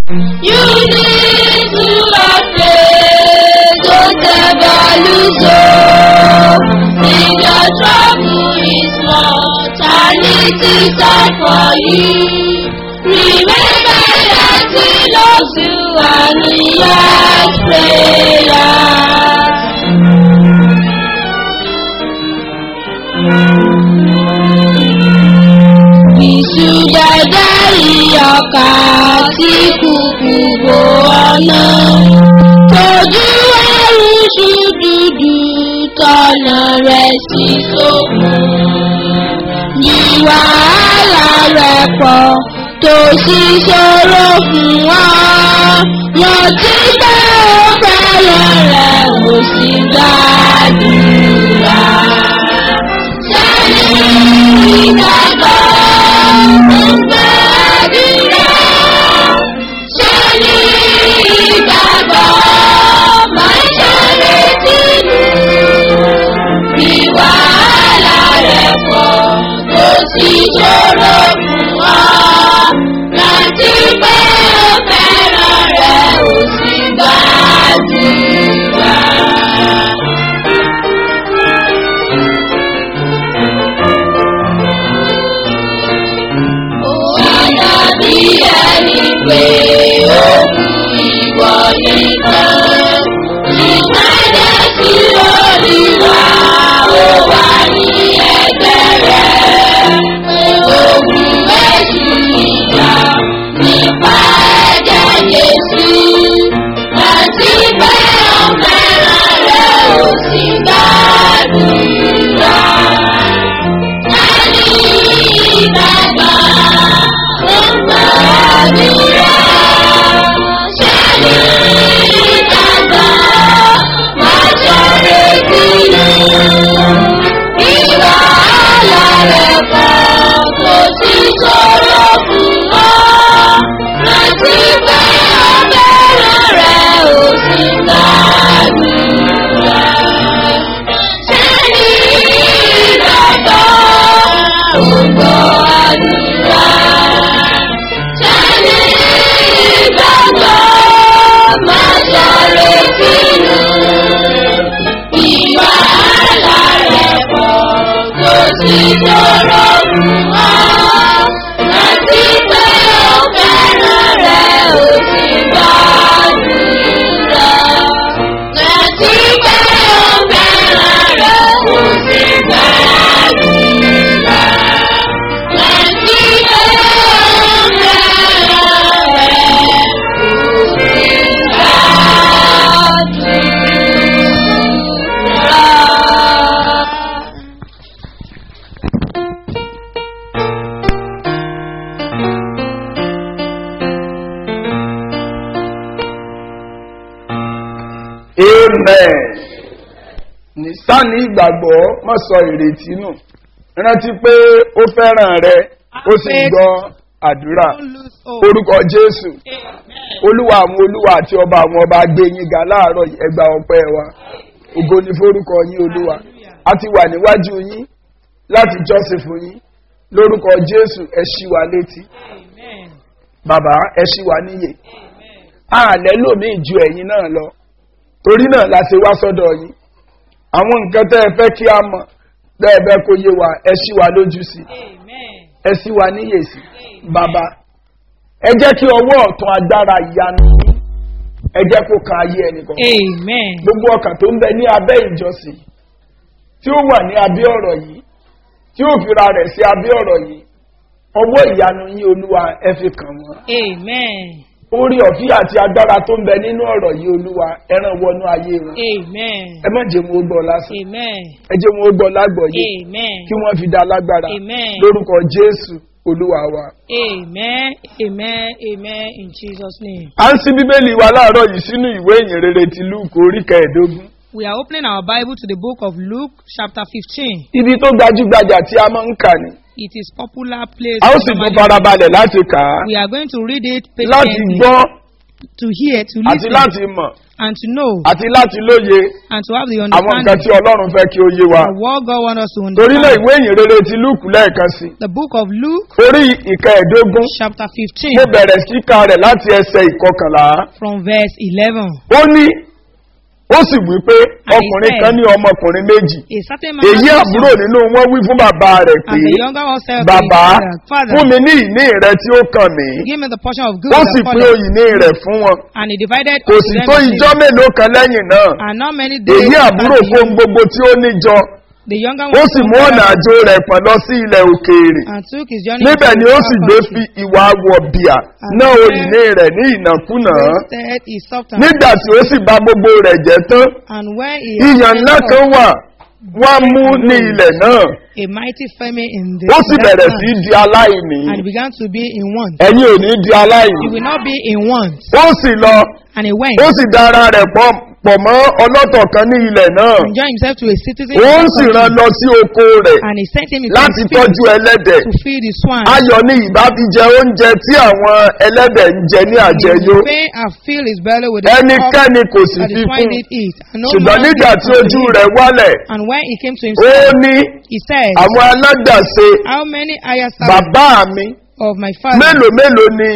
You need to have faith, don't ever lose hope. If your trouble is small, eternity start for you. Remember that He loves you and He has prayers. Ìsúdàdárí ọkà tí kùkù bò ọ̀nà. Tójú ẹrù ṣùdùdù tọ̀nà rẹ̀ sí sókun. Ní wàhálà rẹ̀ pọ̀ tó sì ṣòro fún ọ. Rántí pé ó fẹ́ràn rẹ̀ ó sì gbàdúrà. Sẹ́ni ìgbàgbọ́ ń gbàdúrà. Sẹ́ni ìgbàgbọ́ máa ń ṣàrètí nù. Bí wàhálà rẹ̀ pọ̀ tó sì ṣòro fún ọ. Rántí pé ó fẹ́ràn rẹ̀ ó sì gbàdúrà. Àdàbí ẹni pé ó kú ìwọ nìkan. Ìpàdé sí orí wa, ó wà ní ẹgbẹ́ rẹ̀. Ogun èṣù ìjà nípa ẹ̀jẹ̀ Jésù. Àti pé ó fẹ́ràn rẹ̀ ó sì gbàdúrà. Ẹni ìgbàgbọ́ ó gbàdúrà. Ṣẹ́ni ìgbàgbọ́ máa ṣọ̀rẹ́ sínú. Ìwà àlà rẹ̀ kan kò sí ṣòro fún ọ. Rántí pé ọ̀bẹ̀rẹ̀ rẹ̀ ò sí gbàdúrà. Ṣẹ́ni ìgbàgbọ́ ó gbàdúrà. Ṣẹ́ni ìgbàgbọ́ máa ṣọ̀rẹ́ sínú. Ìwà àlà rẹ̀ pọ̀ kò sí ṣòro fún ọ. Rántí pé ó fẹ́ràn rẹ̀ ó sì gbàdúrà. Rántí pé ó fẹ́ràn rẹ̀ ó sì gbàdúrà. Rántí pé ó fẹ́ràn rẹ̀ ó sì gbàdúrà. amen nìsáni ìgbàgbọ́ má sọ ìrètí nù rántí pé ó fẹ́ràn rẹ ó sì gbọ́ àdúrà Don't lose hope. orúkọ jésù Amen. olúwa àwọn olúwa àti ọba àwọn ọba gbé yín ga láàárọ̀ yìí, ẹ gba ọpẹ́ wa ògo ni forúkọ yín olúwa a ti wà níwájú yín láti jọ́sìn fún yín lórúkọ jésù ẹ ṣí wa létí Amen. bàbá ẹ ṣí wa níyè Amen. àlẹ́ lòmíì ju ẹ̀yin náà lọ torí náà la ṣe wá sọ́dọ̀ yín àwọn nǹkan tẹ́ ẹ fẹ́ kí a mọ̀ tẹ́ ẹ fẹ́ kó yé wa ẹ ṣí wa lójú sí Amen. ẹ ṣí wa níyè sí bàbá ẹ jẹ́ kí ọwọ́ ọ̀tún agbára ìyanu yín ẹ jẹ́ kó kan ayé ẹnìkan Amen. gbogbo ọkàn tó ń bẹ ní abẹ́ ìjọsìn tí ó wà ní abẹ́ ọ̀rọ̀ yìí tí ó fira rẹ̀ sí abẹ́ ọ̀rọ̀ yìí ọwọ́ ìyanu yín olúwa ẹ fi kàn wọ́n Amen. orí ọ̀fí àti agbára tó ń bẹ nínú ọ̀rọ̀ yìí olúwa ẹran wọnú ayé wọn Amen. ẹ má jẹ́ wọn ó gbọ́ lásán Amen. ẹ jẹ́ wọn ó gbọ́ lágbọ̀ọ́yé Amen. kí wọ́n fi dá lágbára Amen. lórúkọ jésù olúwa wa. Amen. Amen. Amen. In Jesus' name. à ń sí bíbélì wa láàárọ̀ yìí sínú ìwé ìyìn rere ti lúùkù orí kẹẹ̀ẹ́dógún We are opening our Bible to the book of Luke, chapter 15. ibi tó gbajúgbajà tí a máa ń kà ní. It is popular place. a ó we sì tún normally- farabalẹ̀ láti kà á We are going to read it láti patiently gbọ́ to hear, to àti listen, láti mọ̀ and to know, àti láti lóye and to have the àwọn nǹkan understanding tí ọlọ́run fẹ́ kí ó yé wa. of what God wants us to torí náà understand. ìwé ìyìn rere ti lúùkù lẹ́ẹ̀kan sí. The book of Luke, orí ìkẹẹ̀ẹ́dógún chapter mo 15, bẹ̀rẹ̀ síka rẹ̀ láti ẹsẹ̀ ìkọkànlá. from verse 11. ó ní ó sì wí pé ọkùnrin kan ní ọmọkùnrin méjì A certain man èyí had a àbúrò son, nínú wọn wí fún bàbá rẹ̀ pé and the younger one said to his bàbá father, Father, fún mi ní ìní rẹ tí ó kàn mí give me the portion of good ó that sì pín follows. òyìn ní rẹ̀ fún wọn And he divided kò unto sì them tó the ijọ́ same. mélòó kan lẹ́yìn náà And not many days èyí after àbúrò the kó young- gbogbo tí ó níjọ the younger ó one sì took mú ọ̀nà the- àjò rẹ̀ pọ̀n lọ sí ilẹ̀ òkèèrè and took his journey níbẹ̀ to ni the ó far sì gbé country. fi ìwà wọ̀bìà náà òyìn ní rẹ̀ ní ìnàkúnà Wasted his substance. nígbà tí ó sì bà gbogbo rẹ̀ jẹ́ tán And when he ìyàn ńlá had kan wà wọ́n mú ní ilẹ̀ náà a mighty famine in the ó sì in that bẹ̀rẹ̀ land, sí di aláìní and he began to be in want. ẹ̀yin ò ní di aláìní He will not be in want. ó sì lọ And he went ó sì dára rẹ̀ pọ̀ pọ̀ mọ́ ọlọ́tọ̀ kan ní ilẹ̀ náà and joined himself to a citizen ó of ń that sì rán country. lọ sí oko rẹ̀ And he sent him into láti his field tọ́jú ẹlẹ́dẹ̀ to feed his swine. ayọ̀ ni ìbá fi jẹ oúnjẹ tí àwọn ẹlẹ́dẹ̀ ń jẹ ní And he àjẹyó would fain and fill his belly with the ẹnikẹ́ni kò sì that fi the fún swine did eat. And no ṣùgbọ́n man nígbà did tí unto ojú him. rẹ̀ wálẹ̀ And when he came to ó himself, ní he said, àwọn aládàsẹ How many higher bàbá mi of my father? mélòó mélòó ni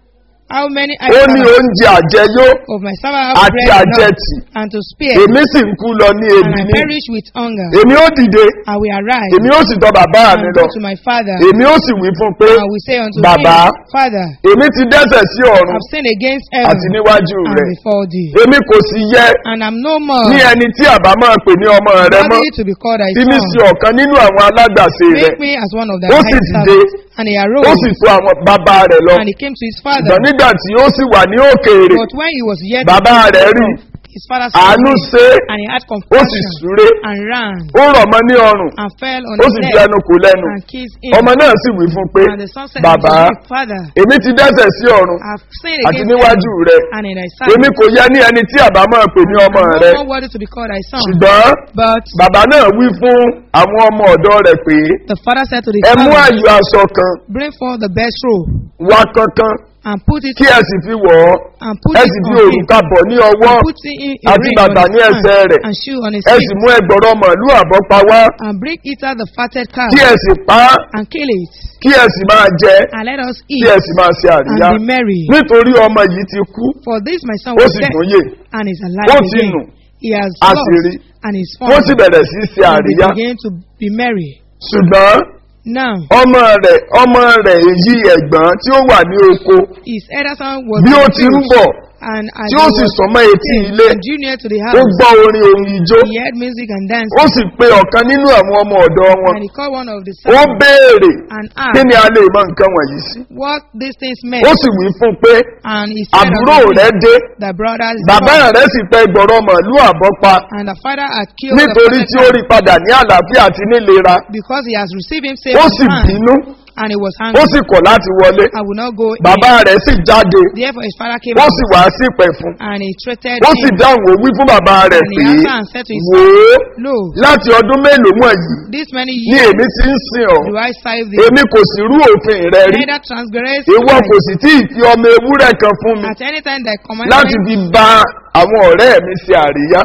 How many ó higher ní oúnjẹ àjẹyó of my father have àti bread enough àjẹtì and to spare? èmi sì ń kú lọ ní And ebi I ní perish with hunger. èmi ó dìde I will arise èmi ó sì tọ bàbá mi and lọ go to my father. èmi ó sì wí fún pé And I will say unto Bàbá, him, Father, èmi ti dẹ́sẹ̀ sí ọ̀run I've sinned against àti heaven níwájú and rẹ̀ before thee. èmi kò sì yẹ And I'm no more ní ẹni tí àbá máa pè ní ọmọ rẹ mọ́ worthy to be called thy tí mi sí son. ọ̀kan nínú àwọn aládàsẹ rẹ̀ Make me as one of thy Ó sì highest dìde. servants. And he ó arose sì tó àwọn bàbá rẹ̀ lọ and he came to his father. ṣùgbọ́n nígbà tí ó sì wà ní òkèèrè But when he was yet bàbá rẹ̀ rí his father saw àánú him ṣe é, and he had ó sì compassion súré and ran ó rọ̀ mọ́ ní ọrùn and fell on ó his sì fi neck ẹnu kò lẹ́nu and kissed him. ọmọ náà sì wí fún pé And the son said bàbá unto him, Father, èmi ti dẹ́sẹ̀ sí ọ̀run I've sinned àti against níwájú heaven rẹ̀ and in thy èmi sight. kò yẹ ní ẹni tí àbá máa pè ní ọmọ I'm rẹ̀ no more worthy to be called thy son. ṣùgbọ́n But bàbá náà wí fún àwọn ọmọ ọ̀dọ́ rẹ̀ pé the father said to the ẹ mú father, àyò aṣọ kan Bring forth the best robe wá kankan and put it kí ẹ sì fi wọ̀ ọ́ and put ẹ it sì fi on him. òrùka bọ̀ ní ọwọ́ And put in a àti ring bàtà on ní his ẹsẹ̀ hand rẹ̀ and shoe on his ẹ feet. sì mú ẹgbọ̀rọ̀ màálù àbọ́pa wá And bring either the fatted calf kí ẹ sì pa á and kill it kí ẹ sì máa jẹ and let us kí eat ẹ sì máa ṣe and àríyá be merry. nítorí ọmọ yìí ti kú For this my son ó was sì dead tún yè and is ó alive ti again. nù He has a lost sì rí and is wọ́n sì found bẹ̀rẹ̀ sí í ṣe and they àríyá begin to be merry. ṣùgbọ́n Now ọmọ rẹ̀ ọmọ rẹ̀ èyí ẹ̀gbọ́n tí ó wà ní oko his elder son was bí ó ti ń confused, bọ̀ and as tí he ó sì was sọmọ etí came ilé and drew near to the ó house, gbọ́ orin ohun ijó he heard music and dancing. ó sì pe ọ̀kan nínú àwọn ọmọ ọ̀dọ́ wọn And he called one of the ó sons béèrè and kí asked ni a lè mọ nǹkan wọ̀nyí sí what these things meant. ó sì wí fún un pé And he said àbúrò unto rẹ̀ him, dé the brothers bàbá rẹ̀ sì pẹ gbọ̀rọ̀ màálù àbọ́pa and the father had killed the nítorí fatted tí ó calf rí padà ní àlàáfíà àti nílera because he has received him safe ó and sì sound, bínú and he was ó angry. sì kọ̀ láti wọlé I will not go bàbá in. rẹ̀ sì jáde Therefore his father came ó out sì wá sí pẹ̀ fún and he treated ó sì him. dáhùn ó wí fún bàbá rẹ̀ And he pé answered and said to his wò ó Lo, láti ọdún mélòó wọ̀nyí this many ni years èmi ti ń sìn ọ́ do I serve thee, èmi kò sì rú òfin rẹ rí neither transgress ìwọ kò right. sì tí ì fi ọmọ ewúrẹ́ kan fún mi at any time thy láti commandment, fi ba àwọn ọ̀rẹ́ mi ṣe àríyá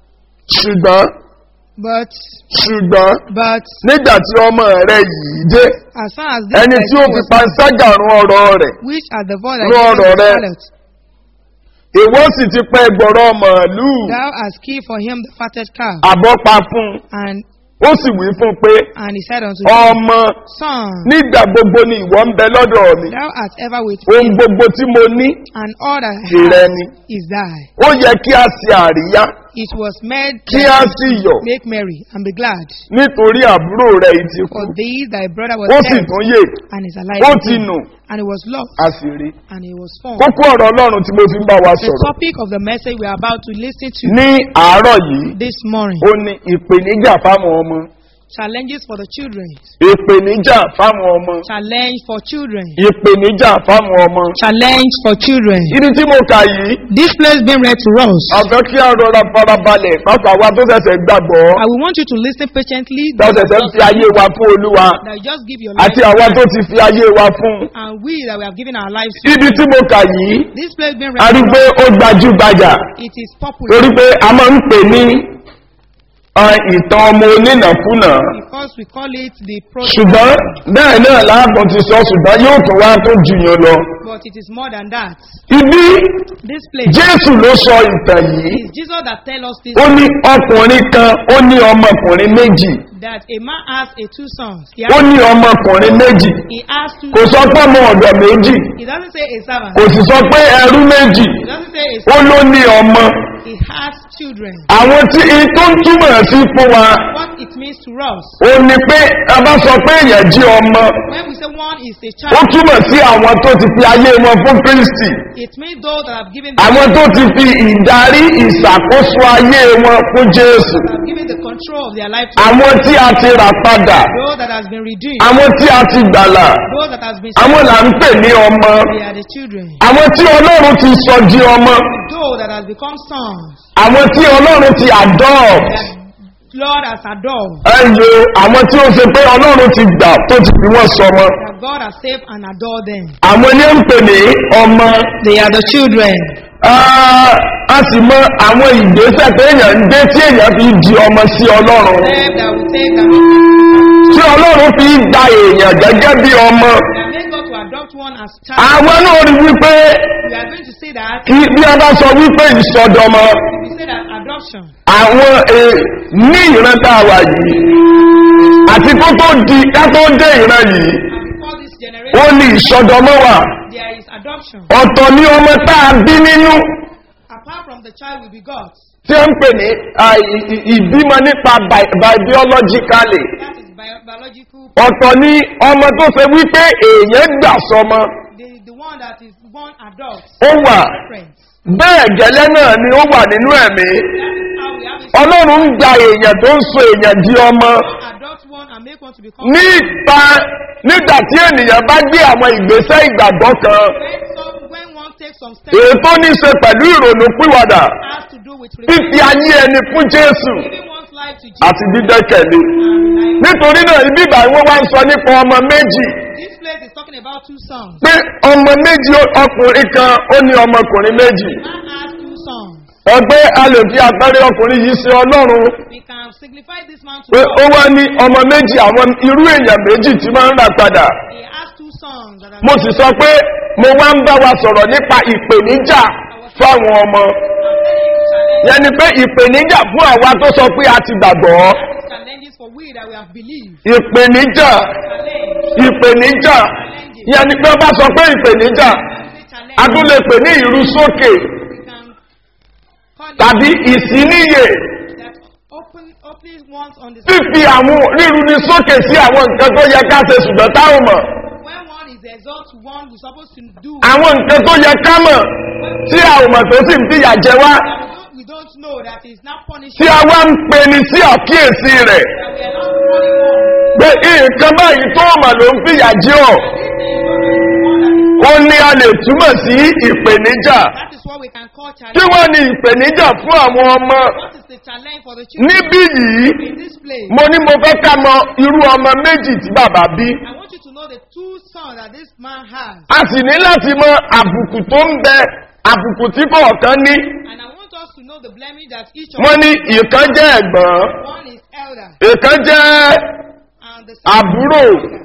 ṣùgbọ́n but ṣùgbọ́n but nígbà tí ọmọ rẹ yìí dé as far as this ẹni thy tí ó son fi was panṣágà run ọ̀rọ̀ rẹ̀ which at the voice Rú thy ọ̀rọ̀ rẹ. harlot, ìwọ sì ti pẹ́ gbọ̀rọ̀ màálù thou hast killed for him the fatted calf, àbọ́pa fún un and ó sì wí fún un pé and he said unto him, ọmọ Son, nígbà gbogbo ni ìwọ ń bẹ lọ́dọ̀ mi thou art ever with ohun me, gbogbo tí mo ní and all that I tìrẹ have ni is thine. ó yẹ kí a ṣe àríyá It was made kí a sì yọ̀ make merry and be glad. nítorí àbúrò rẹ̀ yìí ti kú For thee thy brother was ó sì dead tún yè and is alive ó again. ti nù and he was lost a sì rí. and he was found. kókó ọ̀rọ̀ ọlọ́run tí mo fi ń bá wa The sọ̀rọ̀ topic of the message we are about to listen to ní àárọ̀ yìí this morning ó ní ìpèníjà fáwọn ọmọ Challenges for the children. ìpèníjà fáwọn ọmọ Challenge for children. ìpèníjà fáwọn ọmọ. Challenge for children. ibi tí mo kà yìí This place being read to us. àfẹ́ kí a rọra farabalẹ̀ pápá wa tó ṣẹ̀ṣẹ̀ gbàgbọ́ I will want you to listen patiently. tó ṣẹ̀ṣẹ̀ ń fi ayé wa fún olúwa That you just give your life. àti àwa tó ti fi ayé wa fún. And we that we have given our lives to. ibi tí mo kà yìí This place being a read rí to pé us. ó gbajúgbajà It is popular. torí pé a máa ń pè ní uh, ìtàn ọmọ onínàkúnà Because we call it the ṣùgbọ́n prodigal. bẹ́ẹ̀ náà láàbọ̀ ti sọ ṣùgbọ́n yóò tún wá tó jùyàn lọ. But it is more than that. ibi This place. jésù ló sọ ìtàn yìí It is Jesus that tell us this. ó ní ọkùnrin kan ó ní ọmọkùnrin méjì That a man has a two sons. He ó has, ní ọmọkùnrin méjì he has two. kò sọ pé ọmọ ọ̀dọ̀ méjì He doesn't say a servant. kò sì sọ pé ẹrú méjì He doesn't say a ó servant. ló ní ọmọ He has children. àwọn tí in tó ń túmọ̀ sí fún wa What it means to us. ó ní pé a bá sọ pé èèyàn jí ọmọ When we say one is a ó child, túmọ̀ sí àwọn tó ti fi ayé wọn fún kristi it means those that have given àwọn tó ti fi ìdarí ìṣàkóso ayé wọn fún jésù that have given the control of their life to àwọn tí a ti rà padà those that has been redeemed, àwọn tí a ti gbàlà those that has been àwọn là ń pè ní ọmọ they are the children. àwọn tí ọlọ́run ti sọ di ọmọ Those that has become sons, àwọn tí ọlọ́run ti adopt that Lord has adored, ẹyọ àwọn tí ó ṣe pé ọlọ́run ti gbà tó ti fi wọ́n sọmọ that God has saved and adored them. àwọn ní ń pè ní ọmọ They are the children. Ah, a sì mọ àwọn ìgbésẹ̀ tí èèyàn ń gbé tí èèyàn fi di ọmọ sí ọlọ́run Them that will take and make, tí ọlọ́run fi gba èèyàn gẹ́gẹ́ bí ọmọ that make God to adopt one as child. àwọn náà rí wípé We are going to say that kí bí a bá sọ wípé ìsọdọmọ we say that adoption àwọn eh, ní ìran tá a wà yìí àti kó tó di ká tó dé ìran yìí and before this ó generation ní ìsọdọmọ wà there is adoption. ọ̀tọ̀ ní ọmọ tá a bí nínú Apart from the child we begot, tí ó ń pè ní ah, ì- ì- ìbímọ nípa bi- bi- biologically that is bio- biological. ọ̀tọ̀ ní ọmọ tó ṣe wípé èèyàn gbà sọmọ The, the one that is born adult. ó wà Friends. bẹ́ẹ̀ gẹ́lẹ́ náà ni ó wà nínú ẹ̀mí That is how we have it. ọlọ́run ń gba èèyàn tó ń so èèyàn di ọmọ Adopt one and make one to become. nípa nígbà tí ènìyàn bá gbé àwọn ìgbésẹ̀ ìgbàgbọ́ kan When, some, when one takes some steps, èyí tó ní í ṣe pẹ̀lú ìrònú pìwàdà has to do with fífi ayé ẹni fún jésù giving one's life to Jesus. àti dídẹ́kẹ̀lé and relying- nítorí náà ibi ìgbà wọ́n wá ń sọ nípa ọmọ méjì This place is talking about two sons. pé ọmọ méjì ọkùnrin kan ó ní ọmọkùnrin méjì Man has two sons. ọgbẹ́ a lè fi àpẹẹrẹ ọkùnrin yìí sí ọlọ́run We can signify this man to pé ó God. wá ní ọmọ méjì àwọn irú èèyàn méjì tí máa ń rà padà He has two sons that are mo sì sọ pé mo wá ń bá wa sọ̀rọ̀ nípa ìpèníjà fáwọn ọmọ challenge, yẹn ni pé ìpèníjà fún àwa tó sọ pé a ti gbàgbọ́ challenges for we that we have believed. ìpèníjà Challenge, ìpèníjà yẹn ni pé ó bá sọ pé ìpèníjà say challenge. a tún lè pè ní ìrú sókè We can call it tàbí ìsíníyè that open, opening ones on the fífi àwọn ríru ní sókè sí àwọn nǹkan tó yẹ ká ṣe ṣùgbọ́n táwọn mọ̀ when one is exalt to one we're supposed to do. àwọn nǹkan tó yẹ ká mọ̀ tí àwọn mọ̀ tó sì ń fìyà jẹ wá that we don't, we don't know that is not punishing. tí a wá ń pe ni sí àkíyèsí rẹ̀ that we are not calling one. pé nǹkan báyìí tó mọ̀ ló ń fìyà jẹ ọ́ This is not the one that is ó ní a lè túmọ̀ sí ìpèníjà That is what we can call kí challenge. wọ́n ní ìpèníjà fún àwọn ọmọ What is the challenge for the children níbí yìí in this place? mo ní mo fẹ́ ká mọ irú ọmọ méjì tí bàbá bí I want you to know the two sons that this man has. a sì ní láti mọ àbùkù tó ń bẹ àbùkù tí kọ̀ọ̀kan ní And I want us to know the blemish that each of wọ́n ní ìkan jẹ́ ẹ̀gbọ́n one is elder ìkan jẹ́ and the àbúrò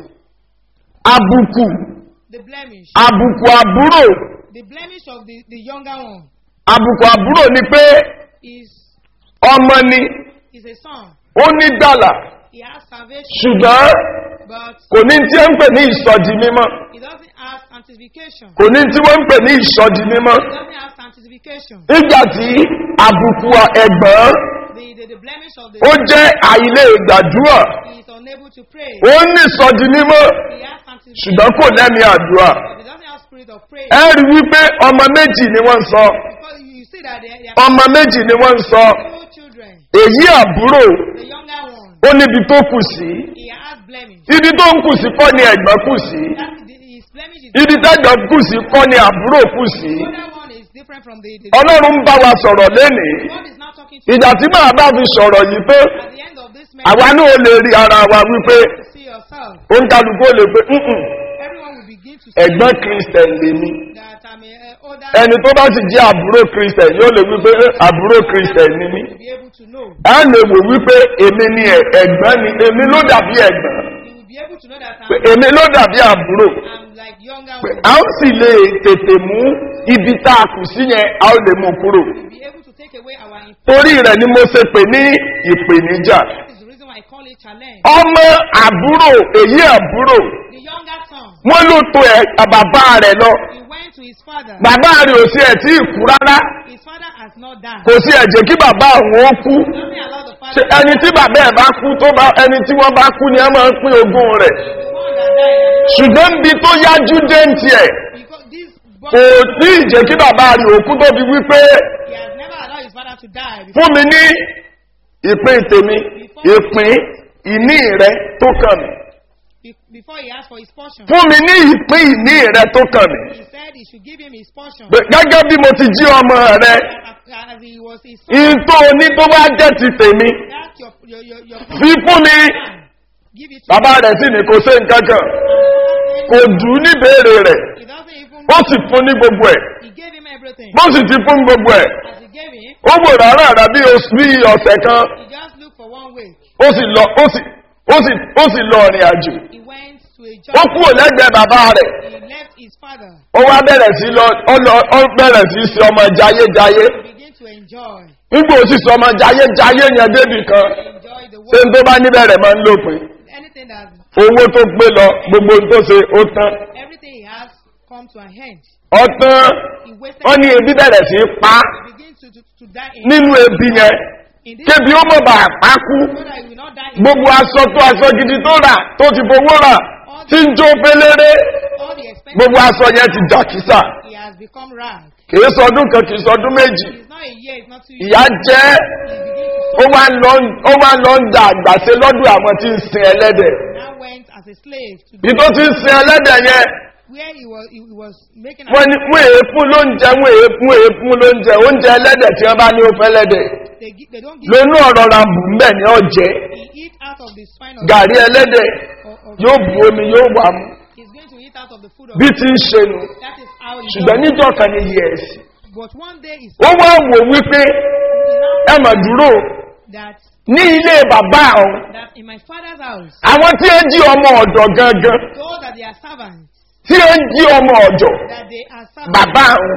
àbùkù the blemish. àbùkù àbúrò The blemish of the, the younger one àbùkù àbúrò ni pé is ọmọ ni is a son. ó ní gbàlà He has salvation, ṣùgbọ́n but kò ní tí ó ń pè ní ìsọdi mímọ́ he doesn't have sanctification. kò ní tí wọ́n ń pè ní ìsọdi mímọ́ He doesn't have sanctification. nígbà tí àbùkù ẹ̀gbọ́n The, the, the blemish of the ó jẹ́ àìlè ìgbàdúrà he is unable to pray. ó ní ìsọdi mímọ́ He has sanctification, ṣùgbọ́n kò lẹ́mí àdúrà but he doesn't have spirit of prayer. ẹ rí wípé ọmọ méjì ni wọ́n ń sọ Because you you see that they, they are ọmọ méjì ni wọ́n ń sọ two children. èyí àbúrò The younger one ó níbi tó kù sí He has blemish. ibi tó ń kù sí kọ́ ni ẹ̀gbọ́n kù sí That's the, his blemish is ibi tẹ́gbọ́n kù sí kọ́ ni àbúrò kù sí the other one is different from the, the ọlọ́run ń bá wa sọ̀rọ̀ lénìí God is now talking to ìjà tí màá bá fi sọ̀rọ̀ yìí pé you at the end of this àwa message. náà lè rí ara wa wípé to see yourself. ó ń kálukú ó lè pé "Mm-mm, Everyone will begin to see ẹ̀gbọ́n kristẹn lèmi that I'm a, a older ẹni tó bá sì jẹ́ àbúrò kristẹn yóò lè wípé "Eh, àbúrò kristẹn ni mí to be able to know. a lè wò wípé èmi ni ẹ̀- ẹ̀gbọ́n ni èmi ló dàbí ẹ̀gbọ́n You will be able to know that pé I'm, èmi ló dàbí àbúrò I'm like younger pé one. a ó sì lè tètè mú ibi tá a kù sí yẹn a ó lè mú kúrò You'll be able to take away our influence. torí rẹ̀ ni mo ṣe pè ní ìpèníjà That is the reason why I call it challenge. ọmọ àbúrò èyí àbúrò The younger son, wọn ló to ẹ bàbá rẹ lọ he went to his father. bàbá rẹ ò sí ẹ tí ì kú rárá His father has not died. kò sí ẹ̀jẹ̀ kí bàbá àwọn ó kú Doesn't allow the Ṣé father. ẹni tí bàbá ẹ̀ bá kú tó bá ẹni tí wọ́n bá kú ni ẹ máa ń pín ogún rẹ̀ The one that died. ṣùgbọ́n níbi tó yájú dé ń tiẹ̀ Because this kò boy, tí ì jẹ́ kí bàbá rẹ̀ òkú tó fi wípé he has never allowed his father to die. Before, fún mi ní ìpín tèmi ìpín ìní rẹ tó kàn mí be- before he asked for his portion, fún mi ní ìpín ìní rẹ tó kàn mí he said he should give him his portion. Pé gẹ́gẹ́ bí mo ti jí ọmọ rẹ As, as he was his son, ìyìn tó o ní tó bá jẹ́ ti tèmi that's your, your, your, your fi fún mi Give it to bàbá rẹ̀ sì ní kò sí nǹkan kan kò dùn ní béèrè rẹ̀ He doesn't even ó sì fún ní gbogbo ẹ̀ He gave him everything. bó sì ti fún gbogbo ẹ̀ As he gave him, ó wò rárá rà bí oṣù bí ọ̀sẹ̀ kan he just looked for one way. ó sì lọ ó sì ó sì ó sì lọ ìrìn àjò He went to a ó job. kúrò lẹ́gbẹ̀ẹ́ bàbá rẹ̀ He left his father. ó wá bẹ̀rẹ̀ sí lọ ó lọ ó bẹ̀rẹ̀ sí sí ọmọ jayéjayé He began to enjoy. nígbà ó sì sọ ọmọ jayéjayé yẹn débì kan Enjoy the ṣé n world. tó bá níbẹ̀rẹ̀ máa ń lópin Anything that owó tó gbé lọ gbogbo ohun tó ṣe ó tán everything he has come to an end. ó tán He wasted. ó ní ebi bẹ̀rẹ̀ sí pa á He begins to, to, to die in, nínú ebi yẹn in this kébi ó mọ̀ bá a kú so that he will not die in gbogbo aṣọ tó aṣọ gidi tó rà tó ti fowó rà tí ń jó féléré all the expenses. gbogbo aṣọ yẹn ti jà kísà He has become rag. kìí sọdún kan kìí sọdún méjì It's not a year, it's not two years. ìyá jẹ́ He begins to ó wá ń lọ ó wá ń lọ ń da àgbàṣe lọ́dún àwọn tí ń sin ẹlẹ́dẹ̀ now went as a slave to bí tó ti ń sin ẹlẹ́dẹ̀ yẹn where he was he, he was making wọ́n ní fún èéfún lóúnjẹ fún èéfún èéfún lóúnjẹ oúnjẹ ẹlẹ́dẹ̀ tí wọ́n bá ní ó fẹ́ lẹ́dẹ̀ they, gi- they don't give lónú ọ̀rọ̀ ra bù ń bẹ̀ ní ọ̀jẹ́ he eat out of the spine of gàrí ẹlẹ́dẹ̀ or, or yóò bu omi yóò wà mú he's going to eat out of the food of bí ti ń ṣe nu that is how he ṣùgbọ́n does. níjọ́ kan ní yẹ̀ẹ̀sì but one day he ó wá wò wípé ẹ mà dúró that ní ilé bàbá ọ̀hún that in my father's house àwọn tí ó jí ọmọ ọ̀dọ̀ gangan those that they are servants tí ó jí ọmọ ọ̀dọ̀ that they are servants bàbá ọ̀hún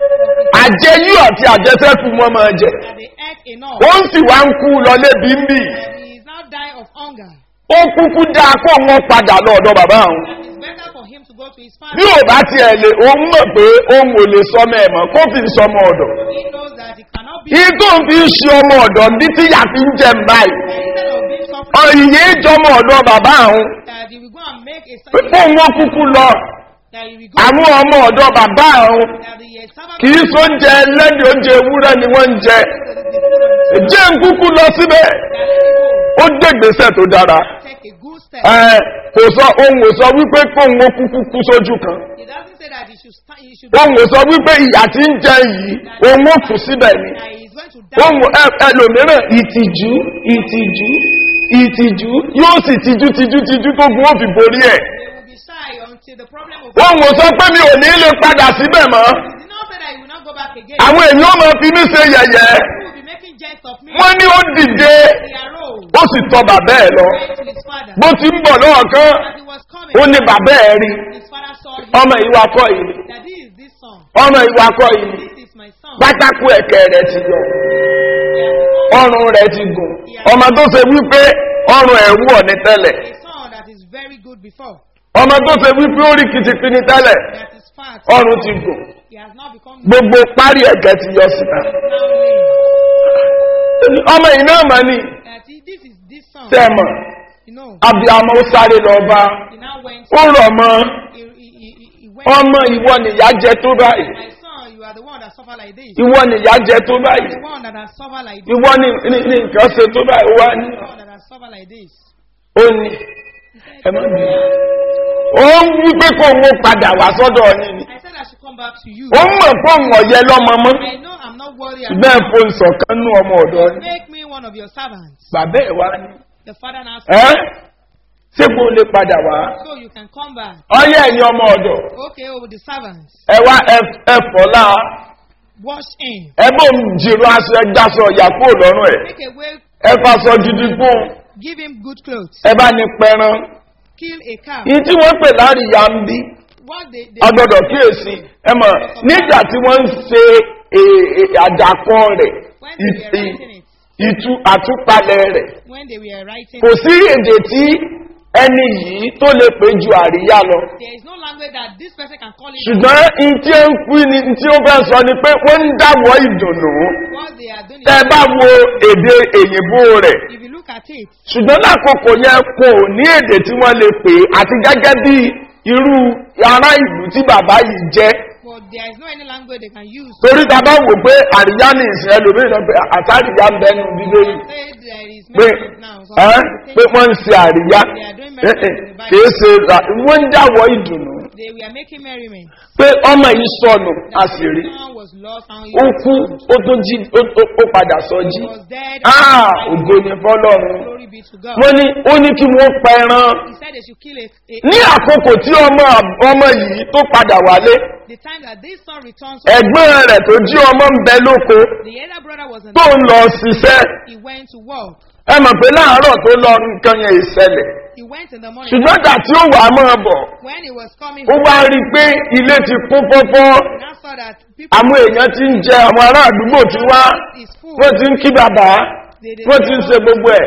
àjẹyú àti àjẹsẹ́kù wọn máa jẹ that they ate enough ó ń sì wá ń kú lọ lébi ń bì and he is now dying of hunger ó kúkú dáa kó wọn padà lọ ọ̀dọ̀ bàbá ọ̀hún and it's better for him to go to his bí father ò bá tiẹ̀ lè òun mọ̀ pé òun ò lè sọmọ ẹ̀ mọ́ kó fi ń sọmọ ọ̀dọ̀ he knows that he cannot be yìí tó ń fi ń ṣe ọmọ ọ̀dọ̀ ní tíyà fi ń jẹ báyìí instead of being suffering ọ̀yìn ìjọmọ ọ̀dọ̀ bàbá ọ̀hún that he will go and make a pé kó wọn kúkú lọ that he will go àwọn ọmọ ọ̀dọ̀ bàbá ọ̀hún that the uh, servant kì í so oúnjẹ ẹlẹ́dẹ̀ oúnjẹ ewúrẹ́ ni wọ́n ń jẹ the, the food of jẹ́ ń kúkú lọ síbẹ̀ that let ó dé gbèsè tó dára him go take a good step ẹ kò sọ ohun ò sọ wípé kóun ó kúkú kú sójú kan he doesn't say that he should stand he should ohun ò sọ wípé ìyà tí ń jẹ yìí òun ó kù síbẹ̀ ni that he is going to die ohun ẹ- ẹlòmíràn ìtìjú ìtìjú ìtìjú yóò sì tijú tijú tijú tó gun ó fi borí ẹ̀ they will be shy until the problem will ohun ò sọ pé mi ò ní lè padà síbẹ̀ mọ́ he did not say that he will not go back again àwọn èèyàn ó máa fi mí ṣe yẹ̀yẹ́ he will be making jest of me wọ́n ní ó dìde he arose ó sì tọ bàbá ẹ̀ lọ went to his father bó ti ń bọ̀ lọ́wọ́ kan as he was coming ó ní bàbá ẹ̀ rí his father saw him ọmọ ìwà kọ́ yìí that this is this son ọmọ ìwà kọ́ yìí this is my son pátákó ẹ̀kẹ́ rẹ̀ ti yọ he has become ọrùn rẹ̀ ti gùn ọmọ tó ṣe wípé ọrùn ẹ̀ wọ̀ ní tẹ́lẹ̀ a son that is very good before ọmọ tó ṣe wípé ó rí kìtìkìtì tẹ́lẹ̀ that is fat ọrùn ti gùn he has now become gbogbo parí ẹ̀kẹ́ ti yọ síta now lame ọmọ yìí náà mà ní that he, this is this son sẹ́mọ̀ you know abiyamọ ó sáré lọ bá he now went ó rọ̀ mọ́ he, he, he, he- he went ọmọ ìwọ nìyá jẹ tó báyìí my son you are the one that suffer like this ìwọ nìyá jẹ tó báyìí the one that has suffered like this ìwọ ní ní- ní nǹkan ṣe tó báyìí ó wá ní the one that has suffer like this. ó ní ẹ má bì í ó ń wí pé kó ń padà wá sọ́dọ̀ yín ni I said I should come back to you. ó mọ̀ pé òun ọ̀yẹ́ lọ́mọ mọ́ I know I'm not worried. ṣùgbọ́n ẹ̀ fo ìṣọ̀kan nú ọmọ ọ̀dọ́ yín Make me one of your servants. bàbá ẹ̀ wá ní The father now ẹ́ said, ṣé kó lè padà wá so you can come back. ọyẹ́ ẹ̀yin ọmọ ọ̀dọ̀ Okay, over the servants. ẹ wá ẹ- ẹ fọ́ láà Wash him. ẹ bó ń jìrò aṣọ ẹ jásọ ọ̀yà kúrò lọ́rùn ẹ̀ Take away, ẹ faṣọ gidi fún un give him good clothes. ẹ bá ní pẹran Kill a cow. yìí tí wọ́n pè láríyá ń bí What they, they agbọ́dọ̀ kíyèsí ẹ mọ̀ nígbà tí wọ́n ń ṣe è- è- àdàkọ rẹ̀ when they were ìtì writing it, ìtú àtúpalẹ̀ rẹ̀ when they were writing kò it, sí èdè tí ẹni yìí tó lè pè ju àríyá lọ there is no language that this person can call it. ṣùgbọ́n n tí ó ń pín ni n tí ó fẹ́ sọ ni pé wọ́n ń dáwọ́ ìdùnnú What they are doing tẹ́ ẹ is, bá wo èdè èyìnbó rẹ̀ if you look at it, ṣùgbọ́n lákòókò yẹn kò ní èdè tí wọ́n lè pè é àti gẹ́gẹ́ bí irú ará ìlú tí bàbá yìí jẹ́ but there is no any language they can use. torí ta bá wò pé àríyá ní ìsìn ẹlòmíràn náà pé àtàríyá ń bẹnu bíbélì Say there is pé message now. So ẹ́ they pé say wọ́n ń ṣe àríyá They are doing Eh, eh, miracles in the Bible. kìí ṣe ra- wọ́n ń dáwọ́ ìdùnnú they were making merriment. pé ọmọ yìí sọnù a That sì rí son was lost and he ó was kú found. ó tún jí ó- ó ó padà sọ jí He was dead. Ah, and ògo ni fọlọ́run Glory be to God. wọ́n ní ó ní kí wọ́n pa ẹran He said they should kill a, a ní àkókò tí ọmọ ọmọ yìí tó padà wálé the time that this son returns. ẹ̀gbọ́n rẹ̀ tó jí ọmọ ń bẹ lóko The elder brother was in tó ń lọ ṣiṣẹ́ He went to work. ẹ mọ̀ pé láàárọ̀ tó lọ nǹkan yẹn ìṣẹ̀lẹ̀ He went in the morning. ṣùgbọ́n ìgbà tí ó wà á máa bọ̀ When he was coming, ó wá rí i pé ilé ti kún fọ́fọ́ he now saw that people àwọn èèyàn ti ń jẹ àwọn ará àdúgbò ti wá is full. wọ́n ti ń kí bàbá They, they, wọ́n ti ń ṣe gbogbo ẹ̀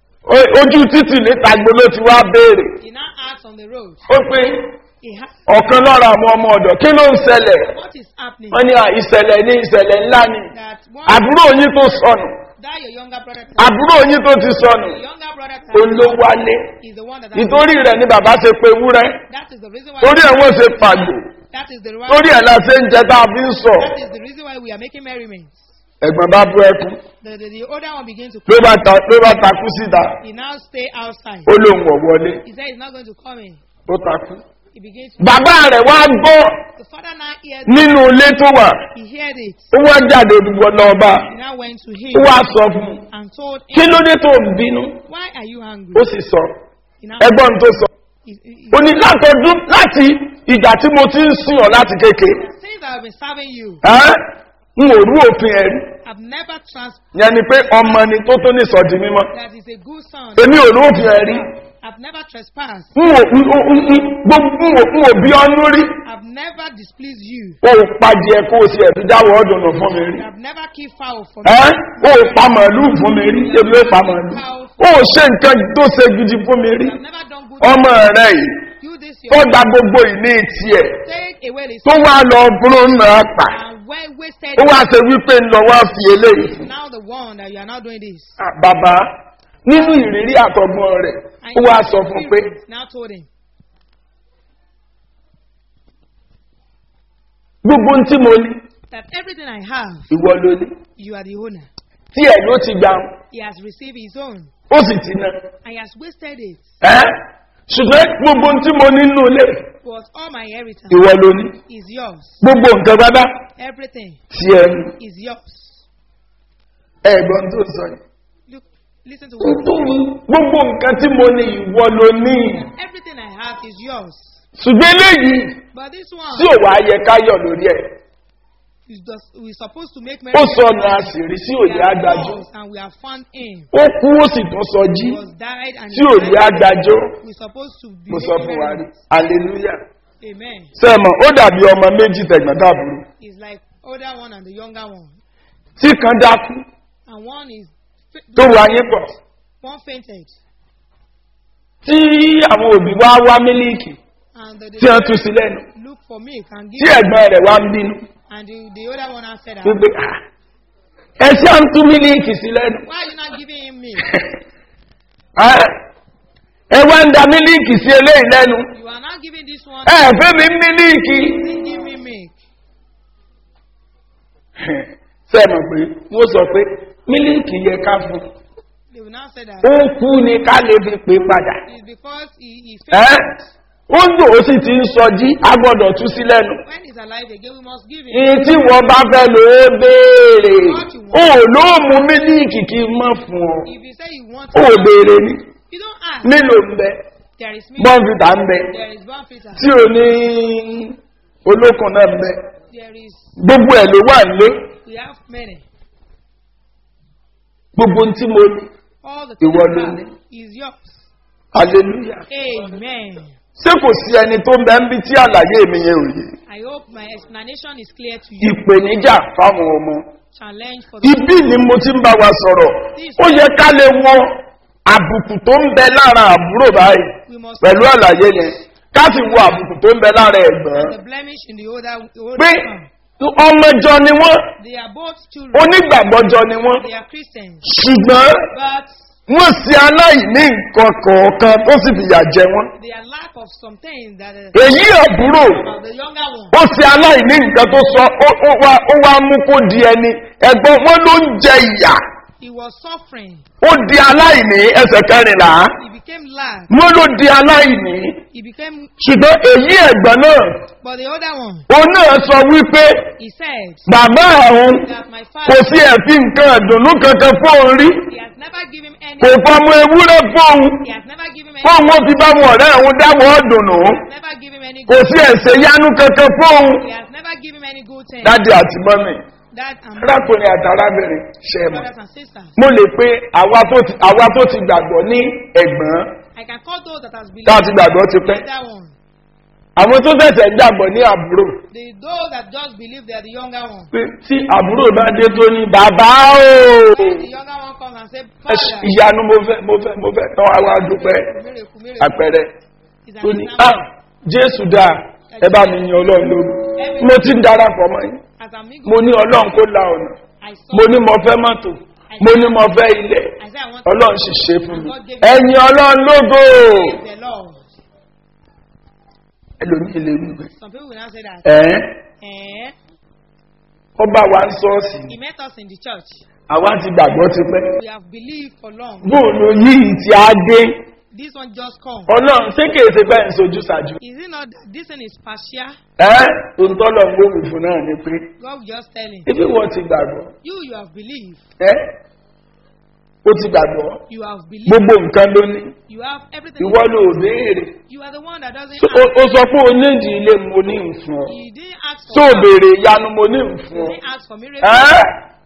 O- ojú títì níta gbolo ti wá béèrè he now asked on the road. ó pé He ha- ọ̀kan lára àwọn ọmọ ọ̀dọ̀ kí ló ń ṣẹlẹ̀ what is happening? wọ́n ní à, ìṣẹ̀lẹ̀ ní ìṣẹ̀lẹ̀ ńlá ni That one àbúrò yín tó sọnù that your younger brother àbúrò yín tó ti sọnù the younger brother olówálé is the one that ìtorí rẹ̀ ni bàbá ṣe pe wúrẹ́ that is the reason why torí ẹ̀ wọ́n ṣe pàgbò that is the reason torí ẹ̀ la ṣe ń jẹ tá a fi ń sọ that is the reason why we are making merriment. ẹ̀gbọ́n bá bú ẹkún The, the, the older one begins to ló cry. bá ta ló bá takú síta He now stay outside. ó lóun wọ̀ wọlé He said he's not going to come in. ó takú. He begins to bàbá rẹ̀ wá gbọ́ the father now heard nínú ilé tó wà he heard it. ó wá jáde gbogbo lọ́ba He now went to him ó wá sọ fún un and told kí him, ló dé tó ń bínú Why are you angry? ó sì sọ He now ẹgbọ́n tó sọ he, he, he, ó ní látọdún láti ìgbà tí mo ti ń sìn ọ́ láti kéke since I've been serving you, ẹ́ n ò rú òfin ẹ̀ rí I've never trans yẹn ni pé ọmọ ni tó tó ní ìsọdí mímọ́ that is a good son. èmi ò rú òfin ẹ̀ rí I've never trespassed. n ò n ò n ò gbogbo n ò n ò bí ọ́nú rí I've never displeased you. o ò pàjẹ́ kó o sì ẹ̀bí dáwọ́ ọdún nù fún mi rí I've never killed fowl for me. ẹ́ o ò pa màálù fún mi rí ebi ó pa màálù o ò ṣe nǹkan tó ṣe gidi fún mi rí I've never done good. ọmọ rẹ yìí You this tó your gba gbogbo ìní tiẹ̀ take away the tó wá lọ búrò náà pa and well wasted. ó wá ṣe wípé ń lọ wá fi eléyìí fún. Now the one that you are now doing this. Ah, bàbá nínú ìrírí àtọgbọ́n rẹ̀ And ó wá your sọ fún un pé spirit now told him, gbogbo ohun tí mo ní that everything I have, ìwọ ló ní you are the owner. tí ẹ̀ ló ti gbà He has received his own ó sì ti ná and he has wasted it. ẹ́ ṣùgbọ́n gbogbo ohun tí mo ní nínú ilé But all my inheritance ìwọ ló ní is yours. gbogbo nǹkan bábá Everything tí ẹ ní is yours. ẹ̀gbọ́n tó sọ yìí Look, listen to Ohun what tó wí, gbogbo nǹkan tí mo ní ìwọ ló ní everything I have is yours. ṣùgbọ́n eléyìí But this tí one ò wá yẹ ká yọ̀ lórí ẹ̀ is just we're supposed to make ó merry. sọnù àṣírí sí We òye are agbájọ́ yours and we have found him. ó kú ó sì tún sọ jí He was died and tí he òye died. agbájọ́ We're supposed to be mo sọ making fún wa rí merry. hallelujah. Amen. sẹ́mọ̀ ó dàbí ọmọ méjì tẹ̀gbọ́ntàbúrú It's like older one and the younger one. tí kan dákú And one is tó wà yín pọ̀ one fainted. tí àwọn òbí wá wá mílíìkì And the, tí wọ́n tú sí lẹ́nu look for milk and tí give ẹ̀gbọ́n rẹ̀ wá ń bínú and the, the older one answered that, wípé "Ah, ẹ ṣe à ń tú mílíìkì sí lẹ́nu Why are you not giving him milk? Ah, ẹ wá ń da mílíìkì sí eléyìí lẹ́nu You are not giving this one ẹ fẹ́ mi mílíìkì Didn't give me milk. sẹ́mọ̀ pé wọ́n sọ pé mílíìkì yẹ ká fún They will now say that ó kú ni ká lè fi pè padà it's because he, he ẹ́ failed. ó ń dò ó sì ti ń sọjí a gbọ́dọ̀ tú sí lẹ́nu When he's alive again, we must give him. ìyí tí wọ́n bá fẹ́ lò ó béèrè ó ló mú mílíìkì kí n mọ̀ fún ọ If you say you want ó to, béèrè ni you don't ask. nílò ń bẹ There is milk. bọ́ǹfìtà ń bẹ There is bonfita. tí ò ní olókun náà ń bẹ There is. gbogbo ẹ̀ ló wà nílé We have many. gbogbo ohun tí mo ní All the Ìwọ things ló you ní. have is yours. hallelujah Amen. ṣé kò sí ẹni tó ń bẹ ń bí tí àlàyé mi yẹn ò yé I hope my explanation is clear to you. ìpèníjà fáwọn ọmọ Challenge for the ibi ni mo ti ń bá wa sọ̀rọ̀ ó yẹ ká lè wọ àbùkù tó ń bẹ lára àbúrò báyìí we must pẹ̀lú àlàyé yẹn ká sì wo àbùkù tó ń bẹ lára ẹ̀gbọ́n the blemish in the older, the older pé son. ọmọjọ ni wọ́n They are both children. onígbàgbọ́jọ ni wọ́n They are Christians. ṣùgbọ́n But wọ́n sí aláìní nǹkan kọ̀ọ̀kan tó sì fìyà jẹ wọ́n they are lack of some things that uh, èyí àbúrò about the younger one. ó sì aláìní nǹkan tó sọ ó ó wá ó wá mú kó di ẹni ẹ̀gbọ́n wọn ló ń jẹ ìyà He was suffering. ó di aláìní ẹsẹ̀ kẹrìnlá He became lack. wọn ló di aláìní He became, ṣùgbọ́n èyí ẹ̀gbọ́n náà but the older one, òun náà sọ wípé he said bàbá òun that my kò father, sí ẹ̀fín nǹkan ìdùnnú kankan fóun rí he has never given him any, kò fọmọ ewúrẹ́ fóun he has never given him fóun any, ó fi bá wọn ọ̀rẹ́ òun dáwọ́ ọ̀dùnnú never given him any kò good, sí ẹ̀sẹ̀ yánú kankan fóun he has never given him any good thing. dájú àti mọ́mì That and arákùnrin àtàrábìnrin ṣe mọ̀ brothers and sisters. mo lè pe àwa tó ti àwa tó ti gbàgbọ́ ní ẹ̀gbọ́n I can call those that has believed tá a ti gbàgbọ́ ti pẹ́ that one. àwọn tó tẹ̀sẹ̀ ń gbàgbọ́ ní àbúrò The those that just believe they are the younger one. pé tí àbúrò bá dé tó ní bàbá o When the younger one comes and say, ẹ ṣe Father, ìyanu mo fẹ́ mo fẹ́ mo fẹ́ tán wá wá dúpẹ́ miracle, miracle, àpẹẹrẹ is tó an ní example. ah jésù dáa ẹ bá mi yan ọlọ́run lóru mo ti ń darapọ̀ mọ́ yín As amigo, mo ní ọlọ́run kó la ọ̀nà I saw, mo ní mo fẹ́ mọ́tò mo ní mo fẹ́ ilẹ̀ I said, I want ọlọ́run sì ṣe fún mi God gave ẹ̀yin ọlọ́run lógo praise the Lord. ẹlòmíì lè rí bẹ́ẹ̀ Some people will now say that, ẹ̀ eh, ó bá wa ń sọ́ọ̀sì he met us in the church. àwa ti gbàgbọ́ ti pẹ́ We have believed for long. bóòlù yìí ti á dé This one just come. ọlọ́run ṣé kìí ṣe bẹ́ẹ̀ ń sojú ṣáájú Is it not that this thing is partial? ẹ́ òǹtọ́lọ̀ ń gbóhùn fún náà ni pé God will just tell him, ibi wọ́n ti gbàgbọ́ you, you have believed. ẹ́ ó ti gbàgbọ́ You have believed. gbogbo nǹkan ló ní You have everything. ìwọ ló béèrè You are the one that doesn't So, ó ask. ó sọ pé onídìí ilé mo ní nfun ọ You didn't ask for tó o help. béèrè ìyanu mo ní You nfun ọ didn't ask for miracle. ẹ́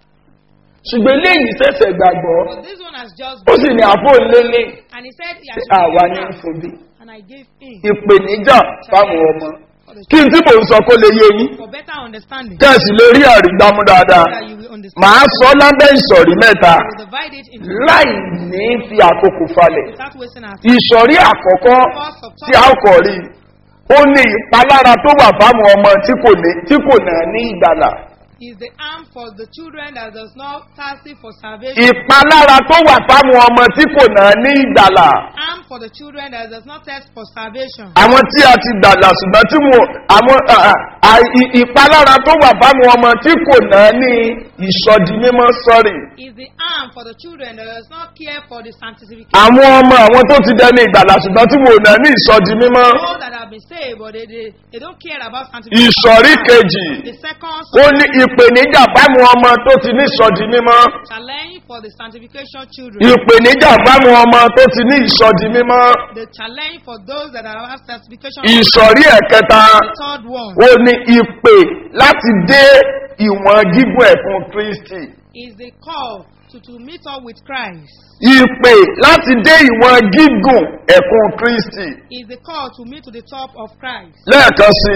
ṣùgbọ́n eléyìí ṣẹ̀ṣẹ̀ gbàgbọ́ But this one has just ó sì ní àfọ̀nlélẹ̀ And he said, he pé has àwa ní believed. nfun bí And I gave him ìpèníjà fáwọn ọmọ for, the, kí n tí mò ń sọ kó lè yé yín for better understanding. kẹ́sì lè rí àrígbámú dáadáa That you will understand. màá sọ lábẹ́ ìsọ̀rí mẹ́ta We will divide it into láì ní fi àkókò falẹ̀ without wasting our time. ìsọ̀rí àkọ́kọ́ First of tí a kọ̀ rí ó ní ìpalára tó wà fáwọn ọmọ tí kò ní tí kò náà ní ìgbàlà is the arm for the children that does not thirsty for salvation. ìpalára tó wà fáwọn ọmọ tí kò náà ní ìgbàlà Arm for the children that does not thirst for salvation. àwọn tí a ti gbàlà ṣùgbọ́n tí mo àwọn à, à, à, ì- ìpalára tó wà fáwọn ọmọ tí kò náà ní ìsọdi mímọ́ sọ́rì Is the arm for the children that does not care for the sanctification. àwọn ọmọ àwọn tó ti dẹni ìgbàlà ṣùgbọ́n tí mo náà ní ìsọdi mímọ́ Those that have been saved, but they, they, they don't care about sanctification. ìsọ̀rí kejì The second ó ní ìpèníjà fáwọn ọmọ tó ti ní ìsọdi mímọ́ challenge for the sanctification children. ìpèníjà fáwọn ọmọ tó ti ní ìsọdi mímọ́ The challenge for those that are have sanctification. ìsọ̀rí ẹ̀kẹta The third one ó ní ìpè láti dé ìwọ̀n gígùn ẹ̀fún kristi is the call to, to meet up with Christ. ìpè láti dé ìwọ̀n gígùn ẹ̀fún kristi Is the call to meet to the top of Christ. lẹ́ẹ̀kan sí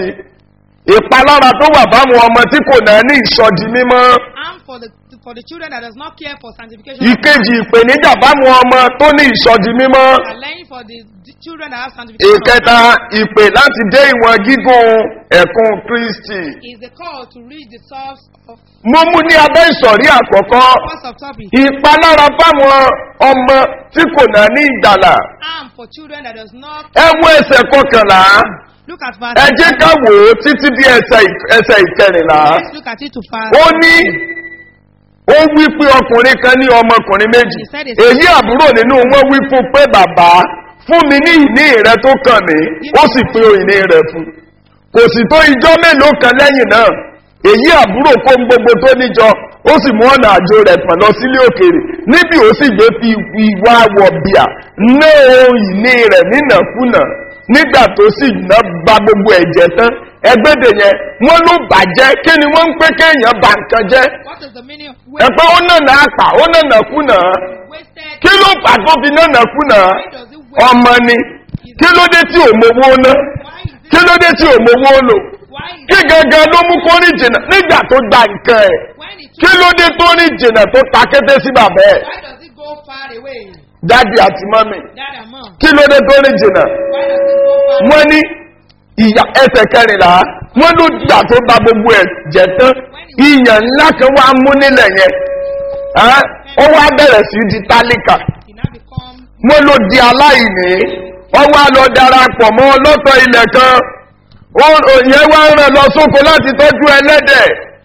i ìpalára tó wà fáwọn ọmọ tí kò náà ní ìsọdi mímọ́ And for the for the children that does not care for sanctification. ìkejì ìpèníjà fáwọn ọmọ tó ní ìsọdi mímọ́ Challenge for the the children that have sanctification. ìkẹta ìpè láti dé ìwọ̀n gígùn ẹ̀kún kristi Is the call to reach the source of mo mú ní abẹ́ ìsọ̀rí àkọ́kọ́ first of topic. ìpalára fáwọn ọmọ tí kò náà ní ìgbàlà Arm for children that does not ẹ wo ẹsẹ̀ kọkànlá look at verse. ẹ jẹ́ ká wò ó títí bí ẹsẹ̀ ìk- ẹsẹ̀ ìkẹrìnlá Let's look at it to fast. ó ní ó wí pé ọkùnrin kan ní ọmọkùnrin méjì He said it's- èyí àbúrò nínú wọn wí fún pé bàbá fún mi ní ìní rẹ tó kàn mí ó sì pé ìní rẹ fún kò sì tó ijọ́ mélòó kan lẹ́yìn náà èyí àbúrò kó ń gbogbo tó níjọ ó sì mú ọ̀nà àjò rẹ̀ pọ̀ lọ sílé òkèèrè níbi ó sì gbé fi ìwà wọ̀bìà ná ohun ìní rẹ̀ nínàkúnà nígbà tó sì ná ba gbogbo ẹ̀jẹ̀ tán ẹgbẹ́dẹ̀ yẹn wọ́n ló bàjẹ́ kí ni wọ́n ń pé kéèyàn bà nǹkan jẹ́ What is the meaning of ẹ̀pẹ́ ó nànà àpà ó nànà kùnà wasted? kí ló fà tó fi nànà kùnà Why does it waste? ọmọ ni kí ló dé tí ò mowó ná Why is it? kí ló dé tí ò mowó lò Why is kí it? gangan ló mú kó ní jìnnà nígbà tó gba nǹkan ẹ̀ When it kí ló dé tó ní jìnnà tó ta kété sí bàbá ẹ̀ Why does it go far away? dáàdi àti mọ́mì That amount. kí ló dé tó ní jìnnà Why does it go far? wọ́n ní ìyá ẹsẹ̀ kẹrìnlá wọ́n ló dà tó gba gbogbo ẹ̀ jẹ́ tán ìyàn ńlá kan wá mú nílẹ̀ yẹn Ẹ́, ó wá bẹ̀rẹ̀ sí di tálíkà It now becomes wọ́n ló di aláìní wọ́n wá lọ darapọ̀ mọ́ ọlọ́tọ̀ ilẹ̀ kan Wọ́n- yẹn wá ń ràn lọ sóko láti tọ́jú ẹlẹ́dẹ̀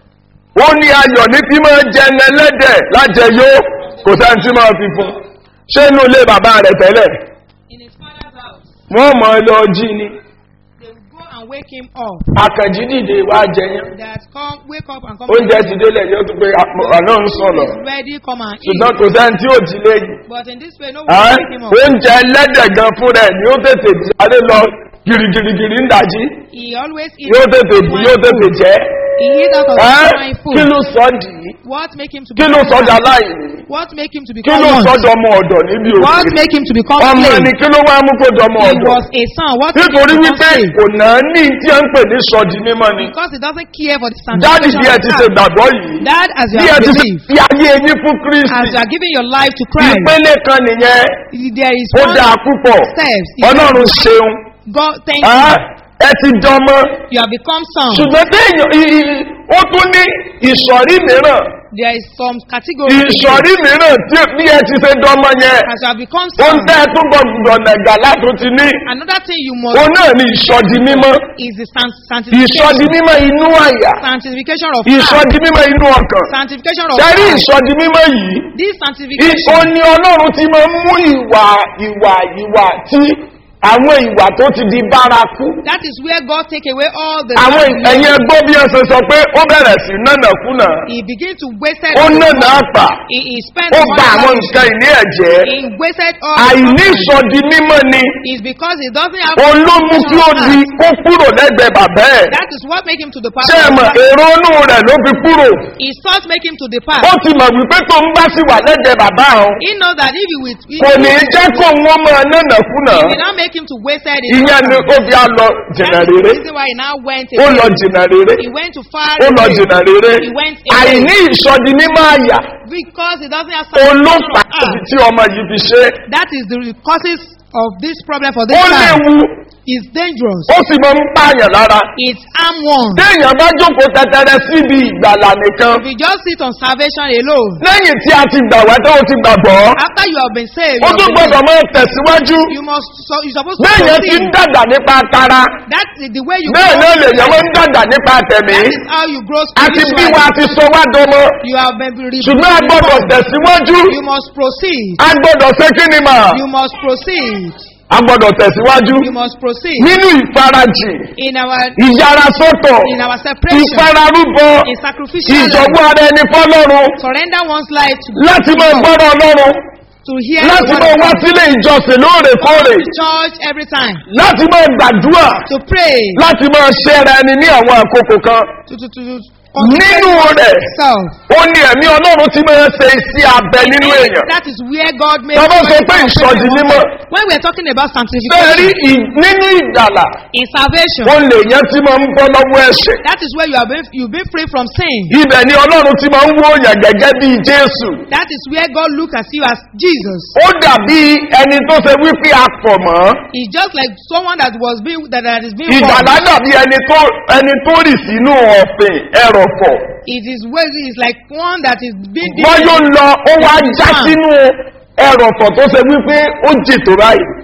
ó ní ayọ̀ ní tí máa jẹun ẹlẹ́dẹ̀ lájẹyó kò sáà tí máa fi fún ṣé inú ilé bàbá rẹ̀ tẹ́lẹ̀ in his father's house. wọ́n mọ̀ ọ́ lọ jí ni They will go and wake him up. àkànjí dìde wá jẹyàn That come, wake up and come. oúnjẹ ti délẹ̀ yóò tún pé àná ń sọ̀rọ̀ Is ready, come and ṣùgbọ́n eat. kò sẹ́ni tí ò jí léyìn But in this way, no one Ẹ́, will wake him up. oúnjẹ ẹlẹ́dẹ̀ gan fún rẹ̀ ni ó tètè jáde lọ girigirigiri ń dàjí He always eats. yóò tètè bù swine yóò tètè food. jẹ́ He eats out of Ẹ́, swine food. kí ló sọ dì í What make him to kí ló become sọ dà one? láìní What make him to kí become ló one? sọ dọmọ ọ̀dọ̀ níbi What òkè make him to become ọmọ slave? ni kí ló wá mú kó dọmọ He ọ̀dọ̀ was a son. What make him nítorí to become wípé slave? kò náà ní tí a ń pè ní sọdí mímọ́ ni Because he doesn't care for the dáàdì sanctification bí ẹ of ti the ṣe heart. gbàgbọ́ yìí That as you bí ẹ have ti ṣe believed, fi ayé yín fún as kristi you are giving your life to Christ, ìpele kan nìyẹn there is ó one dáa púpọ̀ steps. ọlọ́run ṣeun God, thank Ẹ́, you. ẹ ti dọmọ You have become son. ṣùgbọ́n téèyàn i- i- ó tún ní ìsọ̀rí mìíràn There is some category. ìsọ̀rí mìíràn tí bí ẹ ti ṣe dọmọ yẹn As you have become ó ń son. tẹ́ ẹ tún gbọdọ̀ nàgà látò ti ní Another thing you must òun náà ní ìsọ̀dí mímọ́ is the san- ìsọ̀dí sanctification. mímọ́ inú àyà Sanctification of heart. ìsọ̀dí mímọ́ inú ọkàn Sanctification of ṣẹ́rí heart. ìsọ̀dí mímọ́ yìí This I- sanctification ó ní ọlọ́run ti máa ń mú ìwà ìwà ìwà tí àwọn ìwà tó ti di bárakú that is where God take away all the àwọn bad ẹ̀yìn behavior. ẹgbọ́ bí ẹ ṣe sọ pé ó bẹ̀rẹ̀ sí nánàkúnà He begin to waste it. ó nànà àpà He, he spent ó the gba money àwọn lavish. nǹkan ìní ẹ̀jẹ̀ He wasted all the àìní money. ìsọdi mímọ́ ni is because he doesn't have òun ló mú kí ó di kó kúrò lẹ́gbẹ̀ẹ́ bàbá ẹ̀ that is what make him to depart ṣé ẹ mọ̀ èrò inú rẹ̀ ló fi kúrò his thoughts make him to depart ó ti mọ̀ wípé tó ń bá sí wà lẹ́gbẹ̀ẹ́ bàbá òun he know that if he will he, kò ní í jẹ́ kó wọ́n máa nánàkúnà he will not make him to waste it in ìyẹn ni ó fi á lọ jìnnà that is the rere reason why he now went ó away lọ jìnnà rere he went to far ó lọ away jìnnà rere he went away àìní ìsọdi mímọ́ àyà because he doesn't have olófà sanctification of heart. tí ọmọ yìí fi ṣe that is the causes of this problem for this ó time léwu is dangerous ó sì máa ń pààyàn lára it's arm one téèyàn bá jókòó tẹtẹrẹ síbi ìgbàlà nìkan if you just sit on salvation alone lẹ́yìn tí a ti gbà wá tó o ti gbàgbọ́ after you have been saved ó you, tún have gbọ́dọ̀ been, máa tẹ̀síwájú you must so you supposed to béèyàn ti ń proceed dàgbà nípa tara that is the way you bẹ́ẹ̀ náà lè yẹn wọ́n ń dàgbà nípa tẹ̀mí that is how you grow àti bí spiritually wa ti sọ wá dọmọ you have been re- ṣùgbọ́n a gbọ́dọ̀ reformed. tẹ̀síwájú you must proceed a gbọ́dọ̀ ṣe kí ni mà you must proceed a gbọ́dọ̀ tẹ̀síwájú you must proceed nínú ìfarajì in our ìyára sọ́tọ̀ in our separation ìfararúbọ in sacrificial life, ìjọ̀gbọ́ ara ẹni fọ́lọ́run surrender one's life to láti máa gbọ́dọ̀ ọlọ́run to hear láti the máa word wá of God, sílé ìjọsìn lóòrèkóòrè to church every time láti máa gbàdúrà to pray láti máa ṣẹ́ra ẹni ní àwọn àkókò kan to to to nínú rẹ̀ self ó ní ẹ̀mí ọlọ́run tí máa ṣe iṣẹ́ abẹ nínú èèyàn that is where God made tọ́bọ̀ sọ pé ìsọdì mímọ́ when we are talking about bẹ́ẹ̀ rí sanctification ì- nínú ìgbàlà in salvation ó lè yẹn tí máa ń bọ́ lọ́wọ́ ẹ̀ṣẹ̀ that is where you have been you been free from sin ibẹ̀ ni ọlọ́run tí máa ń wó yàn gẹ́gẹ́ bíi jésù that is where God look at you as Jesus ó dàbí ẹni tó ṣe wípé a pọ̀ mọ́ He's just like someone that was being that, that is being ìgbàlá born. dàbí ẹni tó ẹni tó rì sínú ọ̀fìn ẹrọ̀fọ̀ It is where it's like one that is being wọ́n yóò lọ ó wá já sínú ẹrọ̀fọ̀ tó ṣe wípé ó jì tó báyìí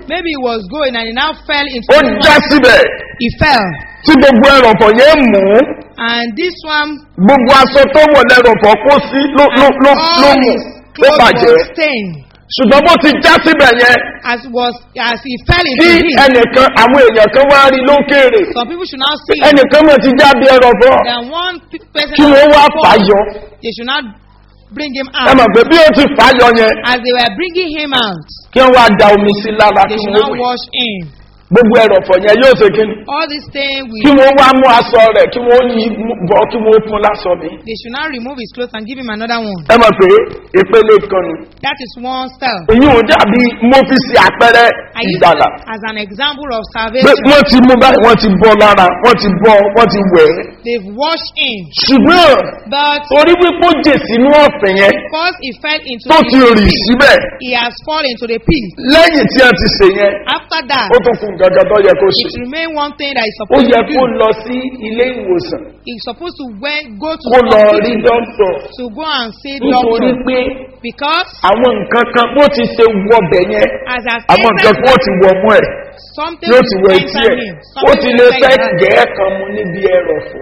Maybe he was going and he now fell into ó the já one. síbẹ̀ He fell. tí gbogbo ẹrọ̀fọ̀ yẹn mú And this one, gbogbo aṣọ tó wọ̀ lẹ́rọ̀fọ̀ kó sí ló ló and ló ló all mú his ló clothes bàjẹ́ were stained. ṣùgbọ́n bó ti já síbẹ̀ yẹn As was as he fell tí into it. ẹnìkan àwọn èèyàn kan wá rí lókèrè Some people should now see ẹnìkan mọ̀ ti já bí ẹrọ̀fọ̀ that one pe- person kí wọ́n wá fall, fàyọ They should not bring him ẹ mọ̀ out. pé bí ó ti fàyọ yẹn As they were bringing him out, kí wọ́n wá da omi sí lára they kí should wọ́n now wẹ̀ wash him. gbogbo ẹrọ̀fọ̀ yẹn yóò ṣe kí ni All this thing kí will wọ́n wá mú aṣọ rẹ̀ kí wọ́n yí bọ́ kí wọ́n fún lásọ mi they should now remove his clothes and give him another one. ẹ mọ̀ pé ìpele kan nù That is one style. èyí ò dàbí mo fi ṣe àpẹẹrẹ I use ìgbàlà it as an example of pé salvation. wọ́n ti mú báyìí wọ́n ti bọ́ lára wọ́n ti bọ́ wọ́n ti wẹ̀ ẹ́ They've washed him. ṣùgbọ́n But torí wípé ó jè sínú ọ̀fìn yẹn because he fell into tó the ti rì pit, síbẹ̀ he has fallen into the pit. lẹ́yìn tí a ti ṣe yẹn After that, ó tún fún gàgà tó yẹ kó ṣe it remains one thing that he's ó supposed yẹ to kó do. lọ sí ilé ìwòsàn He's supposed to wear, go to kó the lọ rí hospital dókítà to go and see nítorí doctor. pé Because àwọn nǹkan kan bó ti ṣe wọbẹ̀ yẹn as has àwọn nǹkan kan ó ti wọ mú ẹ̀ something yóò will ti wọ etí enter ẹ̀ him. ó Something ti will lè enter fẹ́ his hand. gẹ̀ẹ́ kan mu níbi ẹrọ̀fọ̀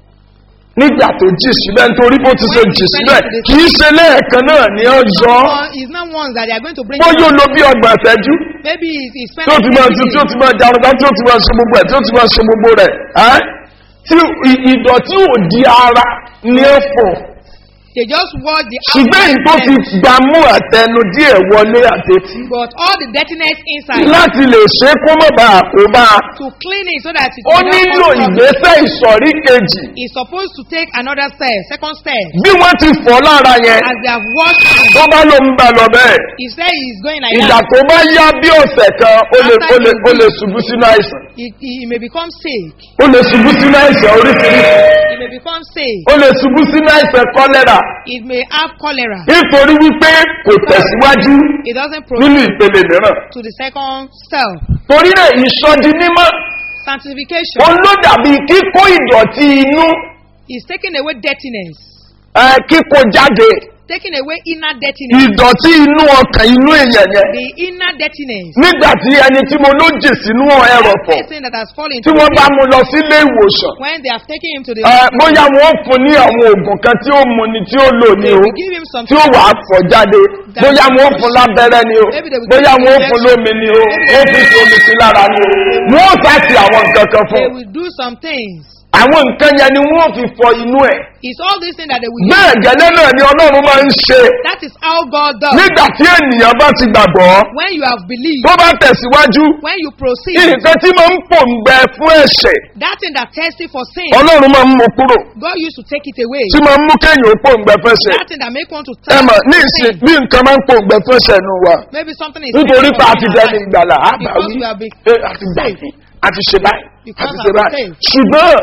nígbà tó jì síbẹ̀ nítorí bó ti ṣe jì síbẹ̀ kì í ṣe lẹ́ẹ̀kan náà ní ọjọ́ One- It's not ones that they are going to bring bó him yóò out. lo bí ọgbà ìṣẹ́jú Maybe he, he spent tí ó ti máa every tu tí ó day. ti máa jarun tán tí ó ti máa ṣe gbogbo ẹ̀ tí ó ti máa ṣe gbogbo rẹ̀ ẹ́ tí ì- ìdọ̀tí ò di ara ní ẹ̀fọ́ They just watch the ṣùgbọ́n èyí tó ti outside gbàmú àtẹnu díẹ̀ wọlé àtẹtí but all the dirtiness inside láti lè ṣe kó mọ̀ bá àkóbá to clean it so that it ó will not nílò cause problem. ìgbésẹ̀ ìsọ̀rí kejì He's supposed to take another step, second step. bí wọ́n ti fọ́ lára yẹn As they have washed him, tó bá ló ń bá lọ bẹ́ẹ̀ he said he's going like ìgbà that. tó bá yá bí ọ̀sẹ̀ kan ó lè ó lè ó lè ṣubú sínú àìsàn He, he may become sick. ó lè ṣubú sínú àìsàn oríṣiríṣi He may become sick. ó lè ṣubú sínú àìsàn kọ́lẹ́rà It may have cholera. nítorí wípé kò tẹ̀síwájú It doesn't nínú proceed ìpele mìíràn to the second step. torí náà ìsọdi mímọ́ Sanctification òun ló dàbí kíkó ìdọ̀tí inú is taking away dirtiness, ẹ, kíkó jáde taking away inner dirtiness, ìdọ̀tí inú ọkàn inú èèyàn yẹn the inner dirtiness. nígbà tí ẹni tí mo ló jì sínú ẹrọ̀fọ̀ Person that has fallen tí into wọ́n the bá pit, mu lọ sílé ìwòsàn when they have taken him to the ẹ, bóyá wọn ó fún ní àwọn oògùn kan tí ó mu ni tí ó lò ní they o will give him some tí ó wà á fọ̀ jáde bóyá wọn ó fún lábẹ́rẹ́ ni o bóyá wọn ó fún lómi ni o ó fi sí omi sí lára ni o wọn ó sáàtì àwọn nǹkan kan fún they un. will do some things. àwọn nǹkan yẹn ni wọn ó fi fọ inú ẹ̀ It's all these things that they will do. bẹ́ẹ̀ gẹ́lẹ́ náà ni ọlọ́run máa ń ṣe That is how God does. nígbà tí ènìyàn bá ti gbàgbọ́ When you have believed, tó bá tẹ̀síwájú when you proceed, nǹkan tí máa ń pòǹgbẹ fún ẹ̀ṣẹ̀ that thing that thirsty for sin, ọlọ́run máa ń mú kúrò God used to take it away. tí máa ń mú kéèyàn ó pòǹgbẹ fẹ́ṣẹ̀ That thing that make one to ẹ thirst mọ̀ ní for ìsìn sin. bí nǹkan máa ń pòǹgbẹ fẹ́ṣẹ̀ nù wa Maybe something is nítorí thirsty pé for a ti sin in dẹni our life. ìgbàlà á bà Because wí we have been pé a ti gbà yín a ti ṣe báyìí a Because ti I'm ṣe báyìí saved. ṣùgbọ́n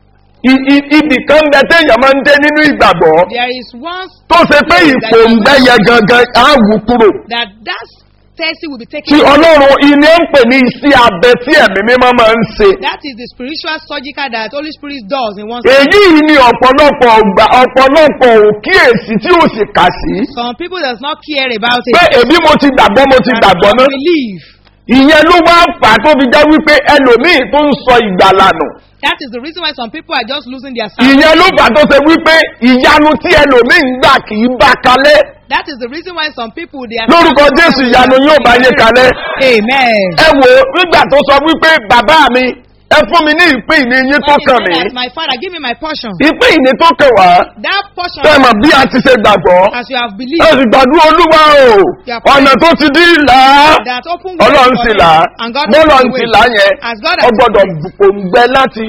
i- i- ibì kan bẹ téèyàn máa ń dé nínú ìgbàgbọ́ There is one tó ṣe pé ìpòǹgbẹ yẹn gangan á wù kúrò that that thirsty will be tí taken away. ọlọ́run ilé ń pè ní iṣẹ́ abẹ tí ẹ̀mí mímọ́ máa ń ṣe. That is the spiritual surgical that Holy Spirit does in one èyí ni ọ̀pọ̀lọpọ̀ ọgbà ọ̀pọ̀lọpọ̀ òkíyèsí tí ó sì kà sí. Some people does not care about pé it. èmi mo ti gbàgbọ́ mo ti Does gbàgbọ́ not náà. believe. ìyẹn ló wá fà á tó fi jẹ́ wípé ẹlòmíì tó ń sọ ìgbàlànà. That is the reason why some people are just losing their salvation. ìyẹn ló fà á tó ṣe wípé ìyanu tí ẹlòmíì ń gbà kì í bá kalẹ̀. That is the reason why some people they are. lórúkọ jésù ìyanu yóò bá yé kalẹ̀. Amen. ẹ wò ó nígbà tó sọ wípé bàbá mi ẹ fún mi ní ìpín ìní yín tó When he kàn said mí. that, my father, give me my portion. ìpín ìní tó kàn wá. That portion, tẹ́ ẹ mọ̀ bí a ti ṣe gbàgbọ́. as you have ẹ believed, sì gbàdúrà olúwa o ọ̀nà tó ti dín là á that open way ọlọ́run for sì me, là á and God bọ́lọ̀ opened ń the ti way. là á yẹn As God ọ has gbọ́dọ̀ opened it, òǹgbẹ láti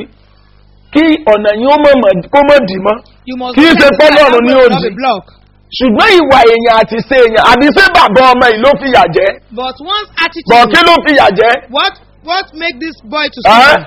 kí ọ̀nà yìí ó mọ̀ mọ̀ kó mọ̀ dì mọ́ you must kì í protect ṣe the fọ́lọ́run side, ní that way will òdì. not be blocked. ṣùgbọ́n ìwà èèyàn àti ṣe èèyàn àbí ṣé bàbá ọmọ yìí ló fìyà jẹ́ But one's bọ̀ attitude, kí ló fìyà jẹ́ what what make this boy to Ẹ́? sin?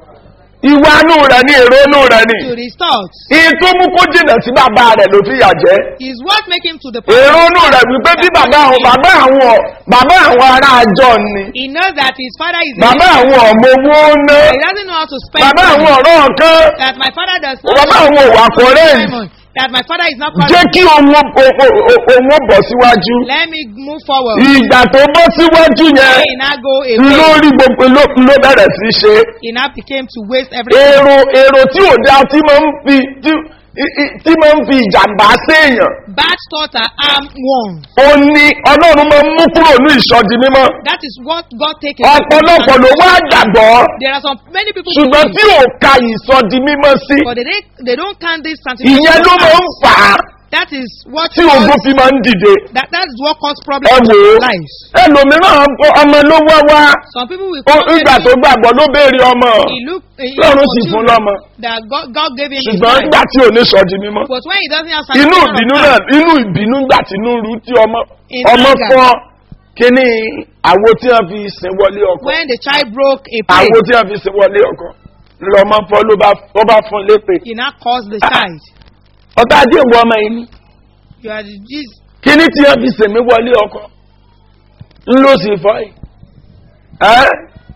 ìwà inú rẹ̀ ní èrò inú rẹ̀ ní To his thoughts ìyí tó mú kó jìnà sí bàbá rẹ̀ ló fìyà jẹ́ is what make him to the èrò inú rẹ̀ wípé bí bàbá àwọn bàbá àwọn bàbá àwọn ará àjọ ni He knows that his father is. bàbá àwọn ọmọ owó ná He doesn't know how to spend bàbá money. àwọn ọ̀rọ̀ kan That my father does not. bàbá àwọn òwà kọ̀rẹ́ Simon, that my father is not jẹ́ calling. kí òun ó- ó- ó- ó- òun ó bọ̀ síwájú Let me move forward. ìgbà tó bọ́ síwájú yẹn He now go away. lórí gbogbo ló ló bẹ̀rẹ̀ sí ṣe He now became to waste everything. èrò èrò tí ò dáa tí máa ń fi tí i- i- tí máa ń fi ìjàmbá séèyàn Bad thoughts are arm one. ó ní ọlọ́run máa ń mú kúrò ní ìsọdi mímọ́ That is what God takes away from ọ̀pọ̀lọpọ̀ ló wá gbàgbọ́ There are some many people who ṣùgbọ́n tí believe, ò ka ìsọdi mímọ́ sí but they, don't- they don't count this ìyẹn ló máa ń fà á That is what tí ogun cause, fi máa ń dìde that, that is what cause ẹ problems wò in ó our lives. ẹlòmíràn ọmọ ló wá wá Some people will ó come ìgbà tó gbàgbọ́ ló béèrè ọmọ he look he lọ́run for sì fún children lọ́mọ that God, God gave him his ṣùgbọ́n life. nígbà tí ò ní sọdi mímọ́ But when he doesn't have inú satisfaction of ìbínú God, náà inú ìbínú gbà tí inú rú tí ọmọ In ọmọ anger. fọ kíní àwo tí wọn fi sin wọlé ọkọ when the child broke a plate, àwo tí wọn fi sin wọlé ọkọ lọmọ fọ ló bá ló bá fún lépè he now caused the Ah. child. ọtá ajé ìwọ ọmọ yìí ni You are the Jesus. kíní tí wọn fi sin mí wọlé ọkọ ńlọ sí fọ yìí ẹ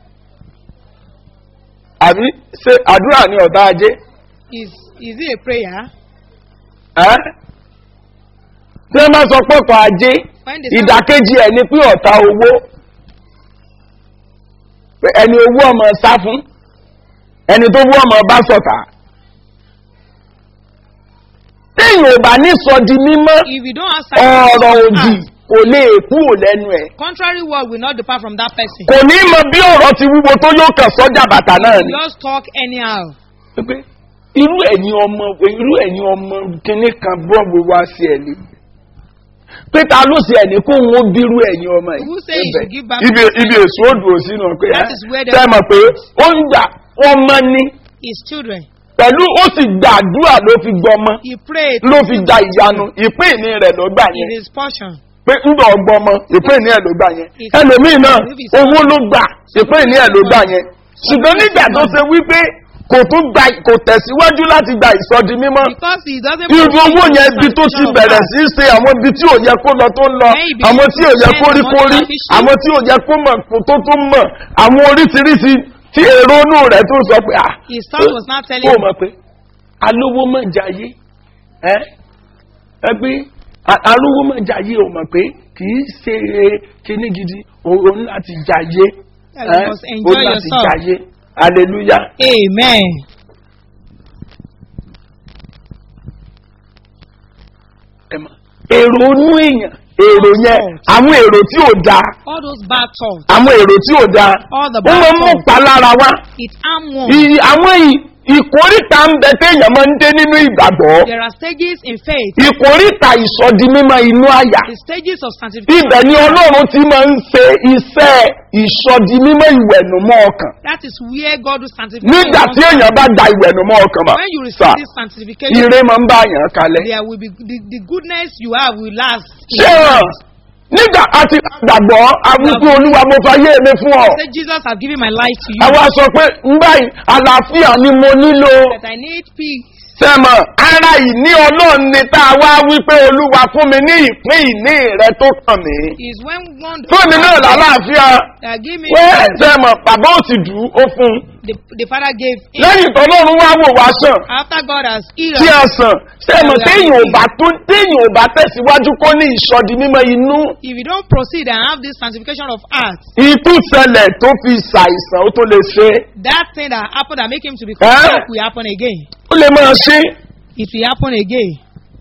àbí ṣe àdúrà ní ọ̀tá ajé Is is it a prayer? ẹ tí wọn bá sọ pé ọkọ ajé When they say, ìdàkejì ẹ̀ ni pé ọ̀tá owó Pé ẹni owó ọmọ sá fún ẹni tó wú ọmọ bá sọ̀tà téèyàn ò bá ní sọ di mímọ́ if you don't have ọ̀rọ̀ satisfaction of òdì heart, kò lè kúrò lẹ́nu ẹ̀ contrary word will not depart from that person. kò ní mọ bí ọ̀rọ̀ ti wúwo tó yóò kàn sọ́jà bàtà náà ni. Just talk anyhow. pé irú ẹ̀yin ọmọ irú ẹ̀yin ọmọ kìnnì kan bọ́ọ̀bù wá sí ẹ̀ ni pé ta ló ṣe ẹ̀ní kó wọn bírú ẹ̀yin ọmọ yìí Who say you should give back ibi to ibi èso odò òsì náà pé That is where the- tẹ́ mọ̀ pé ó ń gbà ọmọ ní His children. pẹ̀lú ó sì gbàdúrà ló fi gbọmọ He prayed ló fi gba ìyanu ìpín ìní rẹ̀ ló gbà in yẹn his portion. pé ńgbà ọgbọmọ ìpín ìní ẹ̀ ló gbà yẹn If- ẹlòmíì náà if it's- owó ló gbà ìpín ìní ẹ̀ ló gbà yẹn ṣùgbọ́n nígbà tó ṣe wípé kò tún gba kò tẹ̀síwájú láti gba ìsọdi mímọ́ Because he doesn't irú proceed owó in yẹn the ibi tó ti sanctification of bẹ̀rẹ̀ heart. sí í ṣe àwọn ibi tí ò yẹ kó lọ tó ń lọ When he begins àwọn tí ò yẹ to kó rí spend kó on rí selfish àwọn tí ò yẹ kó mọ̀ kó tó tó mọ̀ àwọn oríṣiríṣi tí èrò inú rẹ̀ tó sọ pé ah His son was not telling ó him. mọ̀ pé alówó mọ̀ jayé ẹ ẹ pé a- alówó mọ̀ jayé ò mọ̀ pé kì í ṣe kíní gidi òun láti jayé That you ẹ must enjoy òun láti yourself. jayé hallelujah. Amen. ẹ mọ̀. èrò inú èèyàn èrò yẹn àwọn èrò tí ò dáa All those bad thoughts, àwọn èrò tí ò dáa all the ó máa bad ń mú thoughts, palára wá it harm one. Ì- àwọn ì- ìkórìtà ń bẹ téèyàn máa ń dé nínú ìgbàgbọ́ There are stages in faith, ìkórìtà ìsọdi mímọ́ inú àyà the stages of sanctification. ibẹ̀ ni ọlọ́run ti máa ń ṣe iṣẹ́ ìsọdi mímọ́ ìwẹ̀nùmọ́ ọkàn That is where God will sanctify nígbà you. tí èèyàn bá da ìwẹ̀nùmọ́ ọkàn mọ́ When you sà receive this sanctification, ire máa ń bá àyàn kalẹ̀ there will be the, the goodness you have will last. in ṣé your hàn life. nígbà àti gbàgbọ́ awípé olúwa mo fayé mi fún ọ Say, Jesus, I've given my life to you. àwa sọ pé ń báyìí àlàáfíà ni mo nílò That I need peace. sẹ́mọ̀ ara ìní ọlọ́run ni tá a wá wípé olúwa fún mi ní ìpín ìní rẹ tó kàn mí Is when one fún mi náà lálàáfíà that give me wẹ́ sẹ́mọ̀ bàbá ò sì dù ú ó fún un the, the father gave him. lẹ́yìn tọ́lọ́run wá wò wá sàn After God has healed tí a us, sàn sẹ́mọ̀ téèyàn ò bá tó téèyàn ò bá tẹ̀síwájú kó ní ìsọdi mímọ́ inú if you don't proceed and have this sanctification of heart, ikú ṣẹlẹ̀ tó fi ṣàìsàn ó tó lè ṣe é. that thing that happened that make him to be Eh? sick will happen again. ó lè máa ṣe é. It will happen again.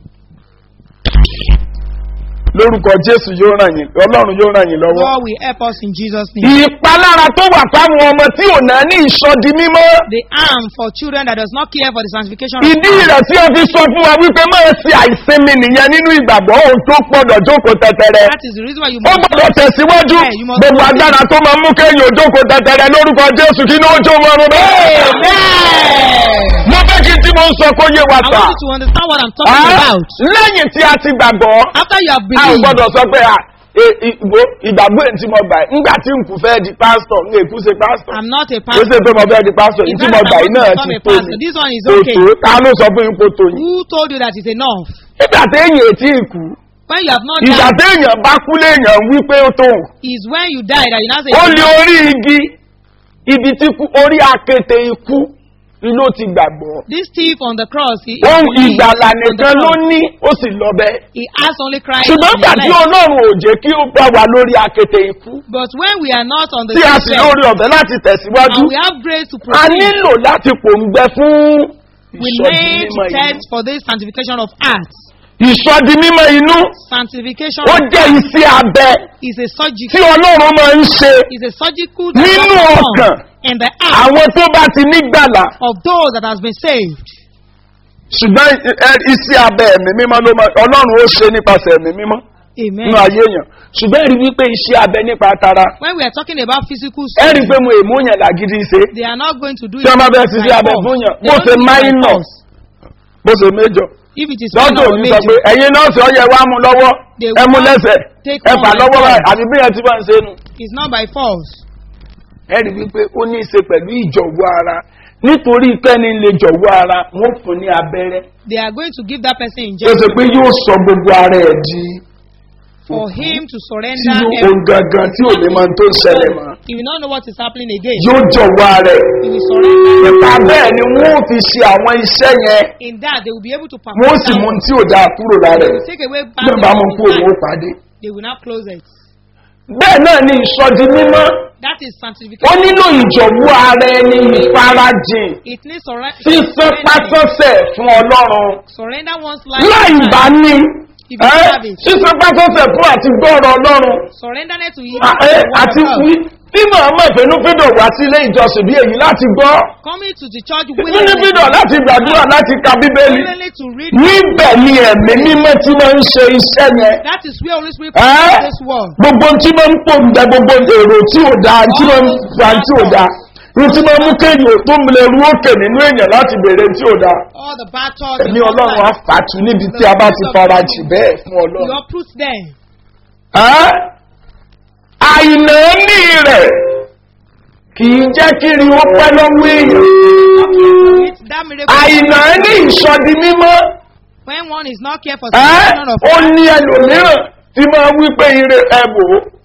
lórúkọ jésù yóò ràn yín ọlọ́run yóò ràn yín lọ́wọ́. God will help us in Jesus' name. ìpalára tó wà fáwọn ọmọ tí ò náà ní ìsọdi mímọ́. The arm for children that does not care for the sanctification of ìdí heart. rẹ̀ tí ó fi sọ fún wa wípé máa ṣe àìsinmi nìyẹn nínú ìgbàgbọ́ òun tó gbọ́dọ̀ jókòó tẹ̀tẹ̀rẹ̀. That is the reason why you ó must gbọ́dọ̀ tẹ̀síwájú Yeah, you must gbogbo proceed. agbára tó máa mú kéèyàn òjókòó tẹ̀tẹ̀rẹ̀ lórúkọ jésù kí ní ó jó wọn rún bẹ́ẹ̀. Amen. mo fẹ́ kí tí mo ń sọ kó yé wa I sà. want you to understand what I'm talking Ah, about. lẹ́yìn tí a ti gbàgbọ́ After you have a ò believed, gbọ́dọ̀ sọ pé à, e- i- ìgbò ìgbàgbọ́ èyí tí mo gbà yìí ńgbà tí n kù fẹ́ di pásítọ̀ ń èkú ṣe pásítọ̀ I'm not a kò pastor. ṣe pé mo fẹ́ di pásítọ̀ èyí It's tí not mo that gbà I yìí want to náà become ti a tó pastor. mi This one is kò okay. tó ta ló sọ fún yín kó tó yín. Who told you that it's enough? nígbà téèyàn ètí ìkú When you have not ìgbà died, téèyàn bá kú léèyàn wí pé ó tó is when you die that you now say, ó it's lé enough. orí igi ibi tí kú orí akéte ikú ló ti gbàgbọ́. This thief on the cross, he, ohun he, ìgbàlà on the nìkan ló cross, ní ó sì lọ bẹ́ẹ̀. he has only Christ. ṣùgbọ́n in gbà his tí life. ọlọ́run ò jẹ́ kí ó bá wa lórí akéte ikú But when we are not on the tí a same sì level, lórí ọ̀fẹ́ láti tẹ̀síwájú and we have grace to a proceed, nílò láti pòǹgbẹ fún we ìsọdi need to mímọ́ test inú. for this sanctification of heart. ìsọdi mímọ́ inú Sanctification ó of jẹ́ iṣẹ́ abẹ is a tí surgical, ọlọ́run máa ń ṣe is a surgical Nínú that God ọkàn. performs in the heart àwọn tó bá ti nígbàlà of those that has been saved. ṣùgbọ́n ẹ- iṣẹ́ abẹ ẹ̀mí mímọ́ ló máa ọlọ́run ó ṣe nípasẹ̀ ẹ̀mí mímọ́ Amen. nínú ayé èèyàn ṣùgbọ́n ẹ̀rí wípé iṣẹ́ abẹ nípa tara When we are talking about physical ẹ̀rí surgery, pé mo èmú yẹn làgídí ṣe they are not going to do tí wọ́n bá it bẹ́ẹ̀ by ṣiṣẹ́ abẹ force. fún yàn They bó don't ṣe do it by máìnà force. bó ṣe méjọ If it is lọ́dọ̀ minor or òní sọ pé major, ẹ̀yin nọ́ọ̀sì ọ̀yẹ̀ wa mú lọ́wọ́ They ẹ mú will lẹ́sẹ̀ take ẹ fà one lọ́wọ́ by báyìí one. àbí bí yẹn ti bá ń ṣe nu. it's not by force. ẹ̀rí wípé ó ní í ṣe pẹ̀lú ìjọ̀wọ́ ara nítorí kẹ́ni lè jọ̀wọ́ ara wọ́n fún ní abẹ́rẹ́ They are going to give that person tó injection ṣe pé yóò sọ gbogbo ara ẹ̀ di for him to tí surrender yóò everything. ohun gangan tí ò ní máa tó ń ṣẹlẹ̀ mọ́ He will not know what is happening again. yóò jọ̀wọ́ ara ẹ̀ He will surrender. nípa bẹ́ẹ̀ ni wọ́n ò fi ṣe àwọn iṣẹ́ yẹn In that, they will be able to perform wọ́n ó sì that mú work. tí ò dáa kúrò lára They ẹ̀ will take away bad bí wọ́n bá mú things kú from òun his ó life. pàdé. They will not close it. bẹ́ẹ̀ náà ni ìsọdi mímọ́ That is ó sanctification. nílò ìjọ̀wọ́ ara ẹni ìfarajìn It needs surre- sísán pátọ́sẹ̀ fún ọlọ́run surrender one's life. láì to bá Christ. ní If you ẹ́, have it. sísán pátọ́sẹ̀ fún àti gbọ́ọ̀rọ̀ ọlọ́run Surrender net to him. à- ẹ́, àti wí bí màmá ìfẹ́núfídọ̀ wá sí ilé ìjọsìn bí èyí láti gbọ́ Coming to the church fínífídọ̀ láti gbàdúrà láti ka bíbélì willingly to read. níbẹ̀ ni ẹ̀mí mímọ́ tí máa ń ṣe iṣẹ́ yẹn That is where Holy Spirit ẹ́, performs this work. gbogbo tí máa ń pò ń bẹ gbogbo èrò tí ò dáa tí máa ń fa tí ò dáa ní tí máa ń mú kéèyàn tó ń lè rú òkè nínú èèyàn láti bèrè tí ò dáa All the bad thoughts. ẹ̀mí in one's ọlọ́run á life. fàtú níbi tí a bá ti fara jì bẹ́ẹ̀ fún You ọlọ́run. uproot them. Ẹ́, àìnáání rẹ̀ kì í jẹ́ kiri ó pẹ́ lọ́wọ́ èèyàn. It's that miracle. àìnáání ìsọdi mímọ́ When one is not careful, ẹ́, sanctification of ó ní ẹlòmíràn tí máa wí pé ire ẹ̀bù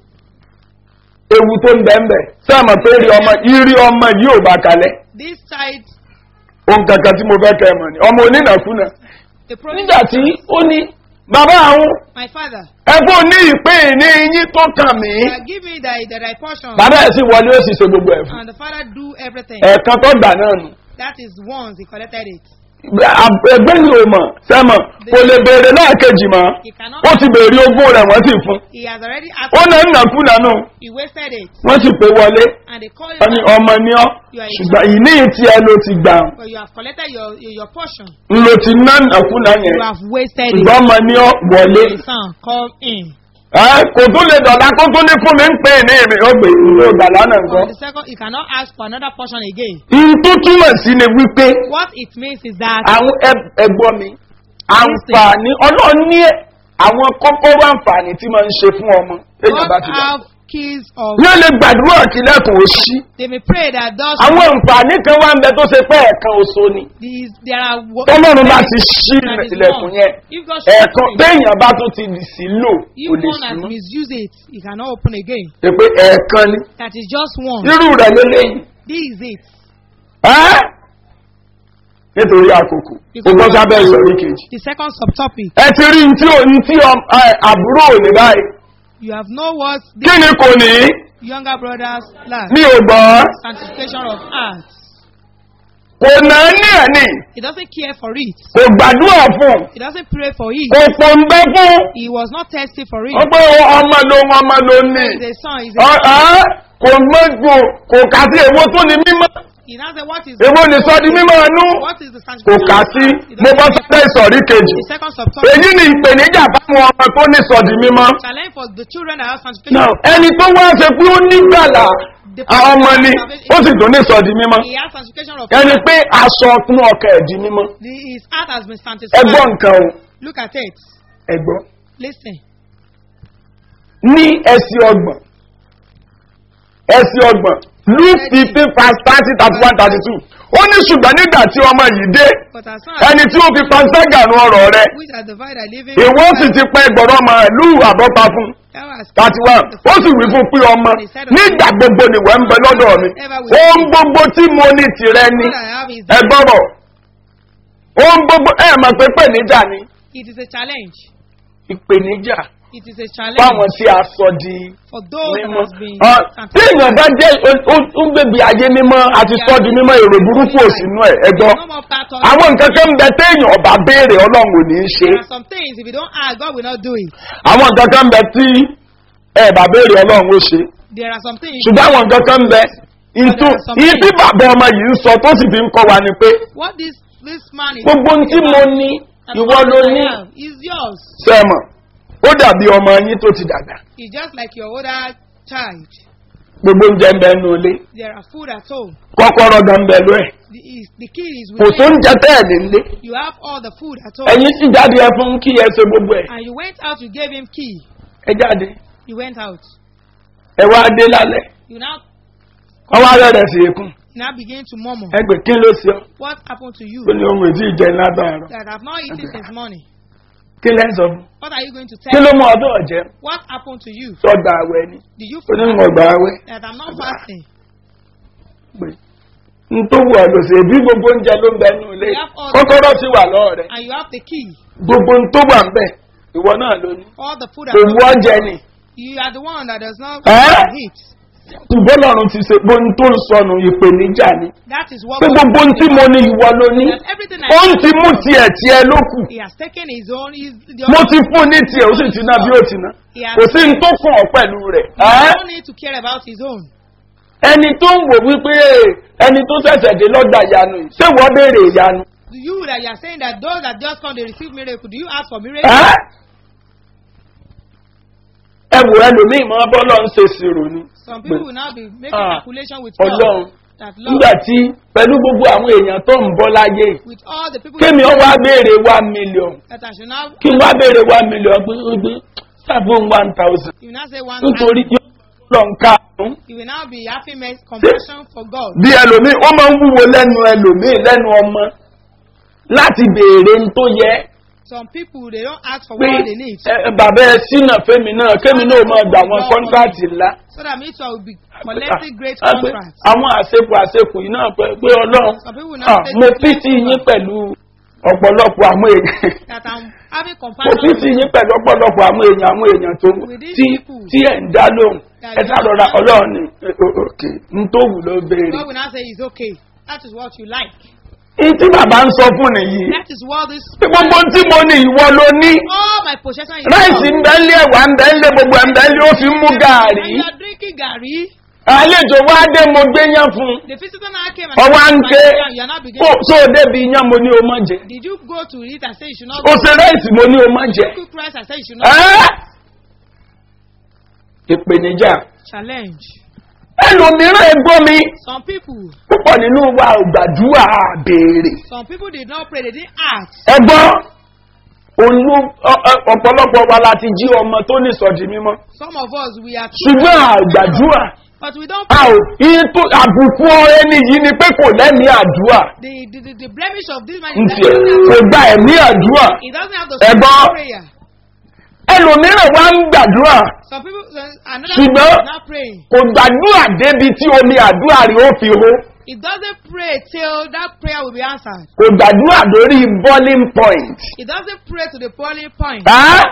ewu tó ń bẹ́ẹ̀ sẹ́mọ̀ pé rí ọmọ ìrí ọmọ yìí ò bá kalẹ̀ this child, ohun kankan tí mo fẹ́ kẹ́ ẹ mọ̀ ni ọmọ onínàkúnà the prodigal nígbà tí ó ní bàbá àwọn my father, ẹgbẹ́ ní ìpín ní yín tó kàn mí uh, give me the, the right portion. bàbá ẹ̀ sì wọlé ó sì ṣe gbogbo ẹ̀ fún And the father do everything. ẹ̀ẹ̀kan tó gbà náà nù That is once he collected it. ẹgbẹ́ yìí ò mọ̀ sẹ́mọ̀ kò lè béèrè lẹ́ẹ̀kejì mọ́ He cannot. ó ti béèrè ogún rẹ̀ wọ́n sì fún He has already ó asked. náà ń nàkúnà nù He wasted it. wọ́n sì pé wọlé And they call wọ́n ní you ọmọ ní ọ́ ṣùgbọ́n ìní tí ẹ ló ti gbà but you have collected your your portion. ń lo ti ná nàkúnà yẹn You have wasted it. ṣùgbọ́n ọmọ ní ọ́ wọlé The son, come in. Ẹ́, kò tún lè dọ̀la kó tún ní fún mi ń pè ní ìrìn ọgbẹ̀ ìlú ìgbàlá náà On nǹkan. the second, you cannot ask for another portion again. n tó túmọ̀ sí ni wípé What it means is that àwọn ẹ- ẹgbọ́n mi àǹfààní ọlọ́run ní àwọn kọ́kọ́rọ́ àǹfààní tí máa ń ṣe fún ọmọ èèyàn bá God ti dà. have keys of. ní ó lè gbàdúrà kí lẹ́kùn ó ṣí. They may pray that those. àwọn àǹfààní kan wá ń bẹ tó ṣe pé ẹ̀ẹ̀kan oṣù ni. These there are. wo- tọ́lọ́run bá ti ṣí that is ilẹ̀kùn one. yẹn If God shows ẹ̀ẹ̀kan you, téèyàn bá tún ti sí lò if kò lè one sí has mọ́. misused it, he cannot open again. ṣe pé ẹ̀ẹ̀kan ni That is just one. irú rẹ̀ lélẹ́yìn. This is it. ẹ́ nítorí àkókò ó gbọ́ sábẹ́ ìsọ̀rí kejì. The second subtopic. ẹ ti rí ntí ò ntí ọ- ẹ, àbúrò ò ní báyìí You have know what the kí ni kò ní younger brothers lack. mi ò gbọ́ Sanctification of heart. kò náà ní ẹ̀ ní He doesn't care for it. kò gbàdúrà fún He doesn't pray for it. kò pòǹbẹ́ fún He was not thirsty for it. ó pé ọmọ ló ń ọmọ ló ní He's a son. He's Ọ- a ẹ́, kò mọ́gbò kò kà sí èwo tó ní mímọ́ He now said, what is èwo ní sọ di mímọ́ ẹnu what is the kò sanctification kà of sí heart? He mo bá doesn't fẹ́ care. ìsọ̀rí kejì The second subtopic. èyí ni ìpèníjà fáwọn ọmọ tó ní sọ di mímọ́ Challenge for the children that have sanctification. Now, ẹni tó wá ṣe pé ó nígbàlà àwọn ọmọ ni ó sì tún ní sọ di mímọ́ He has sanctification of ẹni heart. pé aṣọ ọkùn ọkọ̀ ẹ̀ di mímọ́ The, his heart has been ẹgbọ́n sanctified. nǹkan o Look at it. ẹgbọ́n Listen. ní ẹsẹ̀ ọgbọ̀n ẹsẹ̀ ọgbọ̀n luke fifteen past thirty thirty one thirty two ó ní ṣùgbọ́n nígbà tí ọmọ yìí dé But as soon ẹni tí ó fi panṣágà nu ọ̀rọ̀ rẹ which are divided, living. ìwọ sì ti pẹ́ gbọ̀rọ̀ màálù àbọ́pa fún That was thirty one ó sì wí fún pé ọmọ nígbà gbogbo ni wọ́n ń bẹ lọ́dọ̀ mi ohun gbogbo tí mo ní tìrẹ ni All I have is ẹ gbọ́rọ̀ ohun gbogbo ẹ mọ̀ pé pèníjà ni it is a challenge. ìpèníjà It is a challenge fáwọn tí a sọ di for those that mímọ́ has been Ọ, tí sanctified. èèyàn bá jẹ́ ó- ó- ó ń gbèbí ayé mímọ́ àti sọ́ di mímọ́ èrò burúkú òsínú ẹ̀ ẹ gbọ́ No more part of àwọn nǹkan kan ń bẹ téèyàn ọba béèrè ọlọ́run ò ní í ṣe There are some things if you don't ask, God will not do it. àwọn nǹkan kan ń bẹ tí ẹ bá béèrè ọlọ́run ó ṣe There are some things. ṣùgbọ́n àwọn nǹkan kan ń bẹ ìtú ibi bàbá ọmọ yìí ń sọ tó sì fi ń kọ́ wa ni pé What this this man is gbogbo ohun tí mo ní that ìwọ what ló I ní have is yours. sẹ́mọ̀ ó dàbí ọmọ yín tó ti dàgbà It's just like your older child. gbogbo oúnjẹ ń bẹ nínú ilé There are food at home. kọ́kọ́rọ́ gan ń bẹ ló ẹ̀ The, is, the key is kò with tó ń you. jẹ tẹ́ẹ̀ nílé You have all the food at home. ẹ̀yin sì jáde ẹ fún kí ẹ ṣe gbogbo ẹ̀ And you went out, you gave him key. ẹ jáde You went out. ẹ wá dé lálẹ́ You now wọ́n wá rẹ̀ sí ikùn now begin to murmur. ẹ gbé kí ló ṣe ọ́ What happened to you ó ní ohun èdè ìjẹ látàárọ̀ that have not eaten since morning? kí lẹ́ ń sọ fún What are you going to kí tell ló him? mú ọdún ọ̀jẹ́ What happened to you sọ́gbà àwẹ̀ ni Did you ó ní mọ̀ gbà àwẹ̀ that I'm not fasting? pé n tó wù ọ́ lò sí bí gbogbo oúnjẹ ló ń bẹ nínú ilé kọ́kọ́rọ́ sì wà lọ́wọ́ rẹ̀ And you have the key. gbogbo n tó wà ń bẹ̀ ìwọ náà ló ní All the food kò at wú home. ọ̀jẹ̀ ni You are the one that does not Eh? eat. ṣùgbọ́n lọ́run ti ṣe gbogbo n tó ń sọnù ìpèníjà ni That is what pé God gbogbo n tí mo ní ìwọ ló ní That everything I ó ń have, ti mú tiẹ̀ tiẹ̀ ló kù He has taken his own. He's the mo only- ti fún ní tiẹ̀ ó sì ti ná bí ó ti ná He has kò sí n tó kàn ọ́ pẹ̀lú rẹ̀ He ẹ́ don't need to care about his own. ẹni tó ń wò wípé ẹni tó ṣẹ̀ṣẹ̀ dé lọ́gbà ìyanu yìí ṣé wọ́n béèrè ìyanu Do you that you are saying that those that just come they receive miracle? Do you ask for miracle? ẹ́ ẹ wò ẹlòmíì mọ́ bọ́lọ́ ń ṣe sírò ni Some people will now be making Ah, calculation with ọlọ́run God. That nígbà Lord, tí pẹ̀lú gbogbo àwọn èèyàn tó ń bọ́ láyé yìí, with all the people kémi ọ wá béèrè one million that I should now, kí n wá béèrè one million pé ó gbé seven one thousand you will now say one. nítorí tí lọ ń ká àrùn. You will now be having mercy, compassion for God. bí ẹlòmíì ó máa ń wúwo lẹ́nu ẹlòmíì lẹ́nu ọmọ láti béèrè ń tó yẹ Some people they don't ask for pé what they need, ẹ, bàbá ẹ sínà fẹ́mi náà kémi náà máa gbà wọn kọ́ńtàtì ńlá. so that me too I will be collecting great Ah, pé contracts. àwọn àṣepọ̀ àṣepọ̀ yìí náà pé pé ọlọ́run Some people will ah, now say mo to pítì me yín pẹ̀lú ọ̀pọ̀lọpọ̀ àwọn èèyàn that I'm having mo compassion. pítì with yín pẹ̀lú ọ̀pọ̀lọpọ̀ àwọn èèyàn àwọn èèyàn tó With these tí people. tí ẹ̀ ń dá lóhùn That ẹ you sárọra understand. ọlọ́run ni eh, o- òkè ń tó wù ló béèrè. God will now say it's okay. That is what you like. ní tí bàbá ń sọ fún nìyí That is what this. pé gbogbo tí mo ní ìwọ ló ní All my possession is ráìsì ń yours. bẹ́ ń lé ẹ̀wà ń bẹ́ ń lé gbogbo ẹ̀ ń bẹ́ ń lé ó fi ń mú gàárì And you are drinking gari. àlejò wá dé mo gbé yán fún un The visitor now came and ọwọ́ à ń ké you are not kó beginning. tó o débi yán mo ní o má jẹ Did you go to it and say you should not o ṣe ráìsì mo ní o má jẹ cook rice and say you should not ẹ́ ìpèníjà challenge? ẹlòmíràn ẹgbọ́n mi Some people, púpọ̀ nínú wa ò gbàdúrà béèrè some people did not pray. They didn't ask. ẹgbọ́n olú ọ- ọ- ọ̀pọ̀lọpọ̀ wa láti jí ọmọ tó ní sọ̀dí mímọ́ Some of us we are. ṣùgbọ́n àgbàdúrà But we don't. a ò iye tó àbùkù ẹni yìí ni pé kò lẹ́mìí àdúrà The, the, the, the blemish of this man ń is that tiẹ̀ kò gba ẹ̀mí àdúrà he doesn't have the Ẹ̀gbọ́n. spirit of prayer. ẹlòmíràn wá ń gbàdúrà Some people, uh, another Ṣùgbọ́n- person is not praying. kò gbàdúrà débi tí omi àdúrà rí ó fi hó He doesn't pray till that prayer will be answered. kò gbàdúrà lórí boiling point. He doesn't pray to the boiling point. Á?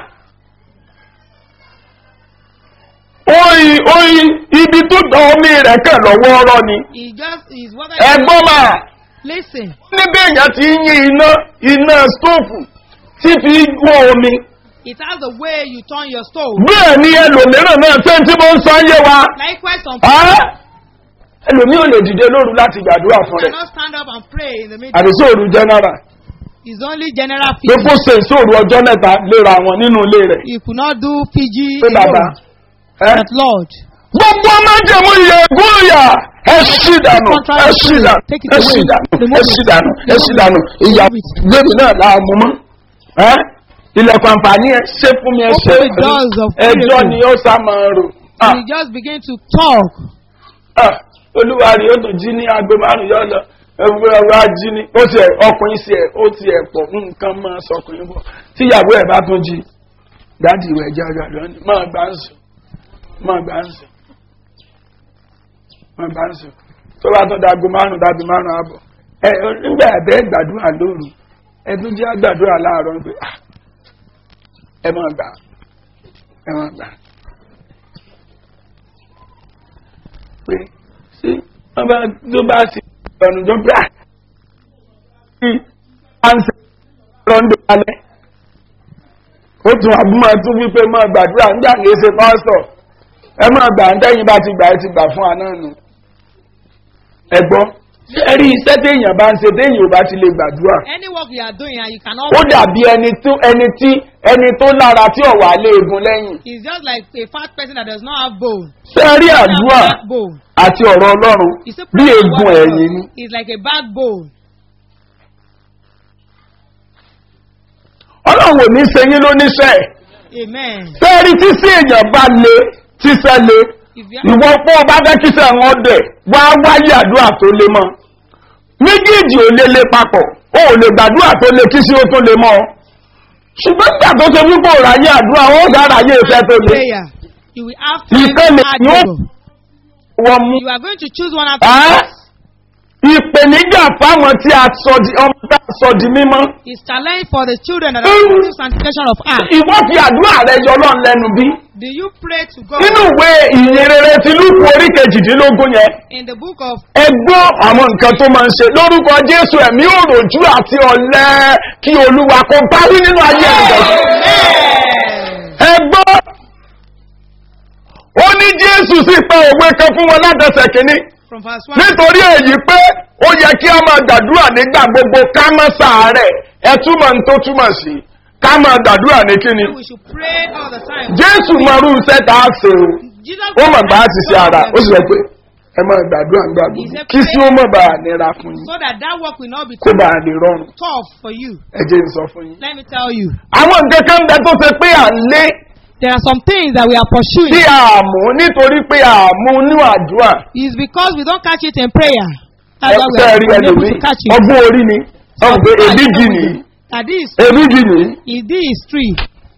oyin oyin ibi tó dán omi rẹ̀ kàn lọ́wọ́ ọ̀rọ̀ ni He just is what I ẹgbọ́n máa listen. níbi èèyàn ti ń yí iná iná stóòfù tí fi wọ́n omi It has the way you turn your stove. bẹ́ẹ̀ ni ẹlòmíràn náà ṣé tí mo ń sọ yé wa Likewise, some Á? people ẹlòmí ò lè dìde lóru láti gbàdúrà fún rẹ̀ cannot stand up and pray in the middle. àbí sóòrù general It's only general pé PG. kó ṣe ìṣòro ọjọ́ mẹ́ta léra wọn nínú ilé rẹ̀ He could not do PG pé bàbá alone. ẹ́ But Lord, gbogbo ọmọdéwò yẹ gúnyà ẹ ṣì dànù ẹ ṣì dànù ẹ ṣì dànù ẹ ṣì dànù ẹ ṣì dànù ìyá gbèmí náà là á mú mọ́ ẹ ilẹ̀kùn àǹfààní ẹ ṣe fún mi ẹ ṣe Open the doors of ẹjọ́ miracle. ni ó sá máa rò Ah, he just began to talk. ah, olúwa rí ó tún jí ní aago márùn yọ lọ ẹgbẹ́ ọ̀rọ̀ ají ní ó ti ẹ̀ ọkùnrin sí ẹ̀ ó ti ẹ̀ pọ̀ nǹkan máa sọkùnrin bọ̀ tíyàwó ẹ̀ bá tún jí dáàdì ìwẹ̀ ẹja gbàdúrà ní máa gbà ń sùn máa gbà ń sùn máa gbà ń sùn tó bá tó dago márùn dábì márùn àbọ̀ ẹ nígbà ẹ̀bẹ̀ gbàdúrà lóru ẹdún jẹ́ gbàdúrà láàárọ̀ pé ah ẹ máa gbà ẹ máa gbà pé sí wọ́n bá tó bá sí ọ̀nà tó bá sí àǹsẹ̀ lọ́ndọ̀ alẹ́ ó tún àbúmọ̀ tún wípé máa gbàdúrà ń jà kìí ṣe pásítọ̀ ẹ máa gbà ń tẹ́yìn bá ti gbà ẹ ti gbà fún àná nù ẹ gbọ́ ẹ rí iṣẹ́ téèyàn bá ń ṣe téèyàn ò bá ti lè gbàdúrà Any work you are doing and you cannot ó pray, dàbí ẹni tó ẹni tí ẹni tó lára tí ọ̀wà léegun lẹ́yìn it's just like a fat person that does not have bone. ṣé ẹ rí Doesn't have àdúrà backbone. àti ọ̀rọ̀ ọlọ́run You see, bí prayer and eegun word of ẹ̀yìn ni God is like a backbone. ọlọ́run ò ní ṣe yín lóníṣẹ́ Amen. ṣé ẹ rí tí sí èèyàn bá le tíṣẹ́ le If you have ìwọ fún ọba fẹ́ kíṣẹ́ wọn dẹ̀ wá wáyé àdúrà tó le mọ́ méjèèjì ò lè le papọ̀ o ò lè gbàdúrà tó le kí sí ó tó le mọ́ ọ ṣùgbọ́n nígbà tó ṣe wípé òráyé àdúrà ó dára yé ìfẹ́ tó le prayer, you will have You time can to make add no- labor. wọ́n mú You are going to choose one after Ah? the ìpèníjà fáwọn tí a sọ di ọmọ tá a sọ di mímọ́ It's challenge for the children that are Mm. in the sanctification of heart. ìwọ fi àdúrà rẹ yọ lọ́n lẹ́nu bí Do you pray to God nínú ìwé ìyìnrere ti lúkù orí kejìdínlógún yẹn in the book of ẹgbọ́ àwọn nǹkan tó máa ń ṣe lórúkọ jésù ẹ̀mí òròjú àti ọ̀lẹ́ kí olúwa kó báwí nínú ayé ẹ̀dọ̀ ẹgbọ́ ó ní jésù sì pa òwe kan fún wọn látẹsẹ̀ kínní from verse 1? nítorí èyí pé ó yẹ kí a máa gbàdúrà nígbà gbogbo ká má sàárẹ̀ ẹ túmọ̀ ní tó túmọ̀ sí ká máa gbàdúrà ní kíni We should pray all the time. jésù mọ̀rú iṣẹ́ tá a ṣe o Jesus ó mọ̀ bá a ti ṣe ara ó sì sọ so pé ẹ máa gbàdúrà nígbà gbogbo kí sí ó mọ̀ bá a nira fún yín that that work will not be kó bá a lè rọrùn tough for you. ẹ jẹ́ n sọ fún yín. Let me tell you. àwọn nǹkan kan bẹ tó ṣe pé à ń lé There are some things that we are pursuing. tí a mú nítorí pé a mú ní àdúrà It's because we don't catch it in prayer. ẹ That's why we fẹ́ are rí unable ẹlòmíì to catch it. ọgbọ́n orí ni ọ̀hún pé èdè jì nìyí That this, èdè jì nìyí is this tree.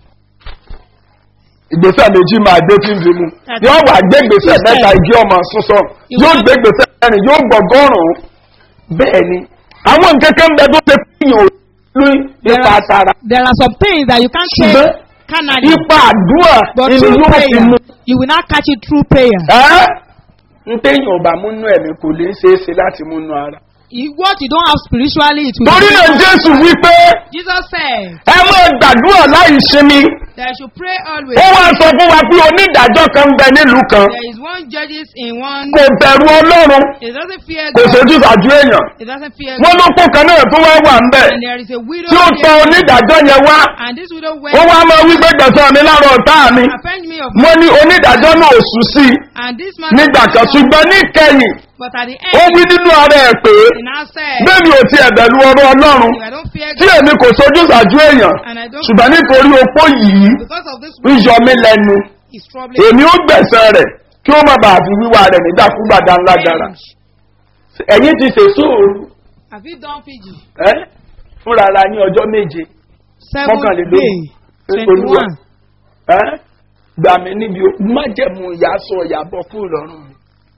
ìgbésẹ̀ méjì máa gbé tí ń fi mu yóò wà gbé gbèsè mẹ́ta igi ọmọ sísọ yóò gbé gbèsè mẹ́rin yóò gbọ̀gọ́rùn-ún bẹ́ẹ̀ ni àwọn nǹkan kan bẹ tó ṣe fihàn òní There nípa are, tara there are some things that you can't ṣùgbọ́n take carnally. ipa àdúrà But ni through yóò fi prayer, mu you will not catch it through prayer. ẹ́ ń téèyàn ọba múnú ẹ̀mí kò lè ṣeé ṣe láti múnú ara. If what you don't have spiritually, it will torí be náà jésù wípé Jesus said ẹ máa gbàdúrà láì sinmi that I should pray always. ó wá sọ fún wa pé onídàájọ́ kan ń bẹ nílùú kan There is one judges in one. kò bẹ̀rù ọlọ́run It doesn't fear kò God. sojú sàjú èèyàn It doesn't fear wọ́n God. ló kó kan náà tó wá wà ń bẹ̀ And there is a widow. tí ó tọ here. onídàájọ́ yẹn wá And this widow ó went wá máa wí pé gbẹ̀sán mi lára ọ̀tá mi avenge me of mo ní onídàájọ́ náà ò sùn sí i and this man nígbà kan ṣùgbọ́n níkẹyìn but at the ó end wí nínú ara ẹ̀ pé he now said bẹ́ẹ̀ni ò ti ẹ̀bẹ̀lú ọ̀rọ̀ ọlọ́run if I don't fear tí God èmi kò sojú sàjú èèyàn and I don't ṣùgbọ́n nítorí opó yìí because of this ń yọ mí lẹ́nu is troubling èmi ó gbẹ̀sán rẹ̀ kí ó má bàa fi wíwá rẹ̀ nígbàkúgbà dáńlá dára ẹ̀yìn ti ṣe sóòrù have you done PG ẹ́ fúnra ara ní ọjọ́ méje seven Mọ́kànlélógún. day twenty Olúwa. one ẹ́ gbà mí níbi o májẹ̀mú ìyá sọ ìyàbọ̀ kúrò lọ́rùn mi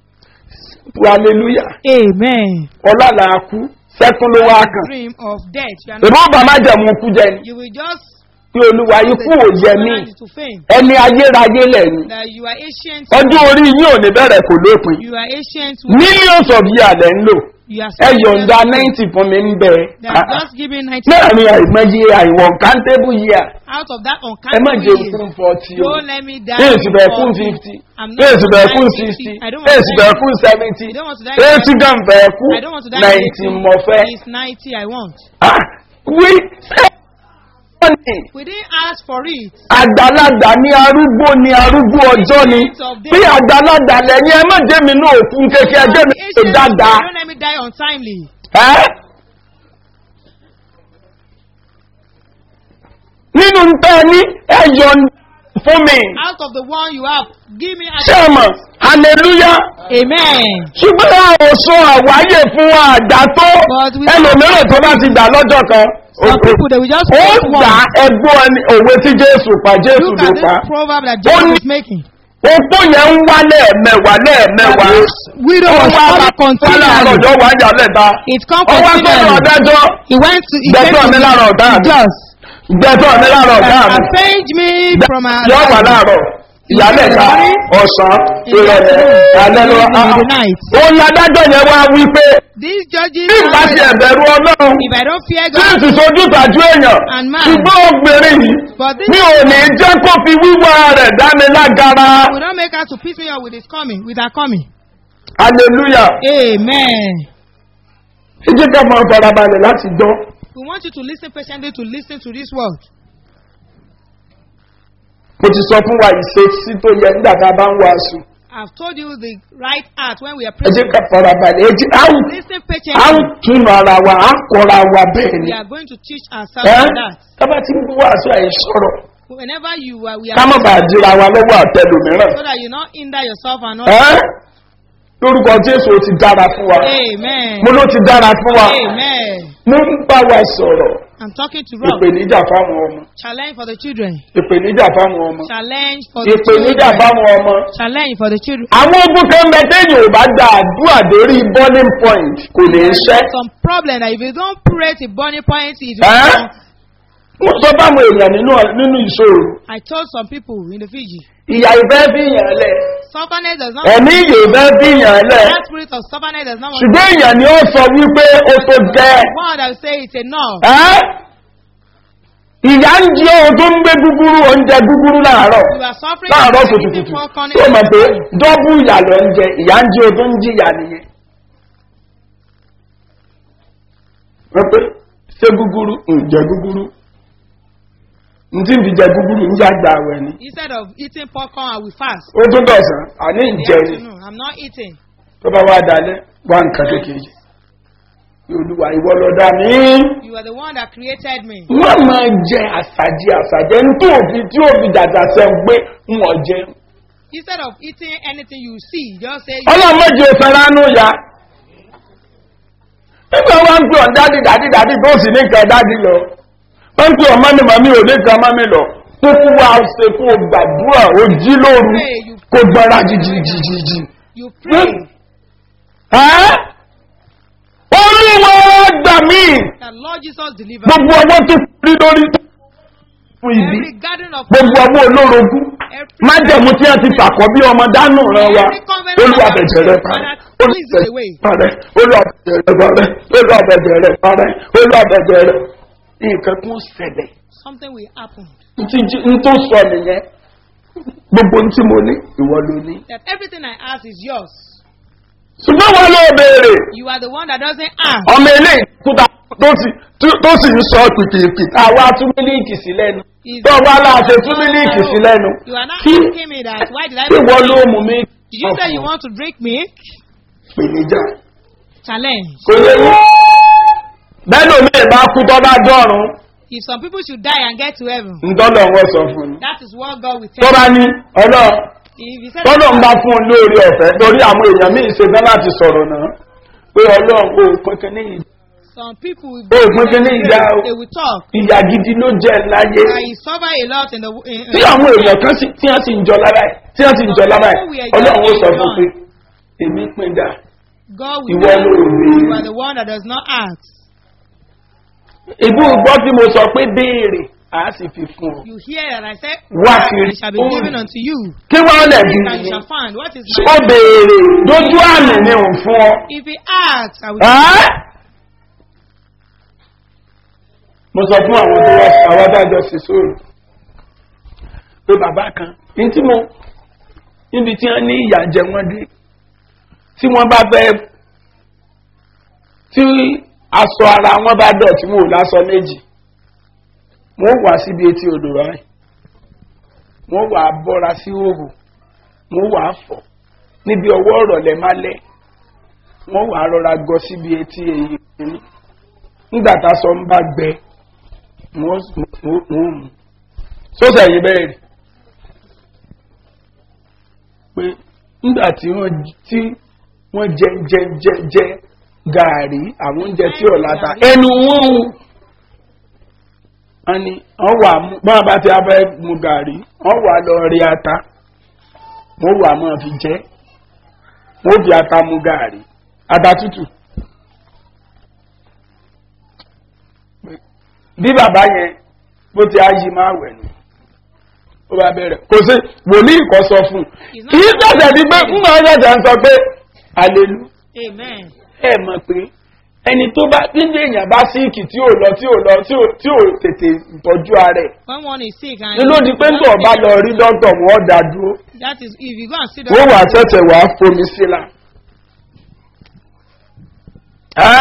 hallelujah amen ọlọ́lá kú sẹ́kún ló wá kàn dream of death you are not ìbọn bá májẹ̀mú kú jẹ ni you will just pé olúwa ikú ò yẹ mí to fame ẹni ayérayé lẹ́yìn that you are ancient ọjọ́ orí yín ò ní bẹ̀rẹ̀ kò lópin you are ancient millions of years lẹ́ ń lò you are ẹ yọ̀ǹda spiritual. ninety fún mi ń bẹ they are just giving ninety láàrin àìmọye àìwọ̀n kántébù yíà out of that ẹ má jẹ uncountable fún years forty o don't let me die èsì bẹ̀ fún for- fifty I'm not èsì bẹ̀ fún 60. sixty I don't want èsì to bẹ̀ die. fún seventy I don't want to die èsì gan bẹ̀ fún I don't want to die ninety in mọ̀fẹ́. It's 90 I want. Ah, wí ṣé wọ́n ní We didn't ask for it. àgbàlagbà ní arúgbó ní arúgbó ọjọ́ ni bí àgbàlagbà lẹ́yìn ẹ má jẹ́ mi náà òkun kékeré ẹjẹ́ mi The tó ancient dáadáa. Don't let me die untimely. Ẹ́? nínú ntẹ́ ní ẹ̀yọ̀ fún mi Out of the one you have, give me a ṣẹ́mọ̀ hallelujah Amen. ṣùgbọ́n a ò sọ àwáyé fún àgbà tó But we- ẹlòmíràn tó bá ti gbà lọ́jọ́ kan Some people, they will just ó quote gbà one. ẹgbọ́n ẹni òwe tí jésù pa jésù Look ló at pa this proverb that Ó Jesus ní- is making. opó yẹn ń wá lẹ́ẹ̀mẹwàá lẹ́ẹ̀mẹwàá That this widow ó was wá coming wá láàárọ̀ continually. ọjọ́ wá jà lẹ́ta It come ó wá sọ́dọ̀ continually. ọ̀dájọ́ He went to, he Gbẹ̀tọ́ came mi to lára ọ̀tá the mi. just. gbẹ̀tọ́ mi lára ọ̀gá mi Avenge me from our yọ wà láàárọ̀ ìyálẹ̀ta ọ̀sán ìrọ̀lẹ́ alẹ́ lọ In the night. òun ládájọ́ yẹn wá wí pé These judges, bí ìgbà ti ẹ̀bẹ̀rù ọlọ́run if I don't fear tí God, sì sojú tàjú èèyàn And man. ṣùgbọ́n obìnrin yìí but this mi ò ní jẹ́ kó fi wíwá rẹ̀ dá mi lágara will not make us to piss me off with his coming, with our coming. hallelujah Amen. ẹ jẹ́ ká máa farabalẹ̀ láti gbọ́ We want you to listen patiently to listen to this word. mo ti sọ fún wa ìṣesí tó yẹ nígbà tá a bá ń wàásù I've told you the right act when we are ẹ jẹ́ preaching. ká farabalẹ̀ ẹ jẹ́ á ó- Listen á ó patiently. túnú ara wa á kọ́ra wa bẹ́ẹ̀ ni We are going to teach ourselves ẹ́ on that. tábà tí ń wàásù àìsọ̀rọ̀ Whenever you are, we ká are má bàa dira wa lọ́wọ́ àtẹlòmíràn so that you not hinder yourself and not. ẹ́ lórúkọ jésù ó ti dára fún wa Amen. mo ló ti dára fún wa Amen. mo ń bá wa sọ̀rọ̀ I'm talking to Rob. ìpèníjà fáwọn ọmọ Challenge for the children. ìpèníjà fáwọn ọmọ Challenge for the ìpèníjà children. fáwọn ọmọ. Challenge for the children. àwọn ogun kan bẹ téèyàn ò bá gba àdúrà dórí burning point kò lè ṣẹ́. Some problem that if you don't pray to burning point, it Eh? will mo sọ fáwọn èèyàn nínú nínú ìṣòro I told some people in the Fiji, ìyá ìfẹ́ bí yàn lẹ̀ stubbornness does not. ẹ̀mí ìyè ìfẹ́ bí yàn lẹ̀ That spirit of stubbornness does not want ṣùgbọ́n èèyàn ni ó sọ wípé ó tó gẹ́ one that will say it's enough. ẹ́ ìyá ń jí ohun tó ń gbé gúgúrú oúnjẹ gúgúrú láàárọ̀ You are suffering láàárọ̀ from eating kùtùkùtù popcorn tó mọ̀ pé every morning. dọ́bù ìyà lọ ń jẹ ìyá ń jí ohun tó ń jí ìyà nìyẹn. wọ́n pé ṣé gúgúrú ǹjẹ́ gúgúrú ntí ń fi jẹ gúgúrú ń yá gba àwẹ̀ ni Instead of eating popcorn, I will fast. ó tún dọ̀sán àní In the ìjẹ ni afternoon, I'm not eating. tó bá wá dalẹ̀ wá nǹkan kékeré olùwà ìwọ lọ dá mi. You are the one that created me. wọ́n máa jẹ àṣàjẹ àṣàjẹ ní tó òfin tí òfin dàgbà sẹ́ ń gbé wọ́n jẹ. Instead of eating anything you see, just say, ọlọ́run méjì òsàn ránú ya. nígbà wọn ń pè ọ́ dádì dádì dádì tó sì ní nǹkan dádì lọ. wọ́n ń pè ọ́ mọ́mí mọ́mí ò ní nǹkan mọ́mí lọ. kúkú wa ṣe kó o gbàdúrà ó jí lóru kó gbọ́ra jìjìjìjì. you pray ẹ́ olúwa gbà mí that Lord Jesus deliver gbogbo ọwọ́ tó rí lórí fún ibi every garden of gbogbo ọwọ́ olórogún every májẹ̀mú tí wọ́n ti fàkọ́ bí ọmọ dánù ràn wá olùwàbẹ̀jẹ̀ rẹ̀ parẹ́ olùwàbẹ̀jẹ̀ rẹ̀ parẹ́ olùwàbẹ̀jẹ̀ rẹ̀ parẹ́ olùwàbẹ̀jẹ̀ rẹ̀ parẹ́ olùwàbẹ̀jẹ̀ rẹ̀ nǹkan kún ṣẹlẹ̀ something will happen. ntí jí- n tó sọ nìyẹn gbogbo ntí mo ní ìwọ ló ní. That everything I ask is yours. ṣùgbọ́n wọn ló béèrè You are the one that doesn't ask. ọmọ eléyìí kúta tó sì tó- tó sì ń sọ pìpìpì àwa tún mílíìkì sí lẹ́nu Is tó wá láṣẹ tún mílíìkì sí lẹ́nu You are not kí asking me that. Why did I kí wọ́n ló milk? mú mi. Did you say you want to drink milk? pèníjà Challenge. kò yẹ yín bẹ́ẹ̀ ló mi bá kú tọ́ bá dọ́rùn If some people should die and get to heaven, ntọ́lọ̀ wọ́n sọ fún mi. that is what God will tó tell bá you. ní ọlọ́ If he said tọ́lọ̀ ń bá fún un lóore ọ̀fẹ́ torí àwọn èèyàn míì ṣe tán láti sọ̀rọ̀ náà pé ọlọ́run kò pínpín ní ìdá some people will Oh, put it in there. they will talk. ìyá gidi ló jẹ́ láyé That he suffer a lot in the in, tí àwọn èèyàn kan sì tí wọ́n sì ń jọ lára ẹ̀ tí wọ́n sì ń jọ lára ẹ̀ ọlọ́run ó sọ fún pé èmi pín dà God will ìwọ tell ló you béèrè. you are the one that does not ask. ìbú gbọ́ tí mo sọ pé béèrè á sì fi fún ọ. You hear that I said, Wá "Ask, kiri. and it shall be given unto you. kí wọ́n lẹ̀ bí Seek and you shall find. What is ó my béèrè dojú àmì ni òun fún ọ. If he asks, I will Ẹ́? mo sọ fún àwọn tó wá àwọn adájọ́ sí sóòrò pé bàbá kan ní tí mo níbi tí wọ́n ní ìyà jẹ wọ́n dé tí wọ́n bá fẹ́ tí aṣọ ara wọn bá dọ̀ tí wọn ò lásọ méjì wọ́n wà síbi etí odò ráì wọ́n wà á bọ́ra sí òhù wọ́n wà á fọ̀ níbi ọwọ́ ọ̀rọ̀lẹ́ má lẹ́ wọ́n wà á rọra gọ síbi etí èyí kìíní nígbà tá a sọ ń bá gbẹ wọ́n wọ́n mú sọ́sẹ̀ yìí bẹ́ẹ̀ rí pé nígbà tí wọ́n tí wọ́n jẹ jẹ jẹ jẹ gàárì àwọn oúnjẹ tí ò láta ẹnu wọn ò wọ́n ní wọ́n wà mú bọ́n bá ti abẹ́ mu gàrí wọ́n wà lọ rí ata wọ́n wà máa fi jẹ́ wọ́n fi ata mu gàrí ata tútù. bí bàbá yẹn bó ti á yí máa wẹ̀ ni ó bá bẹ̀rẹ̀ kò sí wòlíì kọ́ sọ fún un kì í ṣẹ̀ṣẹ̀ di pé ń máa ṣẹ̀ṣẹ̀ ń sọ pé àlelu Amen. ẹ mọ̀ pé ẹni tó bá níbi èèyàn bá síìkì tí ò lọ tí ò lọ tí ò tí ò tètè tọ́jú ara ẹ̀ When one is sick and ní ló di pé ń tọ̀ bá lọ rí dọ́tọ̀ wọ́n dá dúró that is if you go and see the wọ́n wà ṣẹ̀ṣẹ̀ wà á fomi sílá. Ẹ́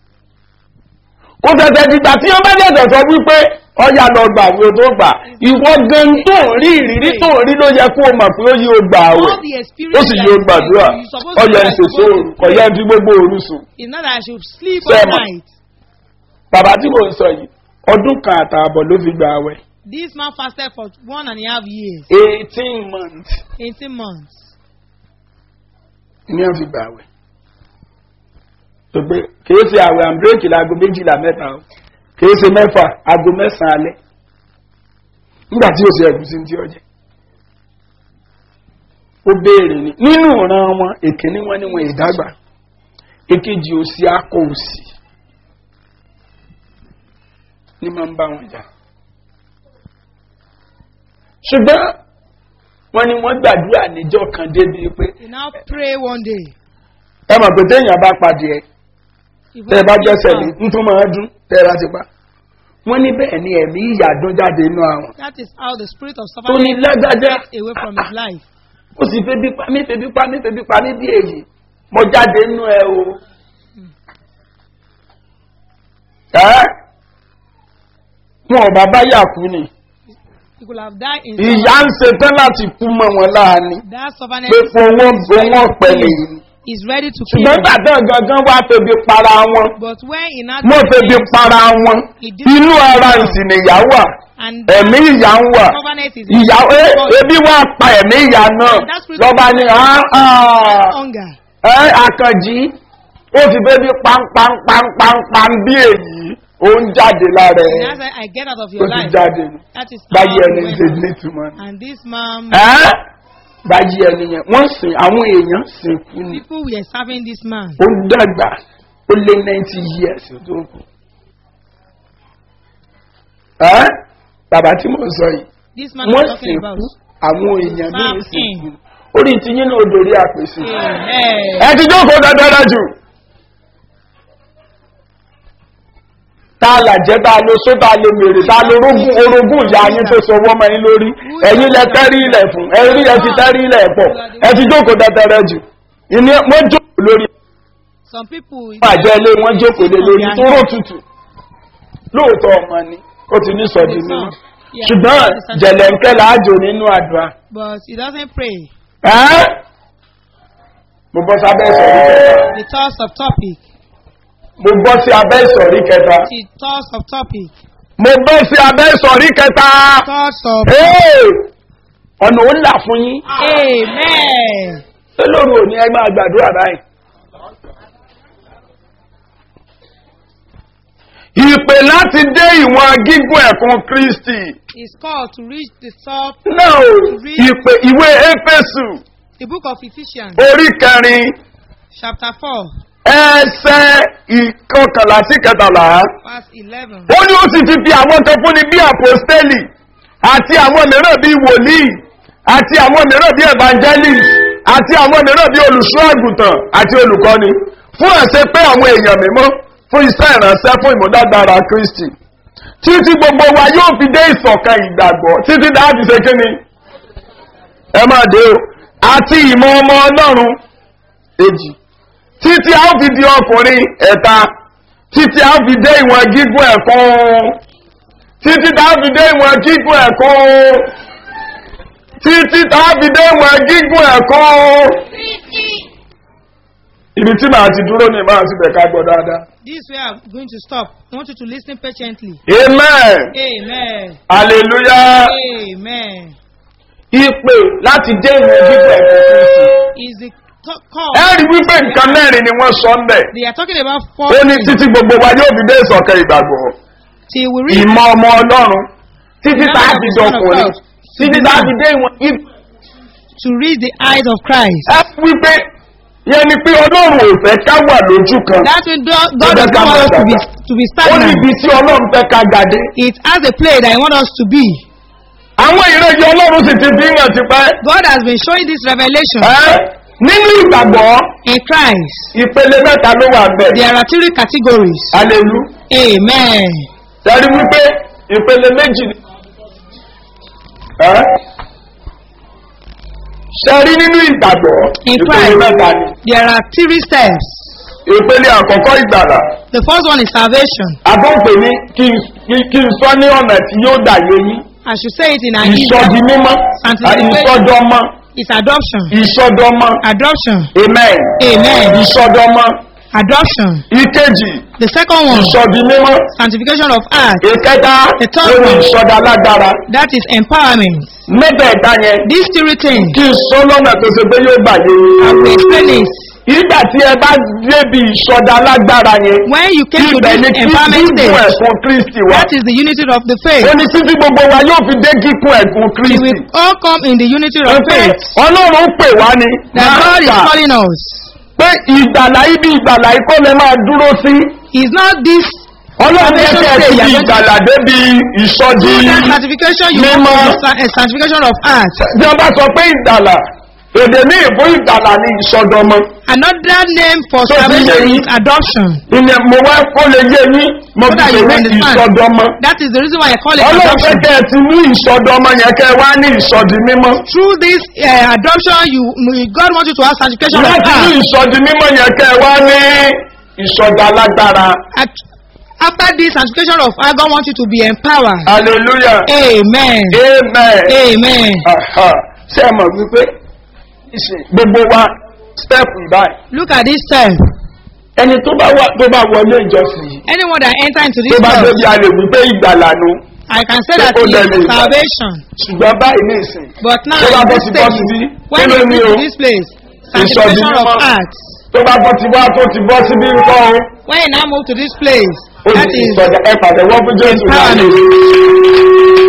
kò tẹ̀tẹ̀ dìgbà tí wọ́n bá dẹ̀dẹ̀ sọ wípé ọjà lọ gbà wo tó gbà ìwọ gan tó ń rí ìrírí tó ń rí ló yẹ kó o mọ̀ pé ó yí o gbà wẹ̀ all the experience ó sì that yí o you- gbàdúrà you supposed to ọjà do, ń I ṣèṣe supposed òru to- ọ̀yà ń fi gbogbo òru sùn. It's not that I should sleep Sir, all ma. night. bàbá tí mò ń sọ yìí ọdún kan àtààbọ̀ ló fi gbà wẹ̀ This man fasted for one and a half years, eighteen months 18 months. ni wọ́n fi gbà wẹ̀. tó pé kìí ṣe àwẹ̀ àmbréèkì láago méjìlá mẹ́ta o kìí ṣe mẹ́fà aago mẹ́sàn-án alẹ́ nígbà tí ó ṣe ẹ̀gúsí tí ó jẹ́ ó béèrè ni nínú ìran wọn èkíní wọn ni wọn ìdágbà èkejì òsì akọ òsì ní máa ń bá wọn jà ṣùgbọ́n wọn ni wọ́n gbàdúrà níjọ́ kan débi pé He now pray one day. ẹ mọ̀ pé téèyàn bá pàdé ẹ If tẹ́ ẹ bá one jẹ́sẹ̀ lé day ń tún máa dún tẹ́ ẹ bá ti pa wọ́n ní bẹ́ẹ̀ ni ẹ̀mí ìyà dún jáde inú àwọn That is how the spirit of tó ní suffering lágbájá gets away from his life. ó sì febi pa mí febi pa mí febi pa mí bí èyí mo jáde inú ẹ o. ẹ́ wọn ò bàbá yà kú ni He could have died in ìyá ń ṣetán láti kú mọ́ wọn láàánú That suffering pé fún wọn wọn pẹ̀lẹ́ yìí is ready to kill ṣùgbọ́n him. gbàdán gangan wá febi para wọn But when he now wọ́n febi para wọn inú ara ìsìn nìyá wà and ẹ̀mí ìyá ń wà covenant is ìyá ẹ ebi wá pa ẹ̀mí ìyá náà lọ́ba ni ah, ah, hunger. ẹ àkànjí ó ti bẹ́ẹ̀ bí pánpánpánpánpán bí èyí ó ń jáde lára And ẹ̀ as I, I get out of ó your ti life, jáde nù that is how báyìí ẹni he ń went ṣe out. nítumọ̀ ni. And this man, ẹ́ báyìí ẹni yẹn wọ́n sìn àwọn èèyàn sìn kú ni people were serving this man. ó dàgbà ó lé ninety years tó kù. ẹ́ bàbá tí mo sọ yìí This man wọ́n I'm sìn talking about. kú àwọn èèyàn ní Serve ìsìn him. kú orí ti yín náà dorí àpèsè. Amen. ẹ ti jókòó dáadáa jù. tá a là jẹ́ tá a lo só tá a lo mèrè tá a lo orogún orogún ìyá yín tó sọ wọ́n mọ́ yín lórí ẹ̀yin lẹ tẹ́rí ilẹ̀ fún ẹ̀rí ẹ ti tẹ́rí ilẹ̀ pọ̀ ẹ ti jókòó dáadáa jù. ìní wọ́n jókòó lórí Some people, àjẹ́ ilé wọ́n jókòó lé lórí tó rò tutù. lóòótọ́ ọmọ ni ó ti ní sọ̀dí The nínú. son. Yeah, ṣùgbọ́n the son. jẹ̀lẹ̀ńkẹ́ làájò nínú àdúrà. but he doesn't pray. ẹ́ mo bọ́ sábẹ́ ìsọ̀rí kẹta. The thoughts of topic. mo bọ́ sí abẹ́ ìsọ̀rí kẹta. The thoughts of topic. mo bọ́ sí abẹ́ ìsọ̀rí kẹta. Thoughts of. Hey! ọ̀nà ó là fún yín. Amen. ṣé lóru òní ẹ máa gbàdúrà báyìí. ìpè láti dé ìwọ̀n gígùn ẹ̀kún kristi. Is called to reach the top. náà o ìpè ìwé éfésù The book of Ephesians, orí kẹrin chapter 4, ẹsẹ̀ ìkọkànlá sí kẹtàlá. verse 11. ó ní ó sì ti fi àwọn kan fúnni bí àpòstélì àti àwọn mìíràn bí wòlíì àti àwọn mìíràn bí evangelist àti àwọn mìíràn bí olùṣọ́ àgùntàn àti olùkọ́ni fún ẹ̀sẹ̀ pé àwọn èèyàn mímọ́ fún iṣẹ́ ìránṣẹ́ fún ìmúdágbára kristi títí gbogbo wa yóò fi dé ìsọ̀kan ìgbàgbọ́ títí dáàbì ṣe kí ni ẹ máa dé o àti ìmọ̀ ọmọ ọlọ́run èjì títí a ó fi di ọkùnrin ẹ̀ta títí a ó fi dé ìwọ̀n gígùn ẹ̀kún títí tá a fi dé ìwọ̀n gígùn ẹ̀kún títí tá a fi dé ìwọ̀n gígùn ẹ̀kún. ibi tí màá ti dúró ni màá ti bẹ̀ ká gbọ́ dáadáa. This is where I'm going to stop. I want you to listen patiently. amen Amen. hallelujah Amen. ìpè láti dé ìwọ̀n gígùn ẹ̀kún kristi. Is the to- call. ẹ rí wípé nǹkan mẹ́rin ni wọ́n sọ ń bẹ̀. They are talking about four ó ní things. títí gbogbo wa yóò fi dé ìsọ̀kan ìgbàgbọ́ till we reach ìmọ̀ ọmọ ọlọ́run títí tá a fi dọkùnrin títí tá a fi dé ìwọ̀n if- to reach the eyes of Christ. ẹ wípé yẹn ni pé ọlọ́run ò fẹ́ ká wà lójú kan That will do, God Tó does fẹ́ ká not want us to be, máa to be ó stagnant. níbi tí ọlọ́run fẹ́ ká gàdé It has a place that He wants us to be. àwọn ìrẹ́jọ ọlọ́run sì ti fi hàn tipẹ́ God has been showing this revelation ẹ́ nínú ìgbàgbọ́ in Christ. ìpele mẹ́ta ló wà bẹ́ẹ̀ There are three categories. alelu Amen. sẹ́rí wípé ìpele méjì ni ẹ́ sẹ́rí nínú ìgbàgbọ́ In ìpele Christ. mẹ́ta ni There are three steps. ìpele àkọ́kọ́ ìgbàlà The first one is salvation. àbọ̀pẹ̀ ní kí n- kí- kí n sọ ní ọ̀nà tí yóò dà yé yín I should say it in an ìsọdi easy mímọ́ Sanctification. ìsọdọmọ It's adoption. ìsọdọmọ Adoption. amen Amen. ìsọdọmọ Adoption. ìkejì The second one, ìsọdi mímọ́ sanctification of earth. ìkẹta The third lórí one. ìsọdọ alágbára That is empowerment. mẹ́tẹ̀ẹ̀ta yẹn These three things, kí n sọ lọ́nà tó ṣe pé yóò gbà yé I will yín. explain it. ìgbà tí ẹ bá débi ìsọdọ alágbára yẹn When you came to ibẹ̀ this ni kí empowerment gígùn stage, ẹ̀kún kristi wá that is the unity of the faith. ó ní títí gbogbo wa yóò fi dé gígùn ẹ̀kún We kristi. will all come in the unity of pé faith. ọlọ́run pè wá ni That God is Máàkà calling us. pé ìgbàlá ibi ìgbàlá ikọ́ lè máa dúró sí It's not this ọlọ́run Salvation kẹ́kẹ́ stage, ti you are di going to- ìgbàlá débi ìsọdi through that sanctification you mímọ́. want to be sanctification of earth. tí wọ́n bá sọ pé ìgbàlá èdè ní ìbò ìgbàlá ni ìsọdọmọ Another name for So, salvation you- is adoption. ìyẹn mo wá kó lè yé yín mo So fi that you pè ní understand. ìsọdọmọ That is the reason why I call it ọlọ́run adoption. kẹ́kẹ́ ti ní ìsọdọmọ yẹn kẹ́ wá ní ìsọdi mímọ́ Through this uh, adoption, you God wants you to have sanctification of láti ní earth. ìsọdi mímọ́ yẹn kẹ́ wá ní ìsọdọ alágbára At, after this sanctification of earth, God wants you to be empowered. hallelujah Amen. amen. Amen. Aha. ṣé ẹ mọ̀ wípé ìsìn gbogbo wa step ìbáyìí Look at this step. ẹni tó bá wà tó bá wọlé ìjọsìn yìí Anyone that enter into tó this bá step, débi a lè wípé ìgbàlà nu I can say that Ó it dẹ̀ lè is gbà. salvation. ṣùgbọ́n báyìí ní ìsìn But now Tó bá in bọ́ this sí bọ́ stage, síbí, when kí ló you ní reach o? to this place, Ìsọdi sanctification of mímọ́. earth. tó bá bọ́ ti wá tó ti bọ́ síbí nǹkan o When you now move to this place, ó that ti is sọ̀dọ̀ ẹ pàtẹ́wọ́ fún jésù láàyè. empowerment.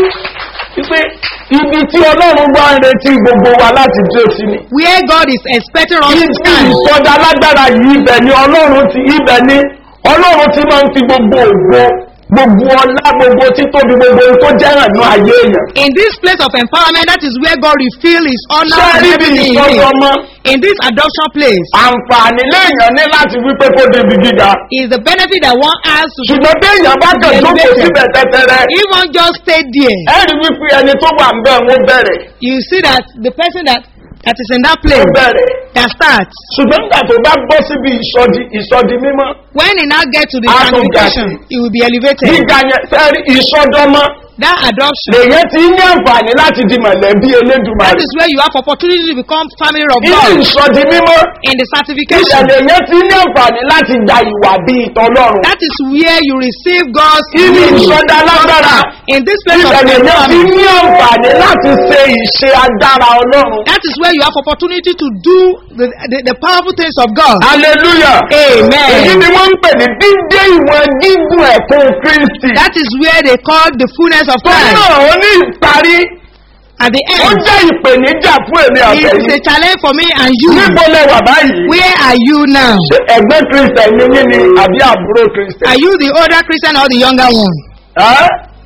wípé ibi tí ọlọ́run wá ń retí gbogbo wa láti dé sí ni. Where God is expecting us to Ibi stand. ìsọdá alágbára yìí ibẹ̀ ni ọlọ́run ti ibẹ̀ ni ọlọ́run ti máa ń fi gbogbo ògbó gbogbo ọlá gbogbo títóbi gbogbo ohun tó jẹ́ hàn ní ayé èèyàn. In this place of empowerment, that is where God reveal His honor Ṣé and níbi everything in ìsọdọ̀ Him. ọmọ In this adoption place àǹfààní léèyàn ní láti wípé kó débi gíga. is the benefit that one has to Ṣùgbọ́n bí èèyàn bá kàn jókòó síbẹ̀ tẹ́tẹ́rẹ́, If one just stay there, ẹ rí wípé ẹni tó wà ń bẹ̀ wọ́n bẹ̀rẹ̀ you see that the person that, that is in that wọ́n place bẹ̀rẹ̀. that starts, Ṣùgbọ́n nígbà tó bá bọ́ síbi ìsọdi ìsọdi mímọ́, when he now get to the Ah, sanctification, okay. he will be elevated. gíga yẹn fẹ́ẹ́ rí ìsọdọ́mọ́ That adoption, lèyẹn ti ní àǹfààní láti di mọ̀lẹ́bí that elédùnmarè. is where you have opportunity to become family of Ilé God. ìsọdi mímọ́ In the sanctification, ìṣẹ̀lẹ̀ yẹn ti ní àǹfààní láti gba ìwà bíi tọlọ́run. that is where you receive God's Ilé will. ìsọdá lágbára In this place of ìṣẹ̀lẹ̀ yẹn ti empowerment, ní àǹfààní láti ṣe ìṣe agbára ọlọ́run. that is where you have opportunity to do the, the, the powerful things of God. hallelujah. Amen. èyí ni wọ́n ń pè ní dídé ìwọ̀n gígùn ẹ̀kún kristi. That is where they call the fullness of tó Christ. náà ó ní ìparí At the ó end, jẹ́ ìpèníjà fún èmi it is a àtẹ̀yìn. challenge for me and you. níbo lẹ wà báyìí. Where are you now? ṣé ẹgbẹ́ kristian ni yín ni àbí àbúrò kristian. Are you the older Christian or the younger one? Ẹ́?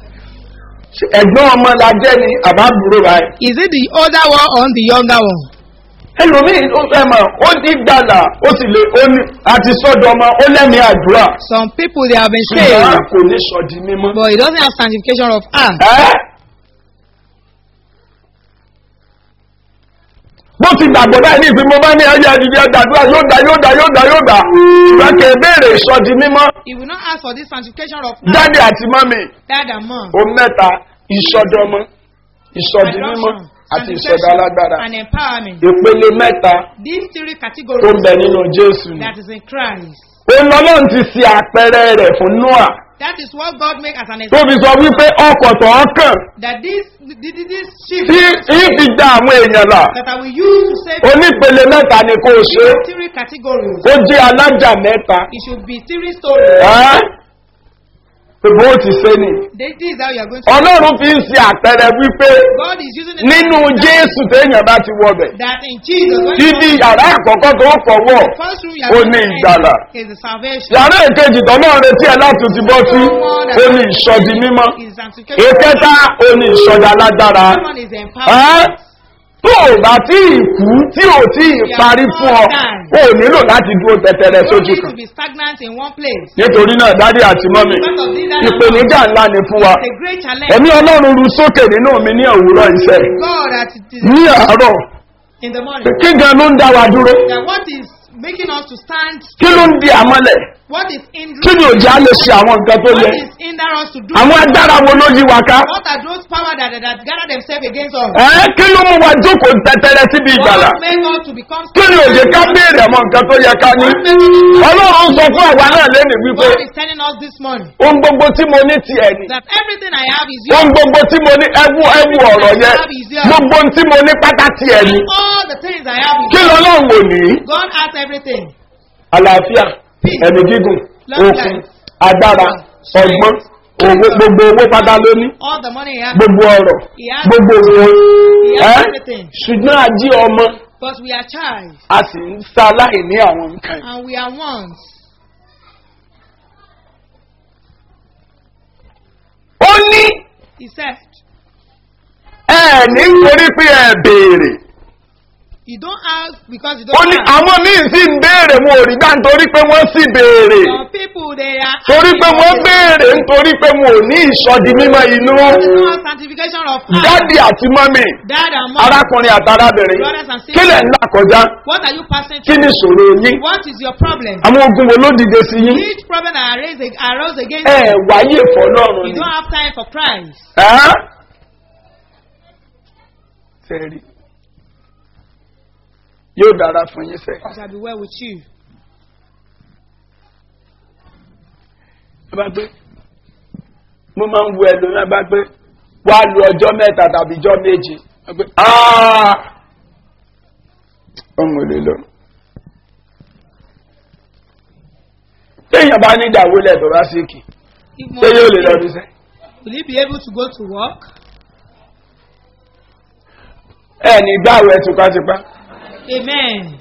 Ṣé ẹ̀gbọ́n ọmọ la jẹ́ ni àbábúrò báyìí. Is it the older one or the younger one? ẹlòmíì ó fẹ́ mọ̀ ó ní gbàlà ó sì lè ó ní àti sọ́dọ̀ ọmọ ó lẹ́mìí àdúrà. Some people they have been ṣùgbọ́n saved, kò ní sọ di mímọ́. but it doesn't have sanctification of heart. Ẹ́? bó ti gbàgbọ́ báyìí ní ìpín mo bá ní ẹyẹ ìdíje àdúrà yóò dá yóò dá yóò dá yóò dá ṣùgbọ́n kì í béèrè ìsọdi mímọ́ He will not ask for this sanctification of heart. jáde àti mọ́mì Dad and mom. ó mẹ́ta ìsọdọmọ ìsọdi mímọ́ Adoption, àti ìsọdọ sanctification, alágbára and empowerment. ìpele mẹ́ta These three tó ń categories bẹ nínú jésù ni. that is in Christ. òun ọlọ́run ti ṣe àpẹẹrẹ rẹ̀ fún noah That is what God make as an tó example. fi sọ wípé ọkọ̀ tó ń kàn That this, this, this sheep tí ìfi gba àwọn èèyàn là that I will use to save onípele mẹ́ta ni kò ṣe é. these three categories. ó jẹ́ alájà mẹ́ta It should be three stories. ẹ́? bó ti ṣe ni This is how you are going to. ọlọ́run fi ń ṣe àpẹẹrẹ wípé God is using it nínú jésù téèyàn bá ti wọbẹ̀ that in Jesus. When ibi you yàrá àkọ́kọ́ tó fọwọ́ the first room you ó are ní going to ìgbàlà. enter is the salvation. yàrá èkejì tọ́lọ́ retí ẹ láti ti bọ́ sí ó ní ìsọdi mímọ́ Is sanctification. èkẹta ó ní ìsọdi alágbára That one is empowerment. tó o bá tí ì kú tí o tí ì parí fún ọ o ò nílò láti dúró tẹtẹrẹ You don't sójú need kan to be stagnant in one place. nítorí náà dádì àti mọ́mì ìpèníjà ńlá ni fún wa It's a great challenge. ẹ̀mí ọlọ́run ru sókè nínú mi ní òwúrọ̀ iṣẹ́ God that it is ní àárọ̀ in the morning. kí gan ló ń dá wa dúró That what is making us to stand, kí ló ń di àmọ́lẹ̀ what is kí ni hindering, òjá lè ṣe àwọn nǹkan tó yẹ what is hinder us to do, àwọn agbára wo ló yí wa ká what are those power that, that gather themselves against us? ẹ kí ló mú wa jókòó tẹtẹrẹ síbi ìgbàlà What make us to become kí ni òjè ká béèrè àwọn nǹkan tó yẹ ká ní ọlọ́run sọ fún àwa náà lẹ́nu wípé God is telling us this morning ohun gbogbo tí mo ní tiẹ̀ ni that everything I have is ohun yours. gbogbo tí mo ní ẹwú ẹwú ọ̀rọ̀ yẹn gbogbo ohun tí mo ní pátá tiẹ̀ ni All the things I have is kí yours. lọ́lọ́run wò ní God has everything. àlàáfíà ẹ̀mí gígùn okun agbára ọgbọ́n owó gbogbo owó pátá ló ní All the money he has, gbogbo ọ̀rọ̀ gbogbo òwò he has ẹ́ everything. ṣùgbọ́n ají ọmọ But we are child a sì ń sa láì ní àwọn nǹkan yìí. and we are ones. ó ní He said, ẹ nítorí pé ẹ béèrè You don't ask because you ó don't ní ask. àwọn míì sì ń béèrè wọn ò rí gbà nítorí pé wọ́n sì béèrè Some people they are torí pé asking wọ́n for béèrè nítorí pé wọn ò ní ìsọdi mímọ́ inú There is no sanctification of heart. dádì àti mọ́mì Dad and mom. arákùnrin àti arábìnrin Brothers and kí lẹ̀ ń là kọjá What are you passing kí ni through? ìṣòro yín What is your problem? àwọn ogun wo ló dìde sí yín Each problem that arose, arose against ẹ you, wáyé fọlọ́run you ni don't have time for Christ. ẹ́ sẹ́rí yóò dára fún yín sẹ́ It shall be well with you. ẹ bá gbé mo máa ń wo ẹlòmíràn bá gbé wá lu ọjọ́ mẹ́ta tàbí ọjọ́ méje ẹ gbé ọmọ èlé lọ. téèyàn bá ní ìdàwó lẹ́ẹ̀tọ́ bá sí kì If ṣé yóò lè lọ more, bí sẹ́. will he be able to go to work? ẹ ní gbàwó ẹ tipátipá Amen.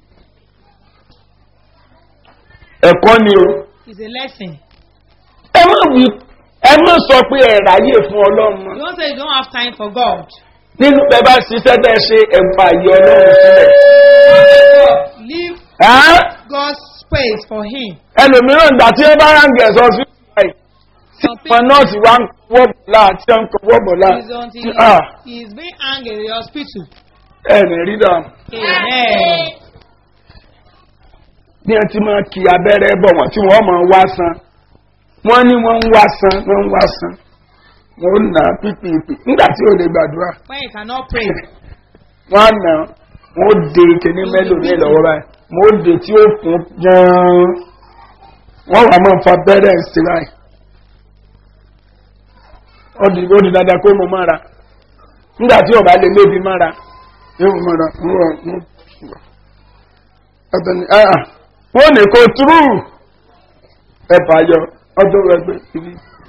ẹ̀kọ́ ni o. It's a lesson. ẹ má wí ẹ má sọ pé ẹ ráyè fún ọlọ́run mọ́. You don't say you don't have time for God. nínú bẹ bá ṣiṣẹ́ bẹ́ẹ̀ ṣe ẹ̀fà yìí ọlọ́run sílẹ̀. Leave Ẹ́, God's space for Him. ẹlòmíràn ìgbà tí ẹ bá ráǹgì ẹ̀sọ́ sí ọ̀sán Some ìpọn nọ́ọ̀sì wa ń wọ́ bọ̀lá àti ẹ̀ ń kọ́ wọ́ bọ̀lá. is until Ah, he is being angry in the hospital. ẹ ní rí dà. Amen. bí ẹ ti máa kí abẹ́rẹ́ bọ̀ wọ́n tí wọ́n máa wá san wọ́n ní wọ́n ń wá san wọ́n ń wá san wọ́n ń nà á pípìpì nígbà tí ò lè gbàdúrà When you cannot pray, wọ́n á nà á wọ́n ó de kíní mélòó ní lọ́wọ́ báyìí wọ́n ó de tí ó kún jẹun wọ́n wà máa fa bẹ́rẹ̀ sí báyìí ó di ó di dandan kó mo mára nígbà tí ọba lè lébi mára yóò mo mára wọ́n wọ́n ọ̀tọ̀ ni ah wọ́n ní kó túrú ẹ fàyọ ọdún ẹgbẹ́ ibi.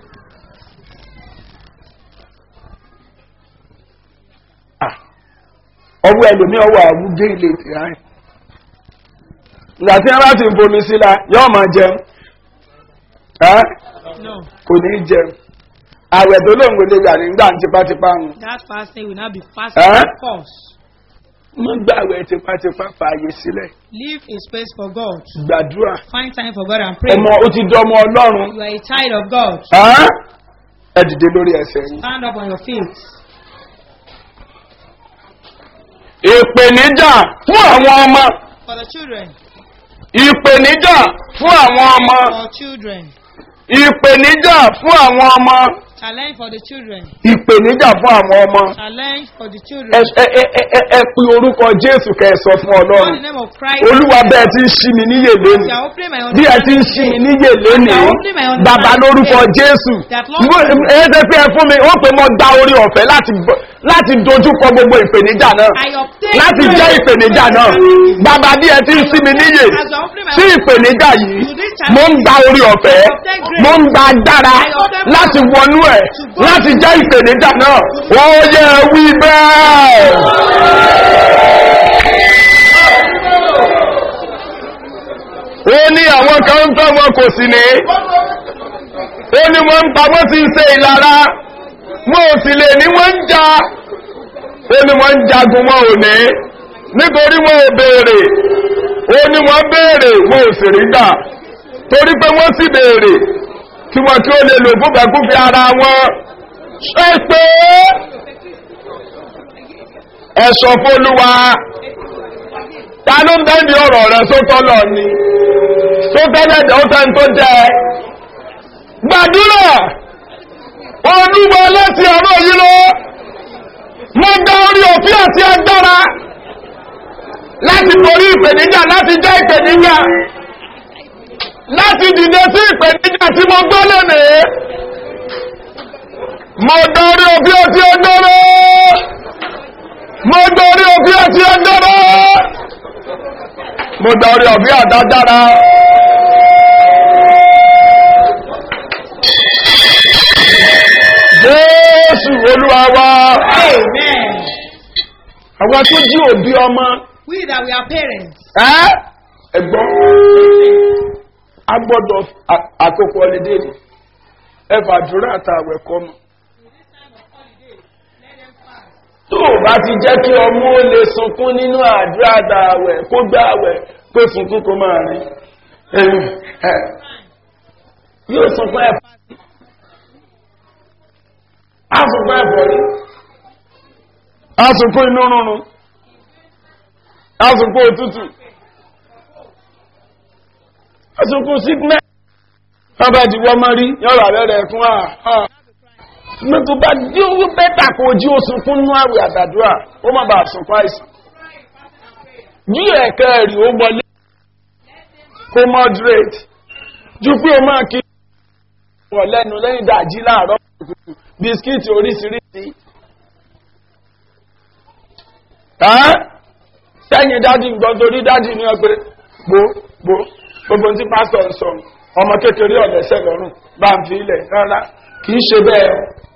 Ah, ọwọ́ ẹlòmí ọwọ́ àwùjẹ́ ilé ìtìrá ẹ̀ ìgbà tí wọ́n bá ti bomi síla yóò máa jẹun ẹ́ no. kò ní jẹun àwẹ̀ tó lóun kò lè gbà nígbà tipátipá wọn That fasting will not be fasting, Huh? of course. wọ́n gbà àwẹ̀ tipátipá fààyè sílẹ̀ Leave a space for God. gbàdúrà Find time for God and pray. ọmọ ó ti dọmọ ọlọ́run You are a child of God. ẹ́ ẹ dìde lórí ẹsẹ̀ yìí. Stand up on your feet. ìpèníjà fún àwọn ọmọ For the children. ìpèníjà fún àwọn ọmọ For children. ìpèníjà fún àwọn ọmọ Challenge for the children. ìpèníjà fún àwọn ọmọ Challenge for the ẹ children. ẹ- ẹ- ẹ- ẹ- ẹ pe orúkọ jésù kẹ ẹ sọ fún Call ọlọ́run the name of Christ. olúwa bẹ́ẹ̀ ti ń ṣí mi níyè You lónìí are opening my bí ẹ ti ń ṣí mi níyè lónìí bàbá lórúkọ jésù Mo- ẹ ṣe pé ẹ fún mi ó pé mo gba orí ọ̀fẹ́ láti bọ- láti dojúkọ gbogbo ìpèníjà náà I obtain láti grace. jẹ́ ìpèníjà náà bàbá bí ẹ ti ń ṣí mi níyè As you open my sí ìpèníjà yìí mo ń gba orí ọ̀fẹ́ mo ń gba agbára láti wọnú ẹ̀ láti jẹ́ ìpèníjà náà wọ́n yẹ wí bẹ́ẹ̀. ó ní àwọn kan ń fẹ́ wọn kò sì ní ó ní wọ́n ń pa wọ́n ti ń ṣe ìlara wọn ò sì lè ní wọ́n ń ja ó ní wọ́n ń jagun wọn ò ní nítorí wọn ò béèrè ó ní wọ́n béèrè wọn ò sì rí gbà torí pé wọ́n sì béèrè kí wọ́n kí ó lè lò fún bẹ̀kúfẹ́ ara wọn ṣe pé ẹ̀sọ̀ fólúwa ta ló ń bẹ́ẹ̀ni ọ̀rọ̀ rẹ̀ sótọ́ lọ ni tó tẹ́lẹ̀ jẹ́ ó tẹ́ni tó jẹ́ gbàdúrà olúwa láti ọ̀rọ̀ yìí lọ mo gba orí òfin àti agbára láti borí ìpèníjà láti jẹ́ ìpèníjà láti dìde sí ìpèníjà tí mo gbọ́ lónìí mo gba orí òfin àti agbára mo gba orí òfin àti agbára mo gba orí òfin àdádára. Jésù olúwa wa. Amen. Àwọn tó jí òbí ọmọ. We that we are parents. Ẹ́ ẹ̀gbọ́n. A gbọ́dọ̀ à- àkókò ọ̀lẹ́dẹ́ ni. Ẹ fàdúrà àtàwẹ̀ kọ́ mọ́. Tó o bá ti jẹ́ kí ọmọ ó lè sunkún nínú àdúrà àtàwẹ̀ kó gbá àwẹ̀ pé sunkún kó máa rí. Ẹ̀yìn, ẹ̀, Yóò sunkún ẹ̀fọ́. Á sunkún ẹ̀fọ́ rí. Á sunkún inú rúnrún. Á sunkún òtútù. Á sunkún sickness. Bàbá ti wọ́n mọ́ rí yọ̀rọ̀ àbẹ̀rẹ̀ fún wa. Mo tó bá dí owó bẹ́tà kò jí ó sunkún nínú àwẹ̀ àtàdúrà, ó má bàa sunkún àìsàn. Jí ẹ̀kẹ́ rí ó wọlé. Kó moderate. Ju pé o máa kí wọ̀ lẹ́nu lẹ́yìn dàjí láàárọ̀ kùtùkùtù bisikíìtì oríṣiríṣi. Ẹ́ sẹ́yìn dádì ń gbọ́ torí dádì ní ọgbẹ́ gbó gbó gbogbo tí pásítọ̀ ń sọ ọmọ kékeré ọ̀lẹ́sẹ̀ lọ́rùn bá ń fi ilẹ̀ rárá kì í ṣe bẹ́ẹ̀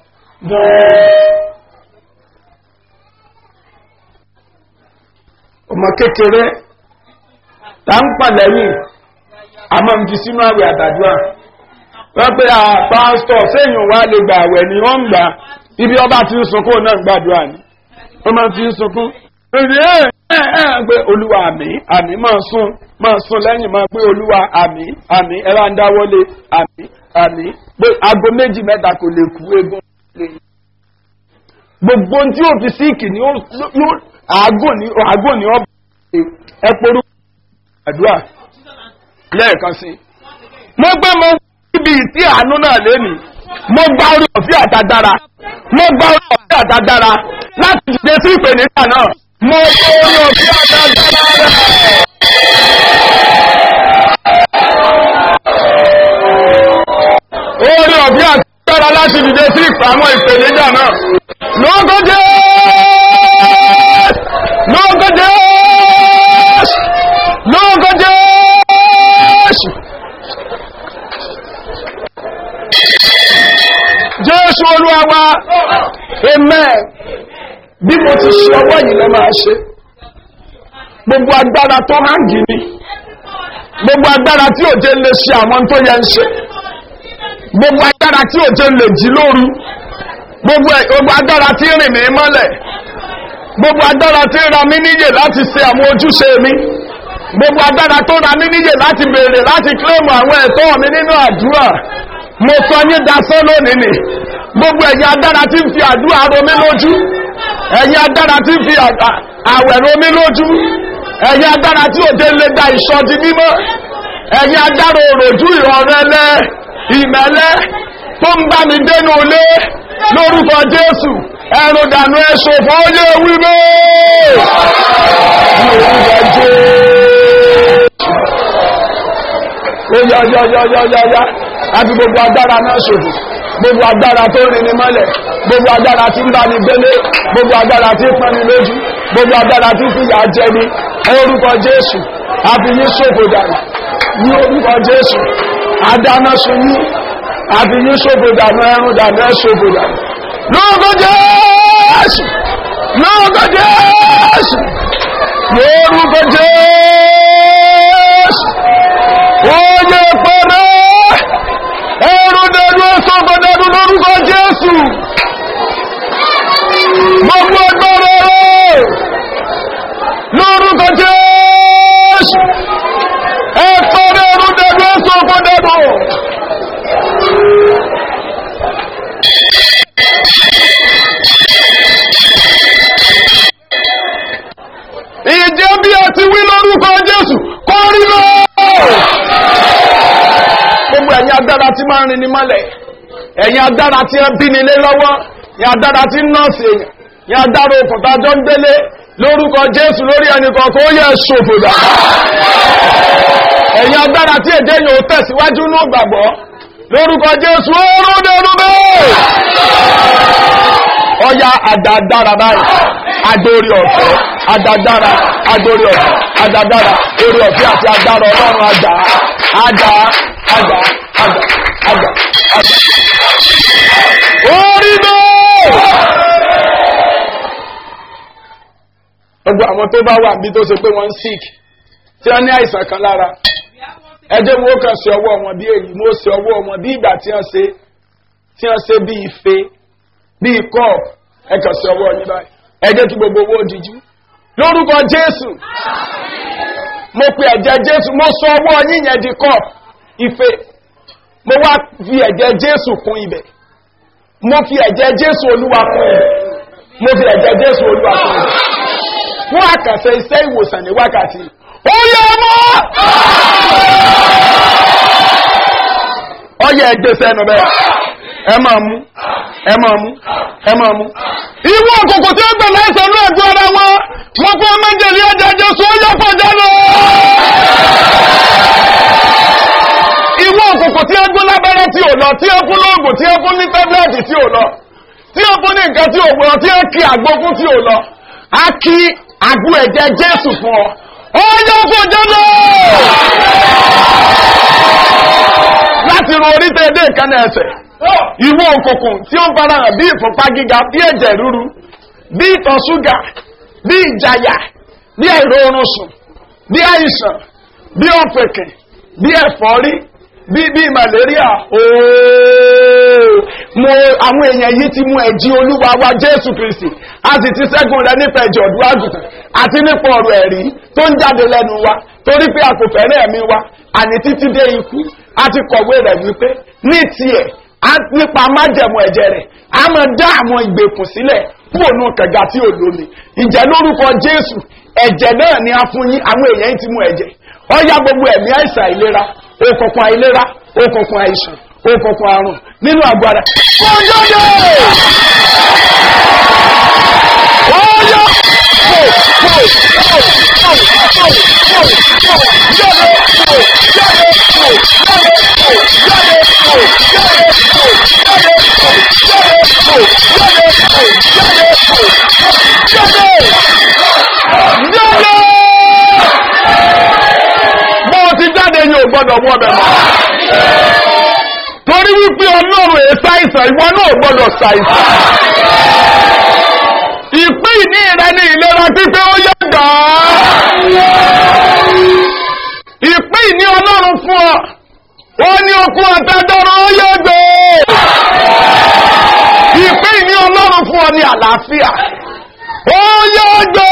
ọmọ kékeré tá ń pàlẹ́yìn àmọ́ ń fi sínú àwẹ̀ àtàdúrà wọ́n pé à pásítọ̀ sẹ́yìn wá lè gbà àwẹ̀ ni wọ́n ń gbà ibi ọba tí ń sunkún náà gbàdúrà ni wọ́n máa fi ń sunkún èdè ẹ̀ ẹ̀ ẹ̀ pé olúwa àmì àmì máa sún máa sún lẹ́yìn máa pé olúwa àmì àmì ẹ̀rọ ń dáwọ́lé àmì àmì pé aago méjì mẹ́ta kò lè kú egun lè gbogbo ohun tí yóò fi síìkì ni yóò àágùn ní àágùn ní ọ̀bẹ ẹ porú àdúrà lẹ́ẹ̀kan sí i mo gbé mo níbi ìtí àánú náà lénìí mo gba orí òfin àtadára mo gba orí òfin àtadára láti dìde sí ìpèníjà náà mo gba orí òfin àtadára rẹ̀. orí òfin àtadára láti dìde sí àwọn ìpèníjà náà lókòjé lókòjé lókòjé. jésù olúwa wa amen bí mo ti ṣe ọwọ́ yìí lọ máa ṣe gbogbo agbára tó hangi ni gbogbo agbára tí òjé lè ṣe àwọn tó yẹ ń ṣe gbogbo agbára tí òjé lè jí lóru gbogbo ẹ- gbogbo agbára tí rìn mí mọ́lẹ̀ gbogbo agbára tí ra mí níyè láti ṣe àwọn ojúṣe mi gbogbo agbára tó ra mí níyè láti béèrè láti kílèmù àwọn ẹ̀tọ́ mi nínú àdúrà mo sọ yín dasán lónìí ni gbogbo ẹ̀yin agbára tí ń fi àdúrà romí lójú ẹ̀yin agbára tí ń fi à- àwẹ̀ romí lójú ẹ̀yin agbára tí òde lè da ìṣọ́ di mímọ́ ẹ̀yin agbára òròjú ìrọ̀rẹ́lẹ́ ìmẹ́lẹ́ tó ń bá mi dénú ilé lórúkọ jésù ẹrù dànù ẹ̀ṣọ́ fún ọyẹ wí bẹ́ẹ̀ lórúkọ jésù ó yá yá yá yá yá yá àti gbogbo agbára náà ṣòfò gbogbo agbára tó rìn ní mọ́lẹ̀ gbogbo agbára tí ń bá ní gbélé gbogbo agbára tí ń pọ́n ní lójú gbogbo agbára tí ń fìyà jẹ ní orúkọ jésù àfi yín ṣòfò dànù ní orúkọ jésù adáná sun yín àfi yín ṣòfò dànù ẹrù dànù ẹ ṣòfò dànù lórúkọ jésù lórúkọ jésù lórúkọ jésù oye pẹ̀lẹ́ ẹrù dẹ̀dù ẹ̀sọ́gbọ̀ dẹ̀dù lórúkọ jésù gbogbo agbára rẹ̀ lórúkọ jésù ẹ̀fọ́rẹ́ ẹrù dẹ̀dù ẹ̀sọ́gbọ̀ dẹ̀dù ìjẹ́ bí ẹ ti wí lórúkọ jésù kọ́ rí lọ́wọ́ gbogbo ẹ̀yin agbára tí máa ń rin ni mọ́lẹ̀ ẹ̀yin agbára tí ń bí nílé lọ́wọ́ ẹ̀yin agbára tí ń nọ́ọ̀sì èèyàn ẹ̀yin agbára òkùnkà jọ ń délé lórúkọ jésù lórí ẹnìkan kó yẹ ṣòfò dà ẹ̀yin agbára tí èdè yìí ò tẹ̀síwájú ní ìgbàgbọ́ lórúkọ jésù ó rúdẹ̀rú bẹ́ẹ̀ ọya àdàdára báyìí adórí ọ̀fẹ́ àdàdára adórí ọ̀fẹ́ àdàdára orí ọ̀fẹ́ àti agbára ọlọ́run àjà àjà àjà àjà àjà àjà orí bẹ́ẹ̀. gbogbo àwọn tó bá wà níbi tó ṣe pé wọ́n ń sick tí wọ́n ní àìsàn kan lára ẹjẹ́ wo kàn sí ọwọ́ wọn bí èyí mo ṣe ọwọ́ wọn bí ìgbà tí wọ́n ṣe tí wọ́n ṣe bí ife bí cup ẹ kàn sí ọwọ́ yín báyìí ẹ jẹ́ kí gbogbo owó díjú lórúkọ jésù mo pe ẹ̀jẹ̀ jésù mo sọ ọwọ́ yín yẹn di cup ife mo wá fi ẹ̀jẹ̀ jésù kún ibẹ̀ mo fi ẹ̀jẹ̀ jésù olúwa kún ibẹ̀ mo fi ẹ̀jẹ̀ jésù olúwa kún ibẹ̀ fún àkànṣe iṣẹ́ ìwòsàn ní wákàtí ó yẹ mọ́ ọyẹ ẹgbẹ́ sẹ́nu bẹ́ẹ̀ ẹ máa mú ẹ máa mú ẹ máa mú. ìwọ òkùnkùn tí ó gbẹ láìsàn náà ẹgbẹ́ ara wọn wọn fún méjèèjì ẹja jésù ó yẹ pàjá lọ. ìwọ òkùnkùn tí ó gún lábẹ́rẹ́ tí ò lọ tí ó fún lóògùn tí ó fún ní tẹ́bílẹ̀tì tí ò lọ tí ó fún ní nǹkan tí ò gbọ́n tí ó kí àgbo fún tí ò lọ á kí àgbo ẹ̀jẹ̀ jésù fún ọ ó yẹ pàjá lọ láti ro orí tẹ́ẹ̀dẹ́ ìkànnì ẹsẹ̀ ìwọ òkùnkùn tí ó ń fara hàn bí ìfúnpá gíga bí ẹ̀jẹ̀ rúru bí ìtọ̀ ṣúgà bí ìjayà bí àìróorun sùn bí àìsàn bí ọ̀pẹ̀kẹ̀ bí ẹ̀fọ́rí bí bí malaria ooo mo àwọn èèyàn yìí ti mú ẹ̀jí olúwa wa jésù kristi a sì ti ṣẹ́gun rẹ nípa ẹ̀jẹ̀ ọ̀dún àgùntàn àti nípa ọ̀rọ̀ ẹ̀rí tó ń jáde lẹ́nu wa torí pé a kò fẹ́rẹ̀ ẹ̀mí wa àní títí dé ikú a ti kọ̀wé rẹ̀ wípé ní tiẹ̀ nípa májẹ̀mú ẹ̀jẹ̀ rẹ̀ a máa dá àwọn ìgbèkùn sílẹ̀ kúrò ní kànga tí ò lómi ìjẹ́ lórúkọ jésù ẹ̀jẹ̀ náà ni a fún yín àwọn èèyàn ti mú ẹ̀jẹ̀ ọ̀yá gbogbo ẹ̀mí àìsàn àìlera òkùnkùn àìlera òkùnkùn àìsàn òkùnkùn àrùn nínú àgbàrá kọjọ́dẹ̀ ọ̀yá bọ́ọ̀ ti jáde yóò gbọ́dọ̀ wọ́ bẹ̀ mọ́ torí wípé ọlọ́run èsà ìsàn ìwọ náà gbọ́dọ̀ ṣàìsàn ìpín ìní rẹ ní ìlera pípé ó yẹ gbà á ìpín ìní ọlọ́run fún ọ ó ní okun àtàdọ́rọ̀ ó yẹ gbé ìpín ìní ọlọ́run fún ọ ní àlàáfíà ó yẹ gbé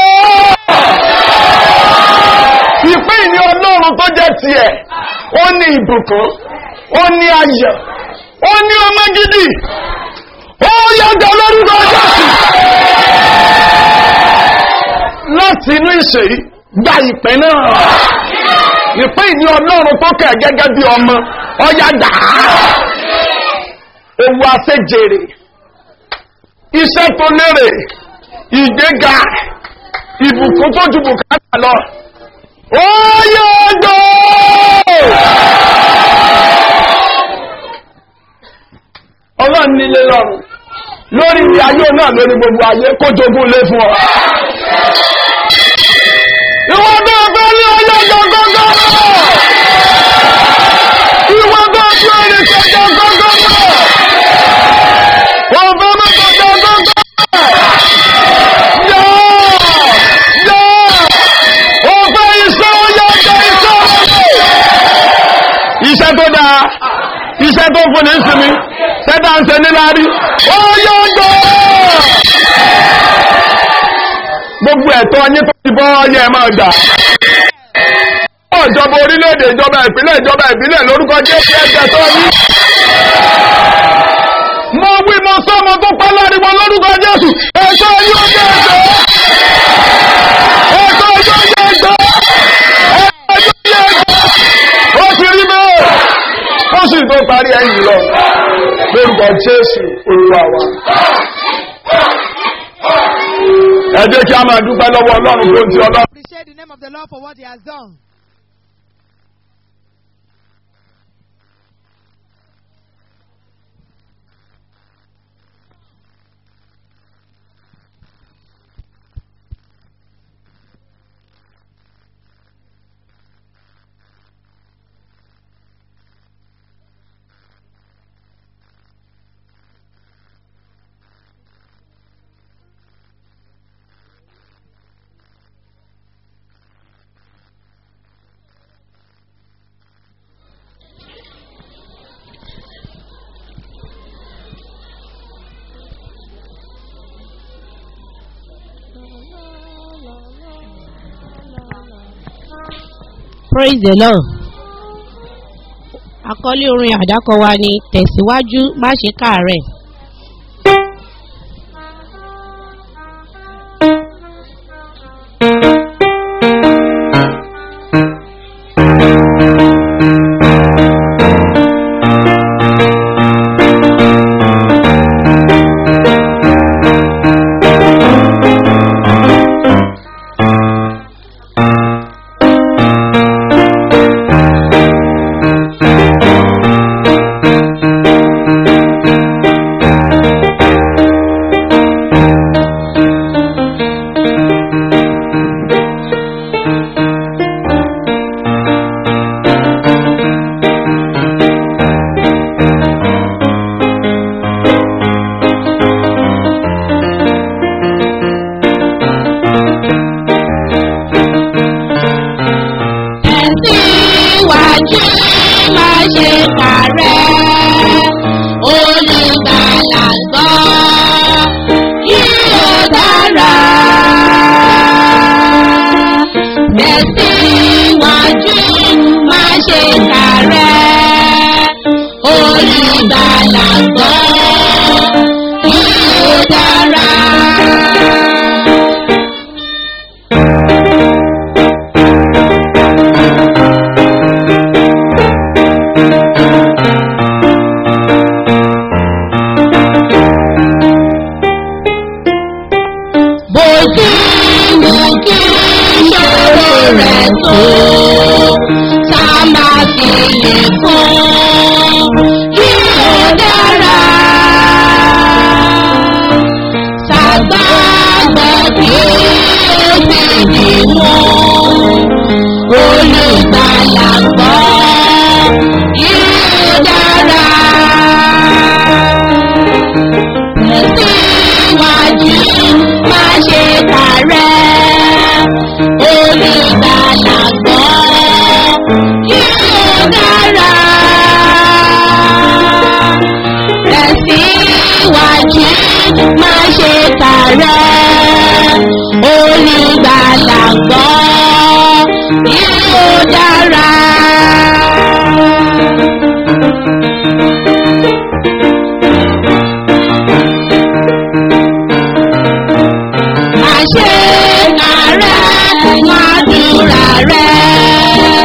ìpín ìní ọlọ́run tó jẹ́ tiẹ̀ ó ní ìbùkún ó ní ayọ̀ ó ní ọmọ gidi ó yẹ gbé lórúkọ jésù láti inú ìṣèyí gba ìpín náà ìpín ìní ọlọ́run tó kẹ̀ gẹ́gẹ́ bí ọmọ ọya gbà á owó àṣejèrè iṣẹ́ tó lérè ìgbéga ìbùkún tó ju bùkátà lọ ó yóò gbọ́. ọlọ́run nílé lọ́rùn lórí ilé ayé náà lórí gbogbo ayé kó jogún lé fún ọ. ìwọ náà fẹ́ ní ọjọ́ gọ́gọ́gọ́ ìwọ náà fẹ́ ní ọjọ́ gọ́gọ́gọ́ wọ́n fẹ́ mọ́ ọjọ́ gọ́gọ́ yọ yọ ó fẹ́ iṣẹ́ ó yọ ọjọ́ iṣẹ́ iṣẹ́ tó dáa iṣẹ́ tó fún ní sinmi tẹ́tà ń ṣe níláàrí ó yóò gbọ́ gbogbo ẹ̀tọ́ yín tó ti bọ́ yẹ máa gbà ìjọba orílẹ̀-èdè ìjọba ìpínlẹ̀ ìjọba ìbílẹ̀ lórúkọ jésù ẹgbẹ́ tó ní mo wí mo sọ mo tó pẹ́ láriwo lórúkọ jésù ẹ̀tọ́ yóò yẹ ẹ̀tọ́ ẹ̀tọ́ yóò yẹ ẹ̀tọ́ ẹ̀tọ́ yóò yẹ ẹ̀tọ́ ó ti rí bẹ́ẹ̀ ó sì tó parí ẹ̀yìn lọ lórúkọ jésù olúwa wa. ẹ jẹ́ kí a máa dúpẹ́ lọ́wọ́ ọlọ́run tó ń ti ọlọ́run. Appreciate the name of the Lord for what He has done. praise the lord àkọlé orin àdákọ wa ni tẹ̀síwájú má ṣe káàárẹ̀. tẹ̀síwájú má ṣe parẹ́ olùgbàlà gbọ́ yóò dára. tẹ̀síwájú má ṣe parẹ́ olùgbàlà gbọ́ yóò dára. bó ti wù kí ṣòro rẹ̀ tó tá a máa fi lè fún yóò dára. Ṣàgbàgbọ́ kí ó sì dì mú olùgbàlà gbọ́ yóò dára tẹ̀síwájú má ṣe parẹ́ olùgbàlà gbọ́ yóò dára. tẹ̀síwájú má ṣe parẹ́ olùgbàlà gbọ́ yóò dára. àṣẹ ààrẹ wàdúrà rẹ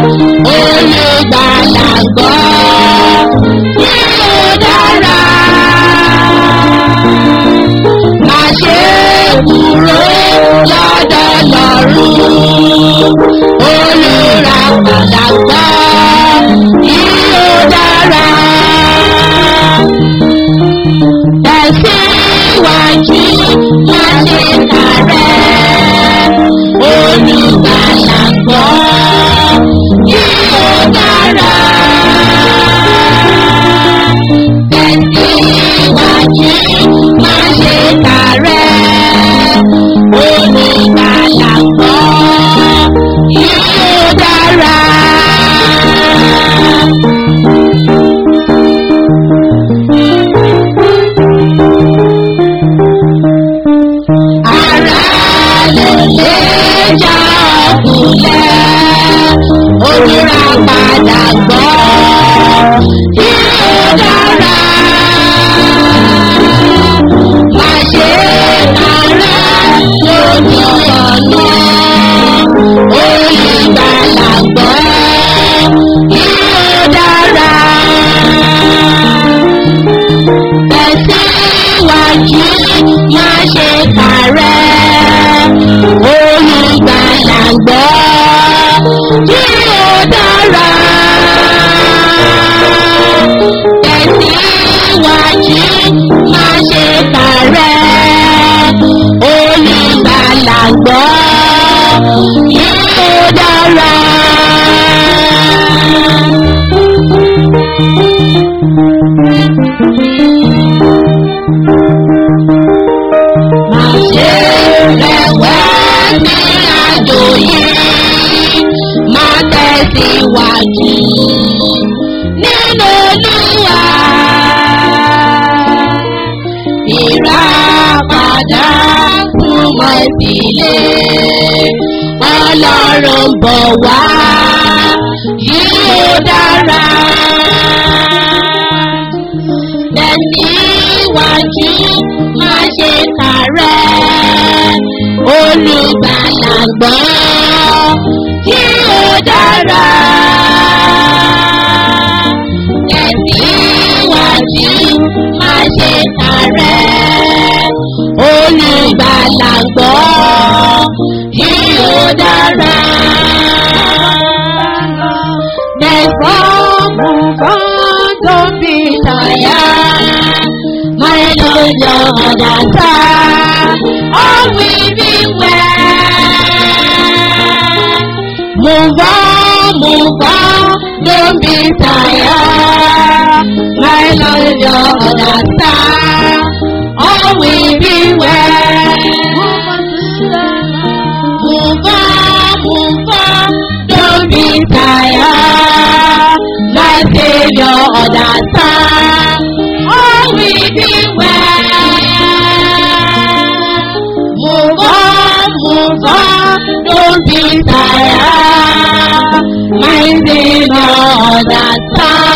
olùgbàlà gbọ́ yóò dára. olùràpadà gbọ́ yóò dára. Tẹ̀síwájú má ṣe kàrẹ́ olùgbàlà gbọ́ yóò dára. Tẹ̀síwájú má ṣe kàrẹ́ olùgbàlà gbọ́ yóò dára. Ara lè lè já ọkùnlẹ̀, olùrà padà gbọ́, yóò dára. Má ṣe kàrẹ́ lójú ọ̀nà, olùgbàlà gbọ́, yóò dára tẹ̀síwájú má ṣe kàrẹ́ olùgbàlà gbọ́ tí ó dára. Tẹ̀síwájú má ṣe kàrẹ́ olùgbàlà gbọ́ tí ó dára. Má ṣe rẹ̀wẹ̀sì àjò yìí, má tẹ̀síwájú nínú Olúwa. Ìràpadà súnmọ́ ìdílé, Ọlọ́run bọ̀ wá, yóò dára tẹ̀síwájú má ṣe kàrẹ́ olùgbàlà gbọ́ tí ó dára. Tẹ̀síwájú má ṣe kàrẹ́ olùgbàlà gbọ́ tí ó dára. Therefore, move on, don't be tired. My Lord, your understand. All will be well. Move on, move on, don't be tired. My Lord, your understand. All will be well. Move on, move on, don't be tired. My Savior understand. All will be well. Move on, move on, don't be tired. My Savior understand.